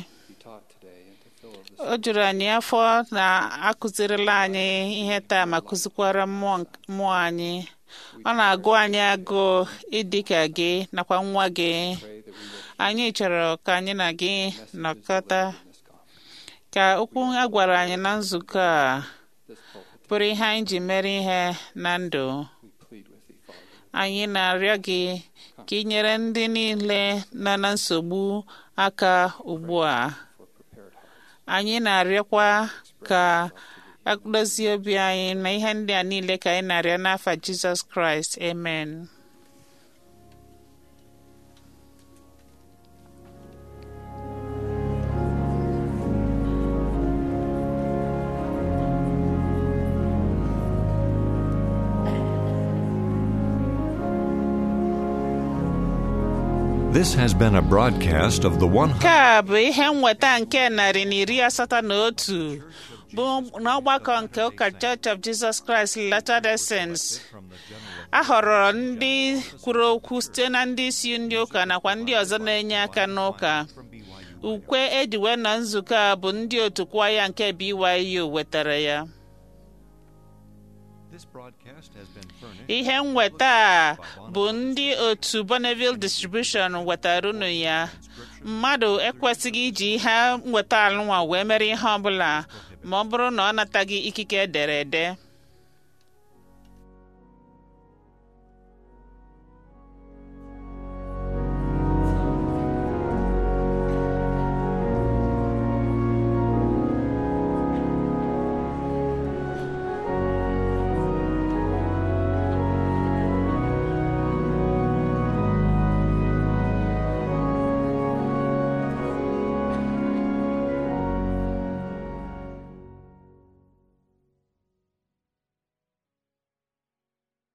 o juru anyị afọ na akụzirila anyị ihe taa ma kụzikwara mmụọ mmụọ anyị ọ na-agụ anyị agụụ ịdị ka gị nakwa nwa gị anyị chọrọ ka anyị na gị nọkọta ka okwu a gwara anyị na nzukọ a bụrụ ihe anyị ji mere ihe na ndụ anyị na-arịọ gị ka ị nyere ndị niile nọ na nsogbu aka ugbu a anyị na-arịọkwa ka akdozie obi anyị na ihe ndị a niile ka anyị na-arịọ n'afa Jizọs Kraịst amen This has been a broadcast of the one. nke a bụ ihe nweta nke narị na iri asatọ na otu bụ n'ọgbakọ nke ụka Church of Jesus Christ Latter-day Saints a họrọ ndị kwuru okwu site na ndị isi ndị ụka nakwa ndị ọzọ na-enye aka n'ụka ukwe ejiwe na nzukọ a bụ ndị otu kwaya nke BYU wetara ya ihe nweta a bụ ndị otu Bonneville Distribution wetara unu ya mmadụ ekwesịghị iji ihe nweta alụnwa wee mere ihe ọbụla ma ọ bụrụ na ọ nataghị ikike ederede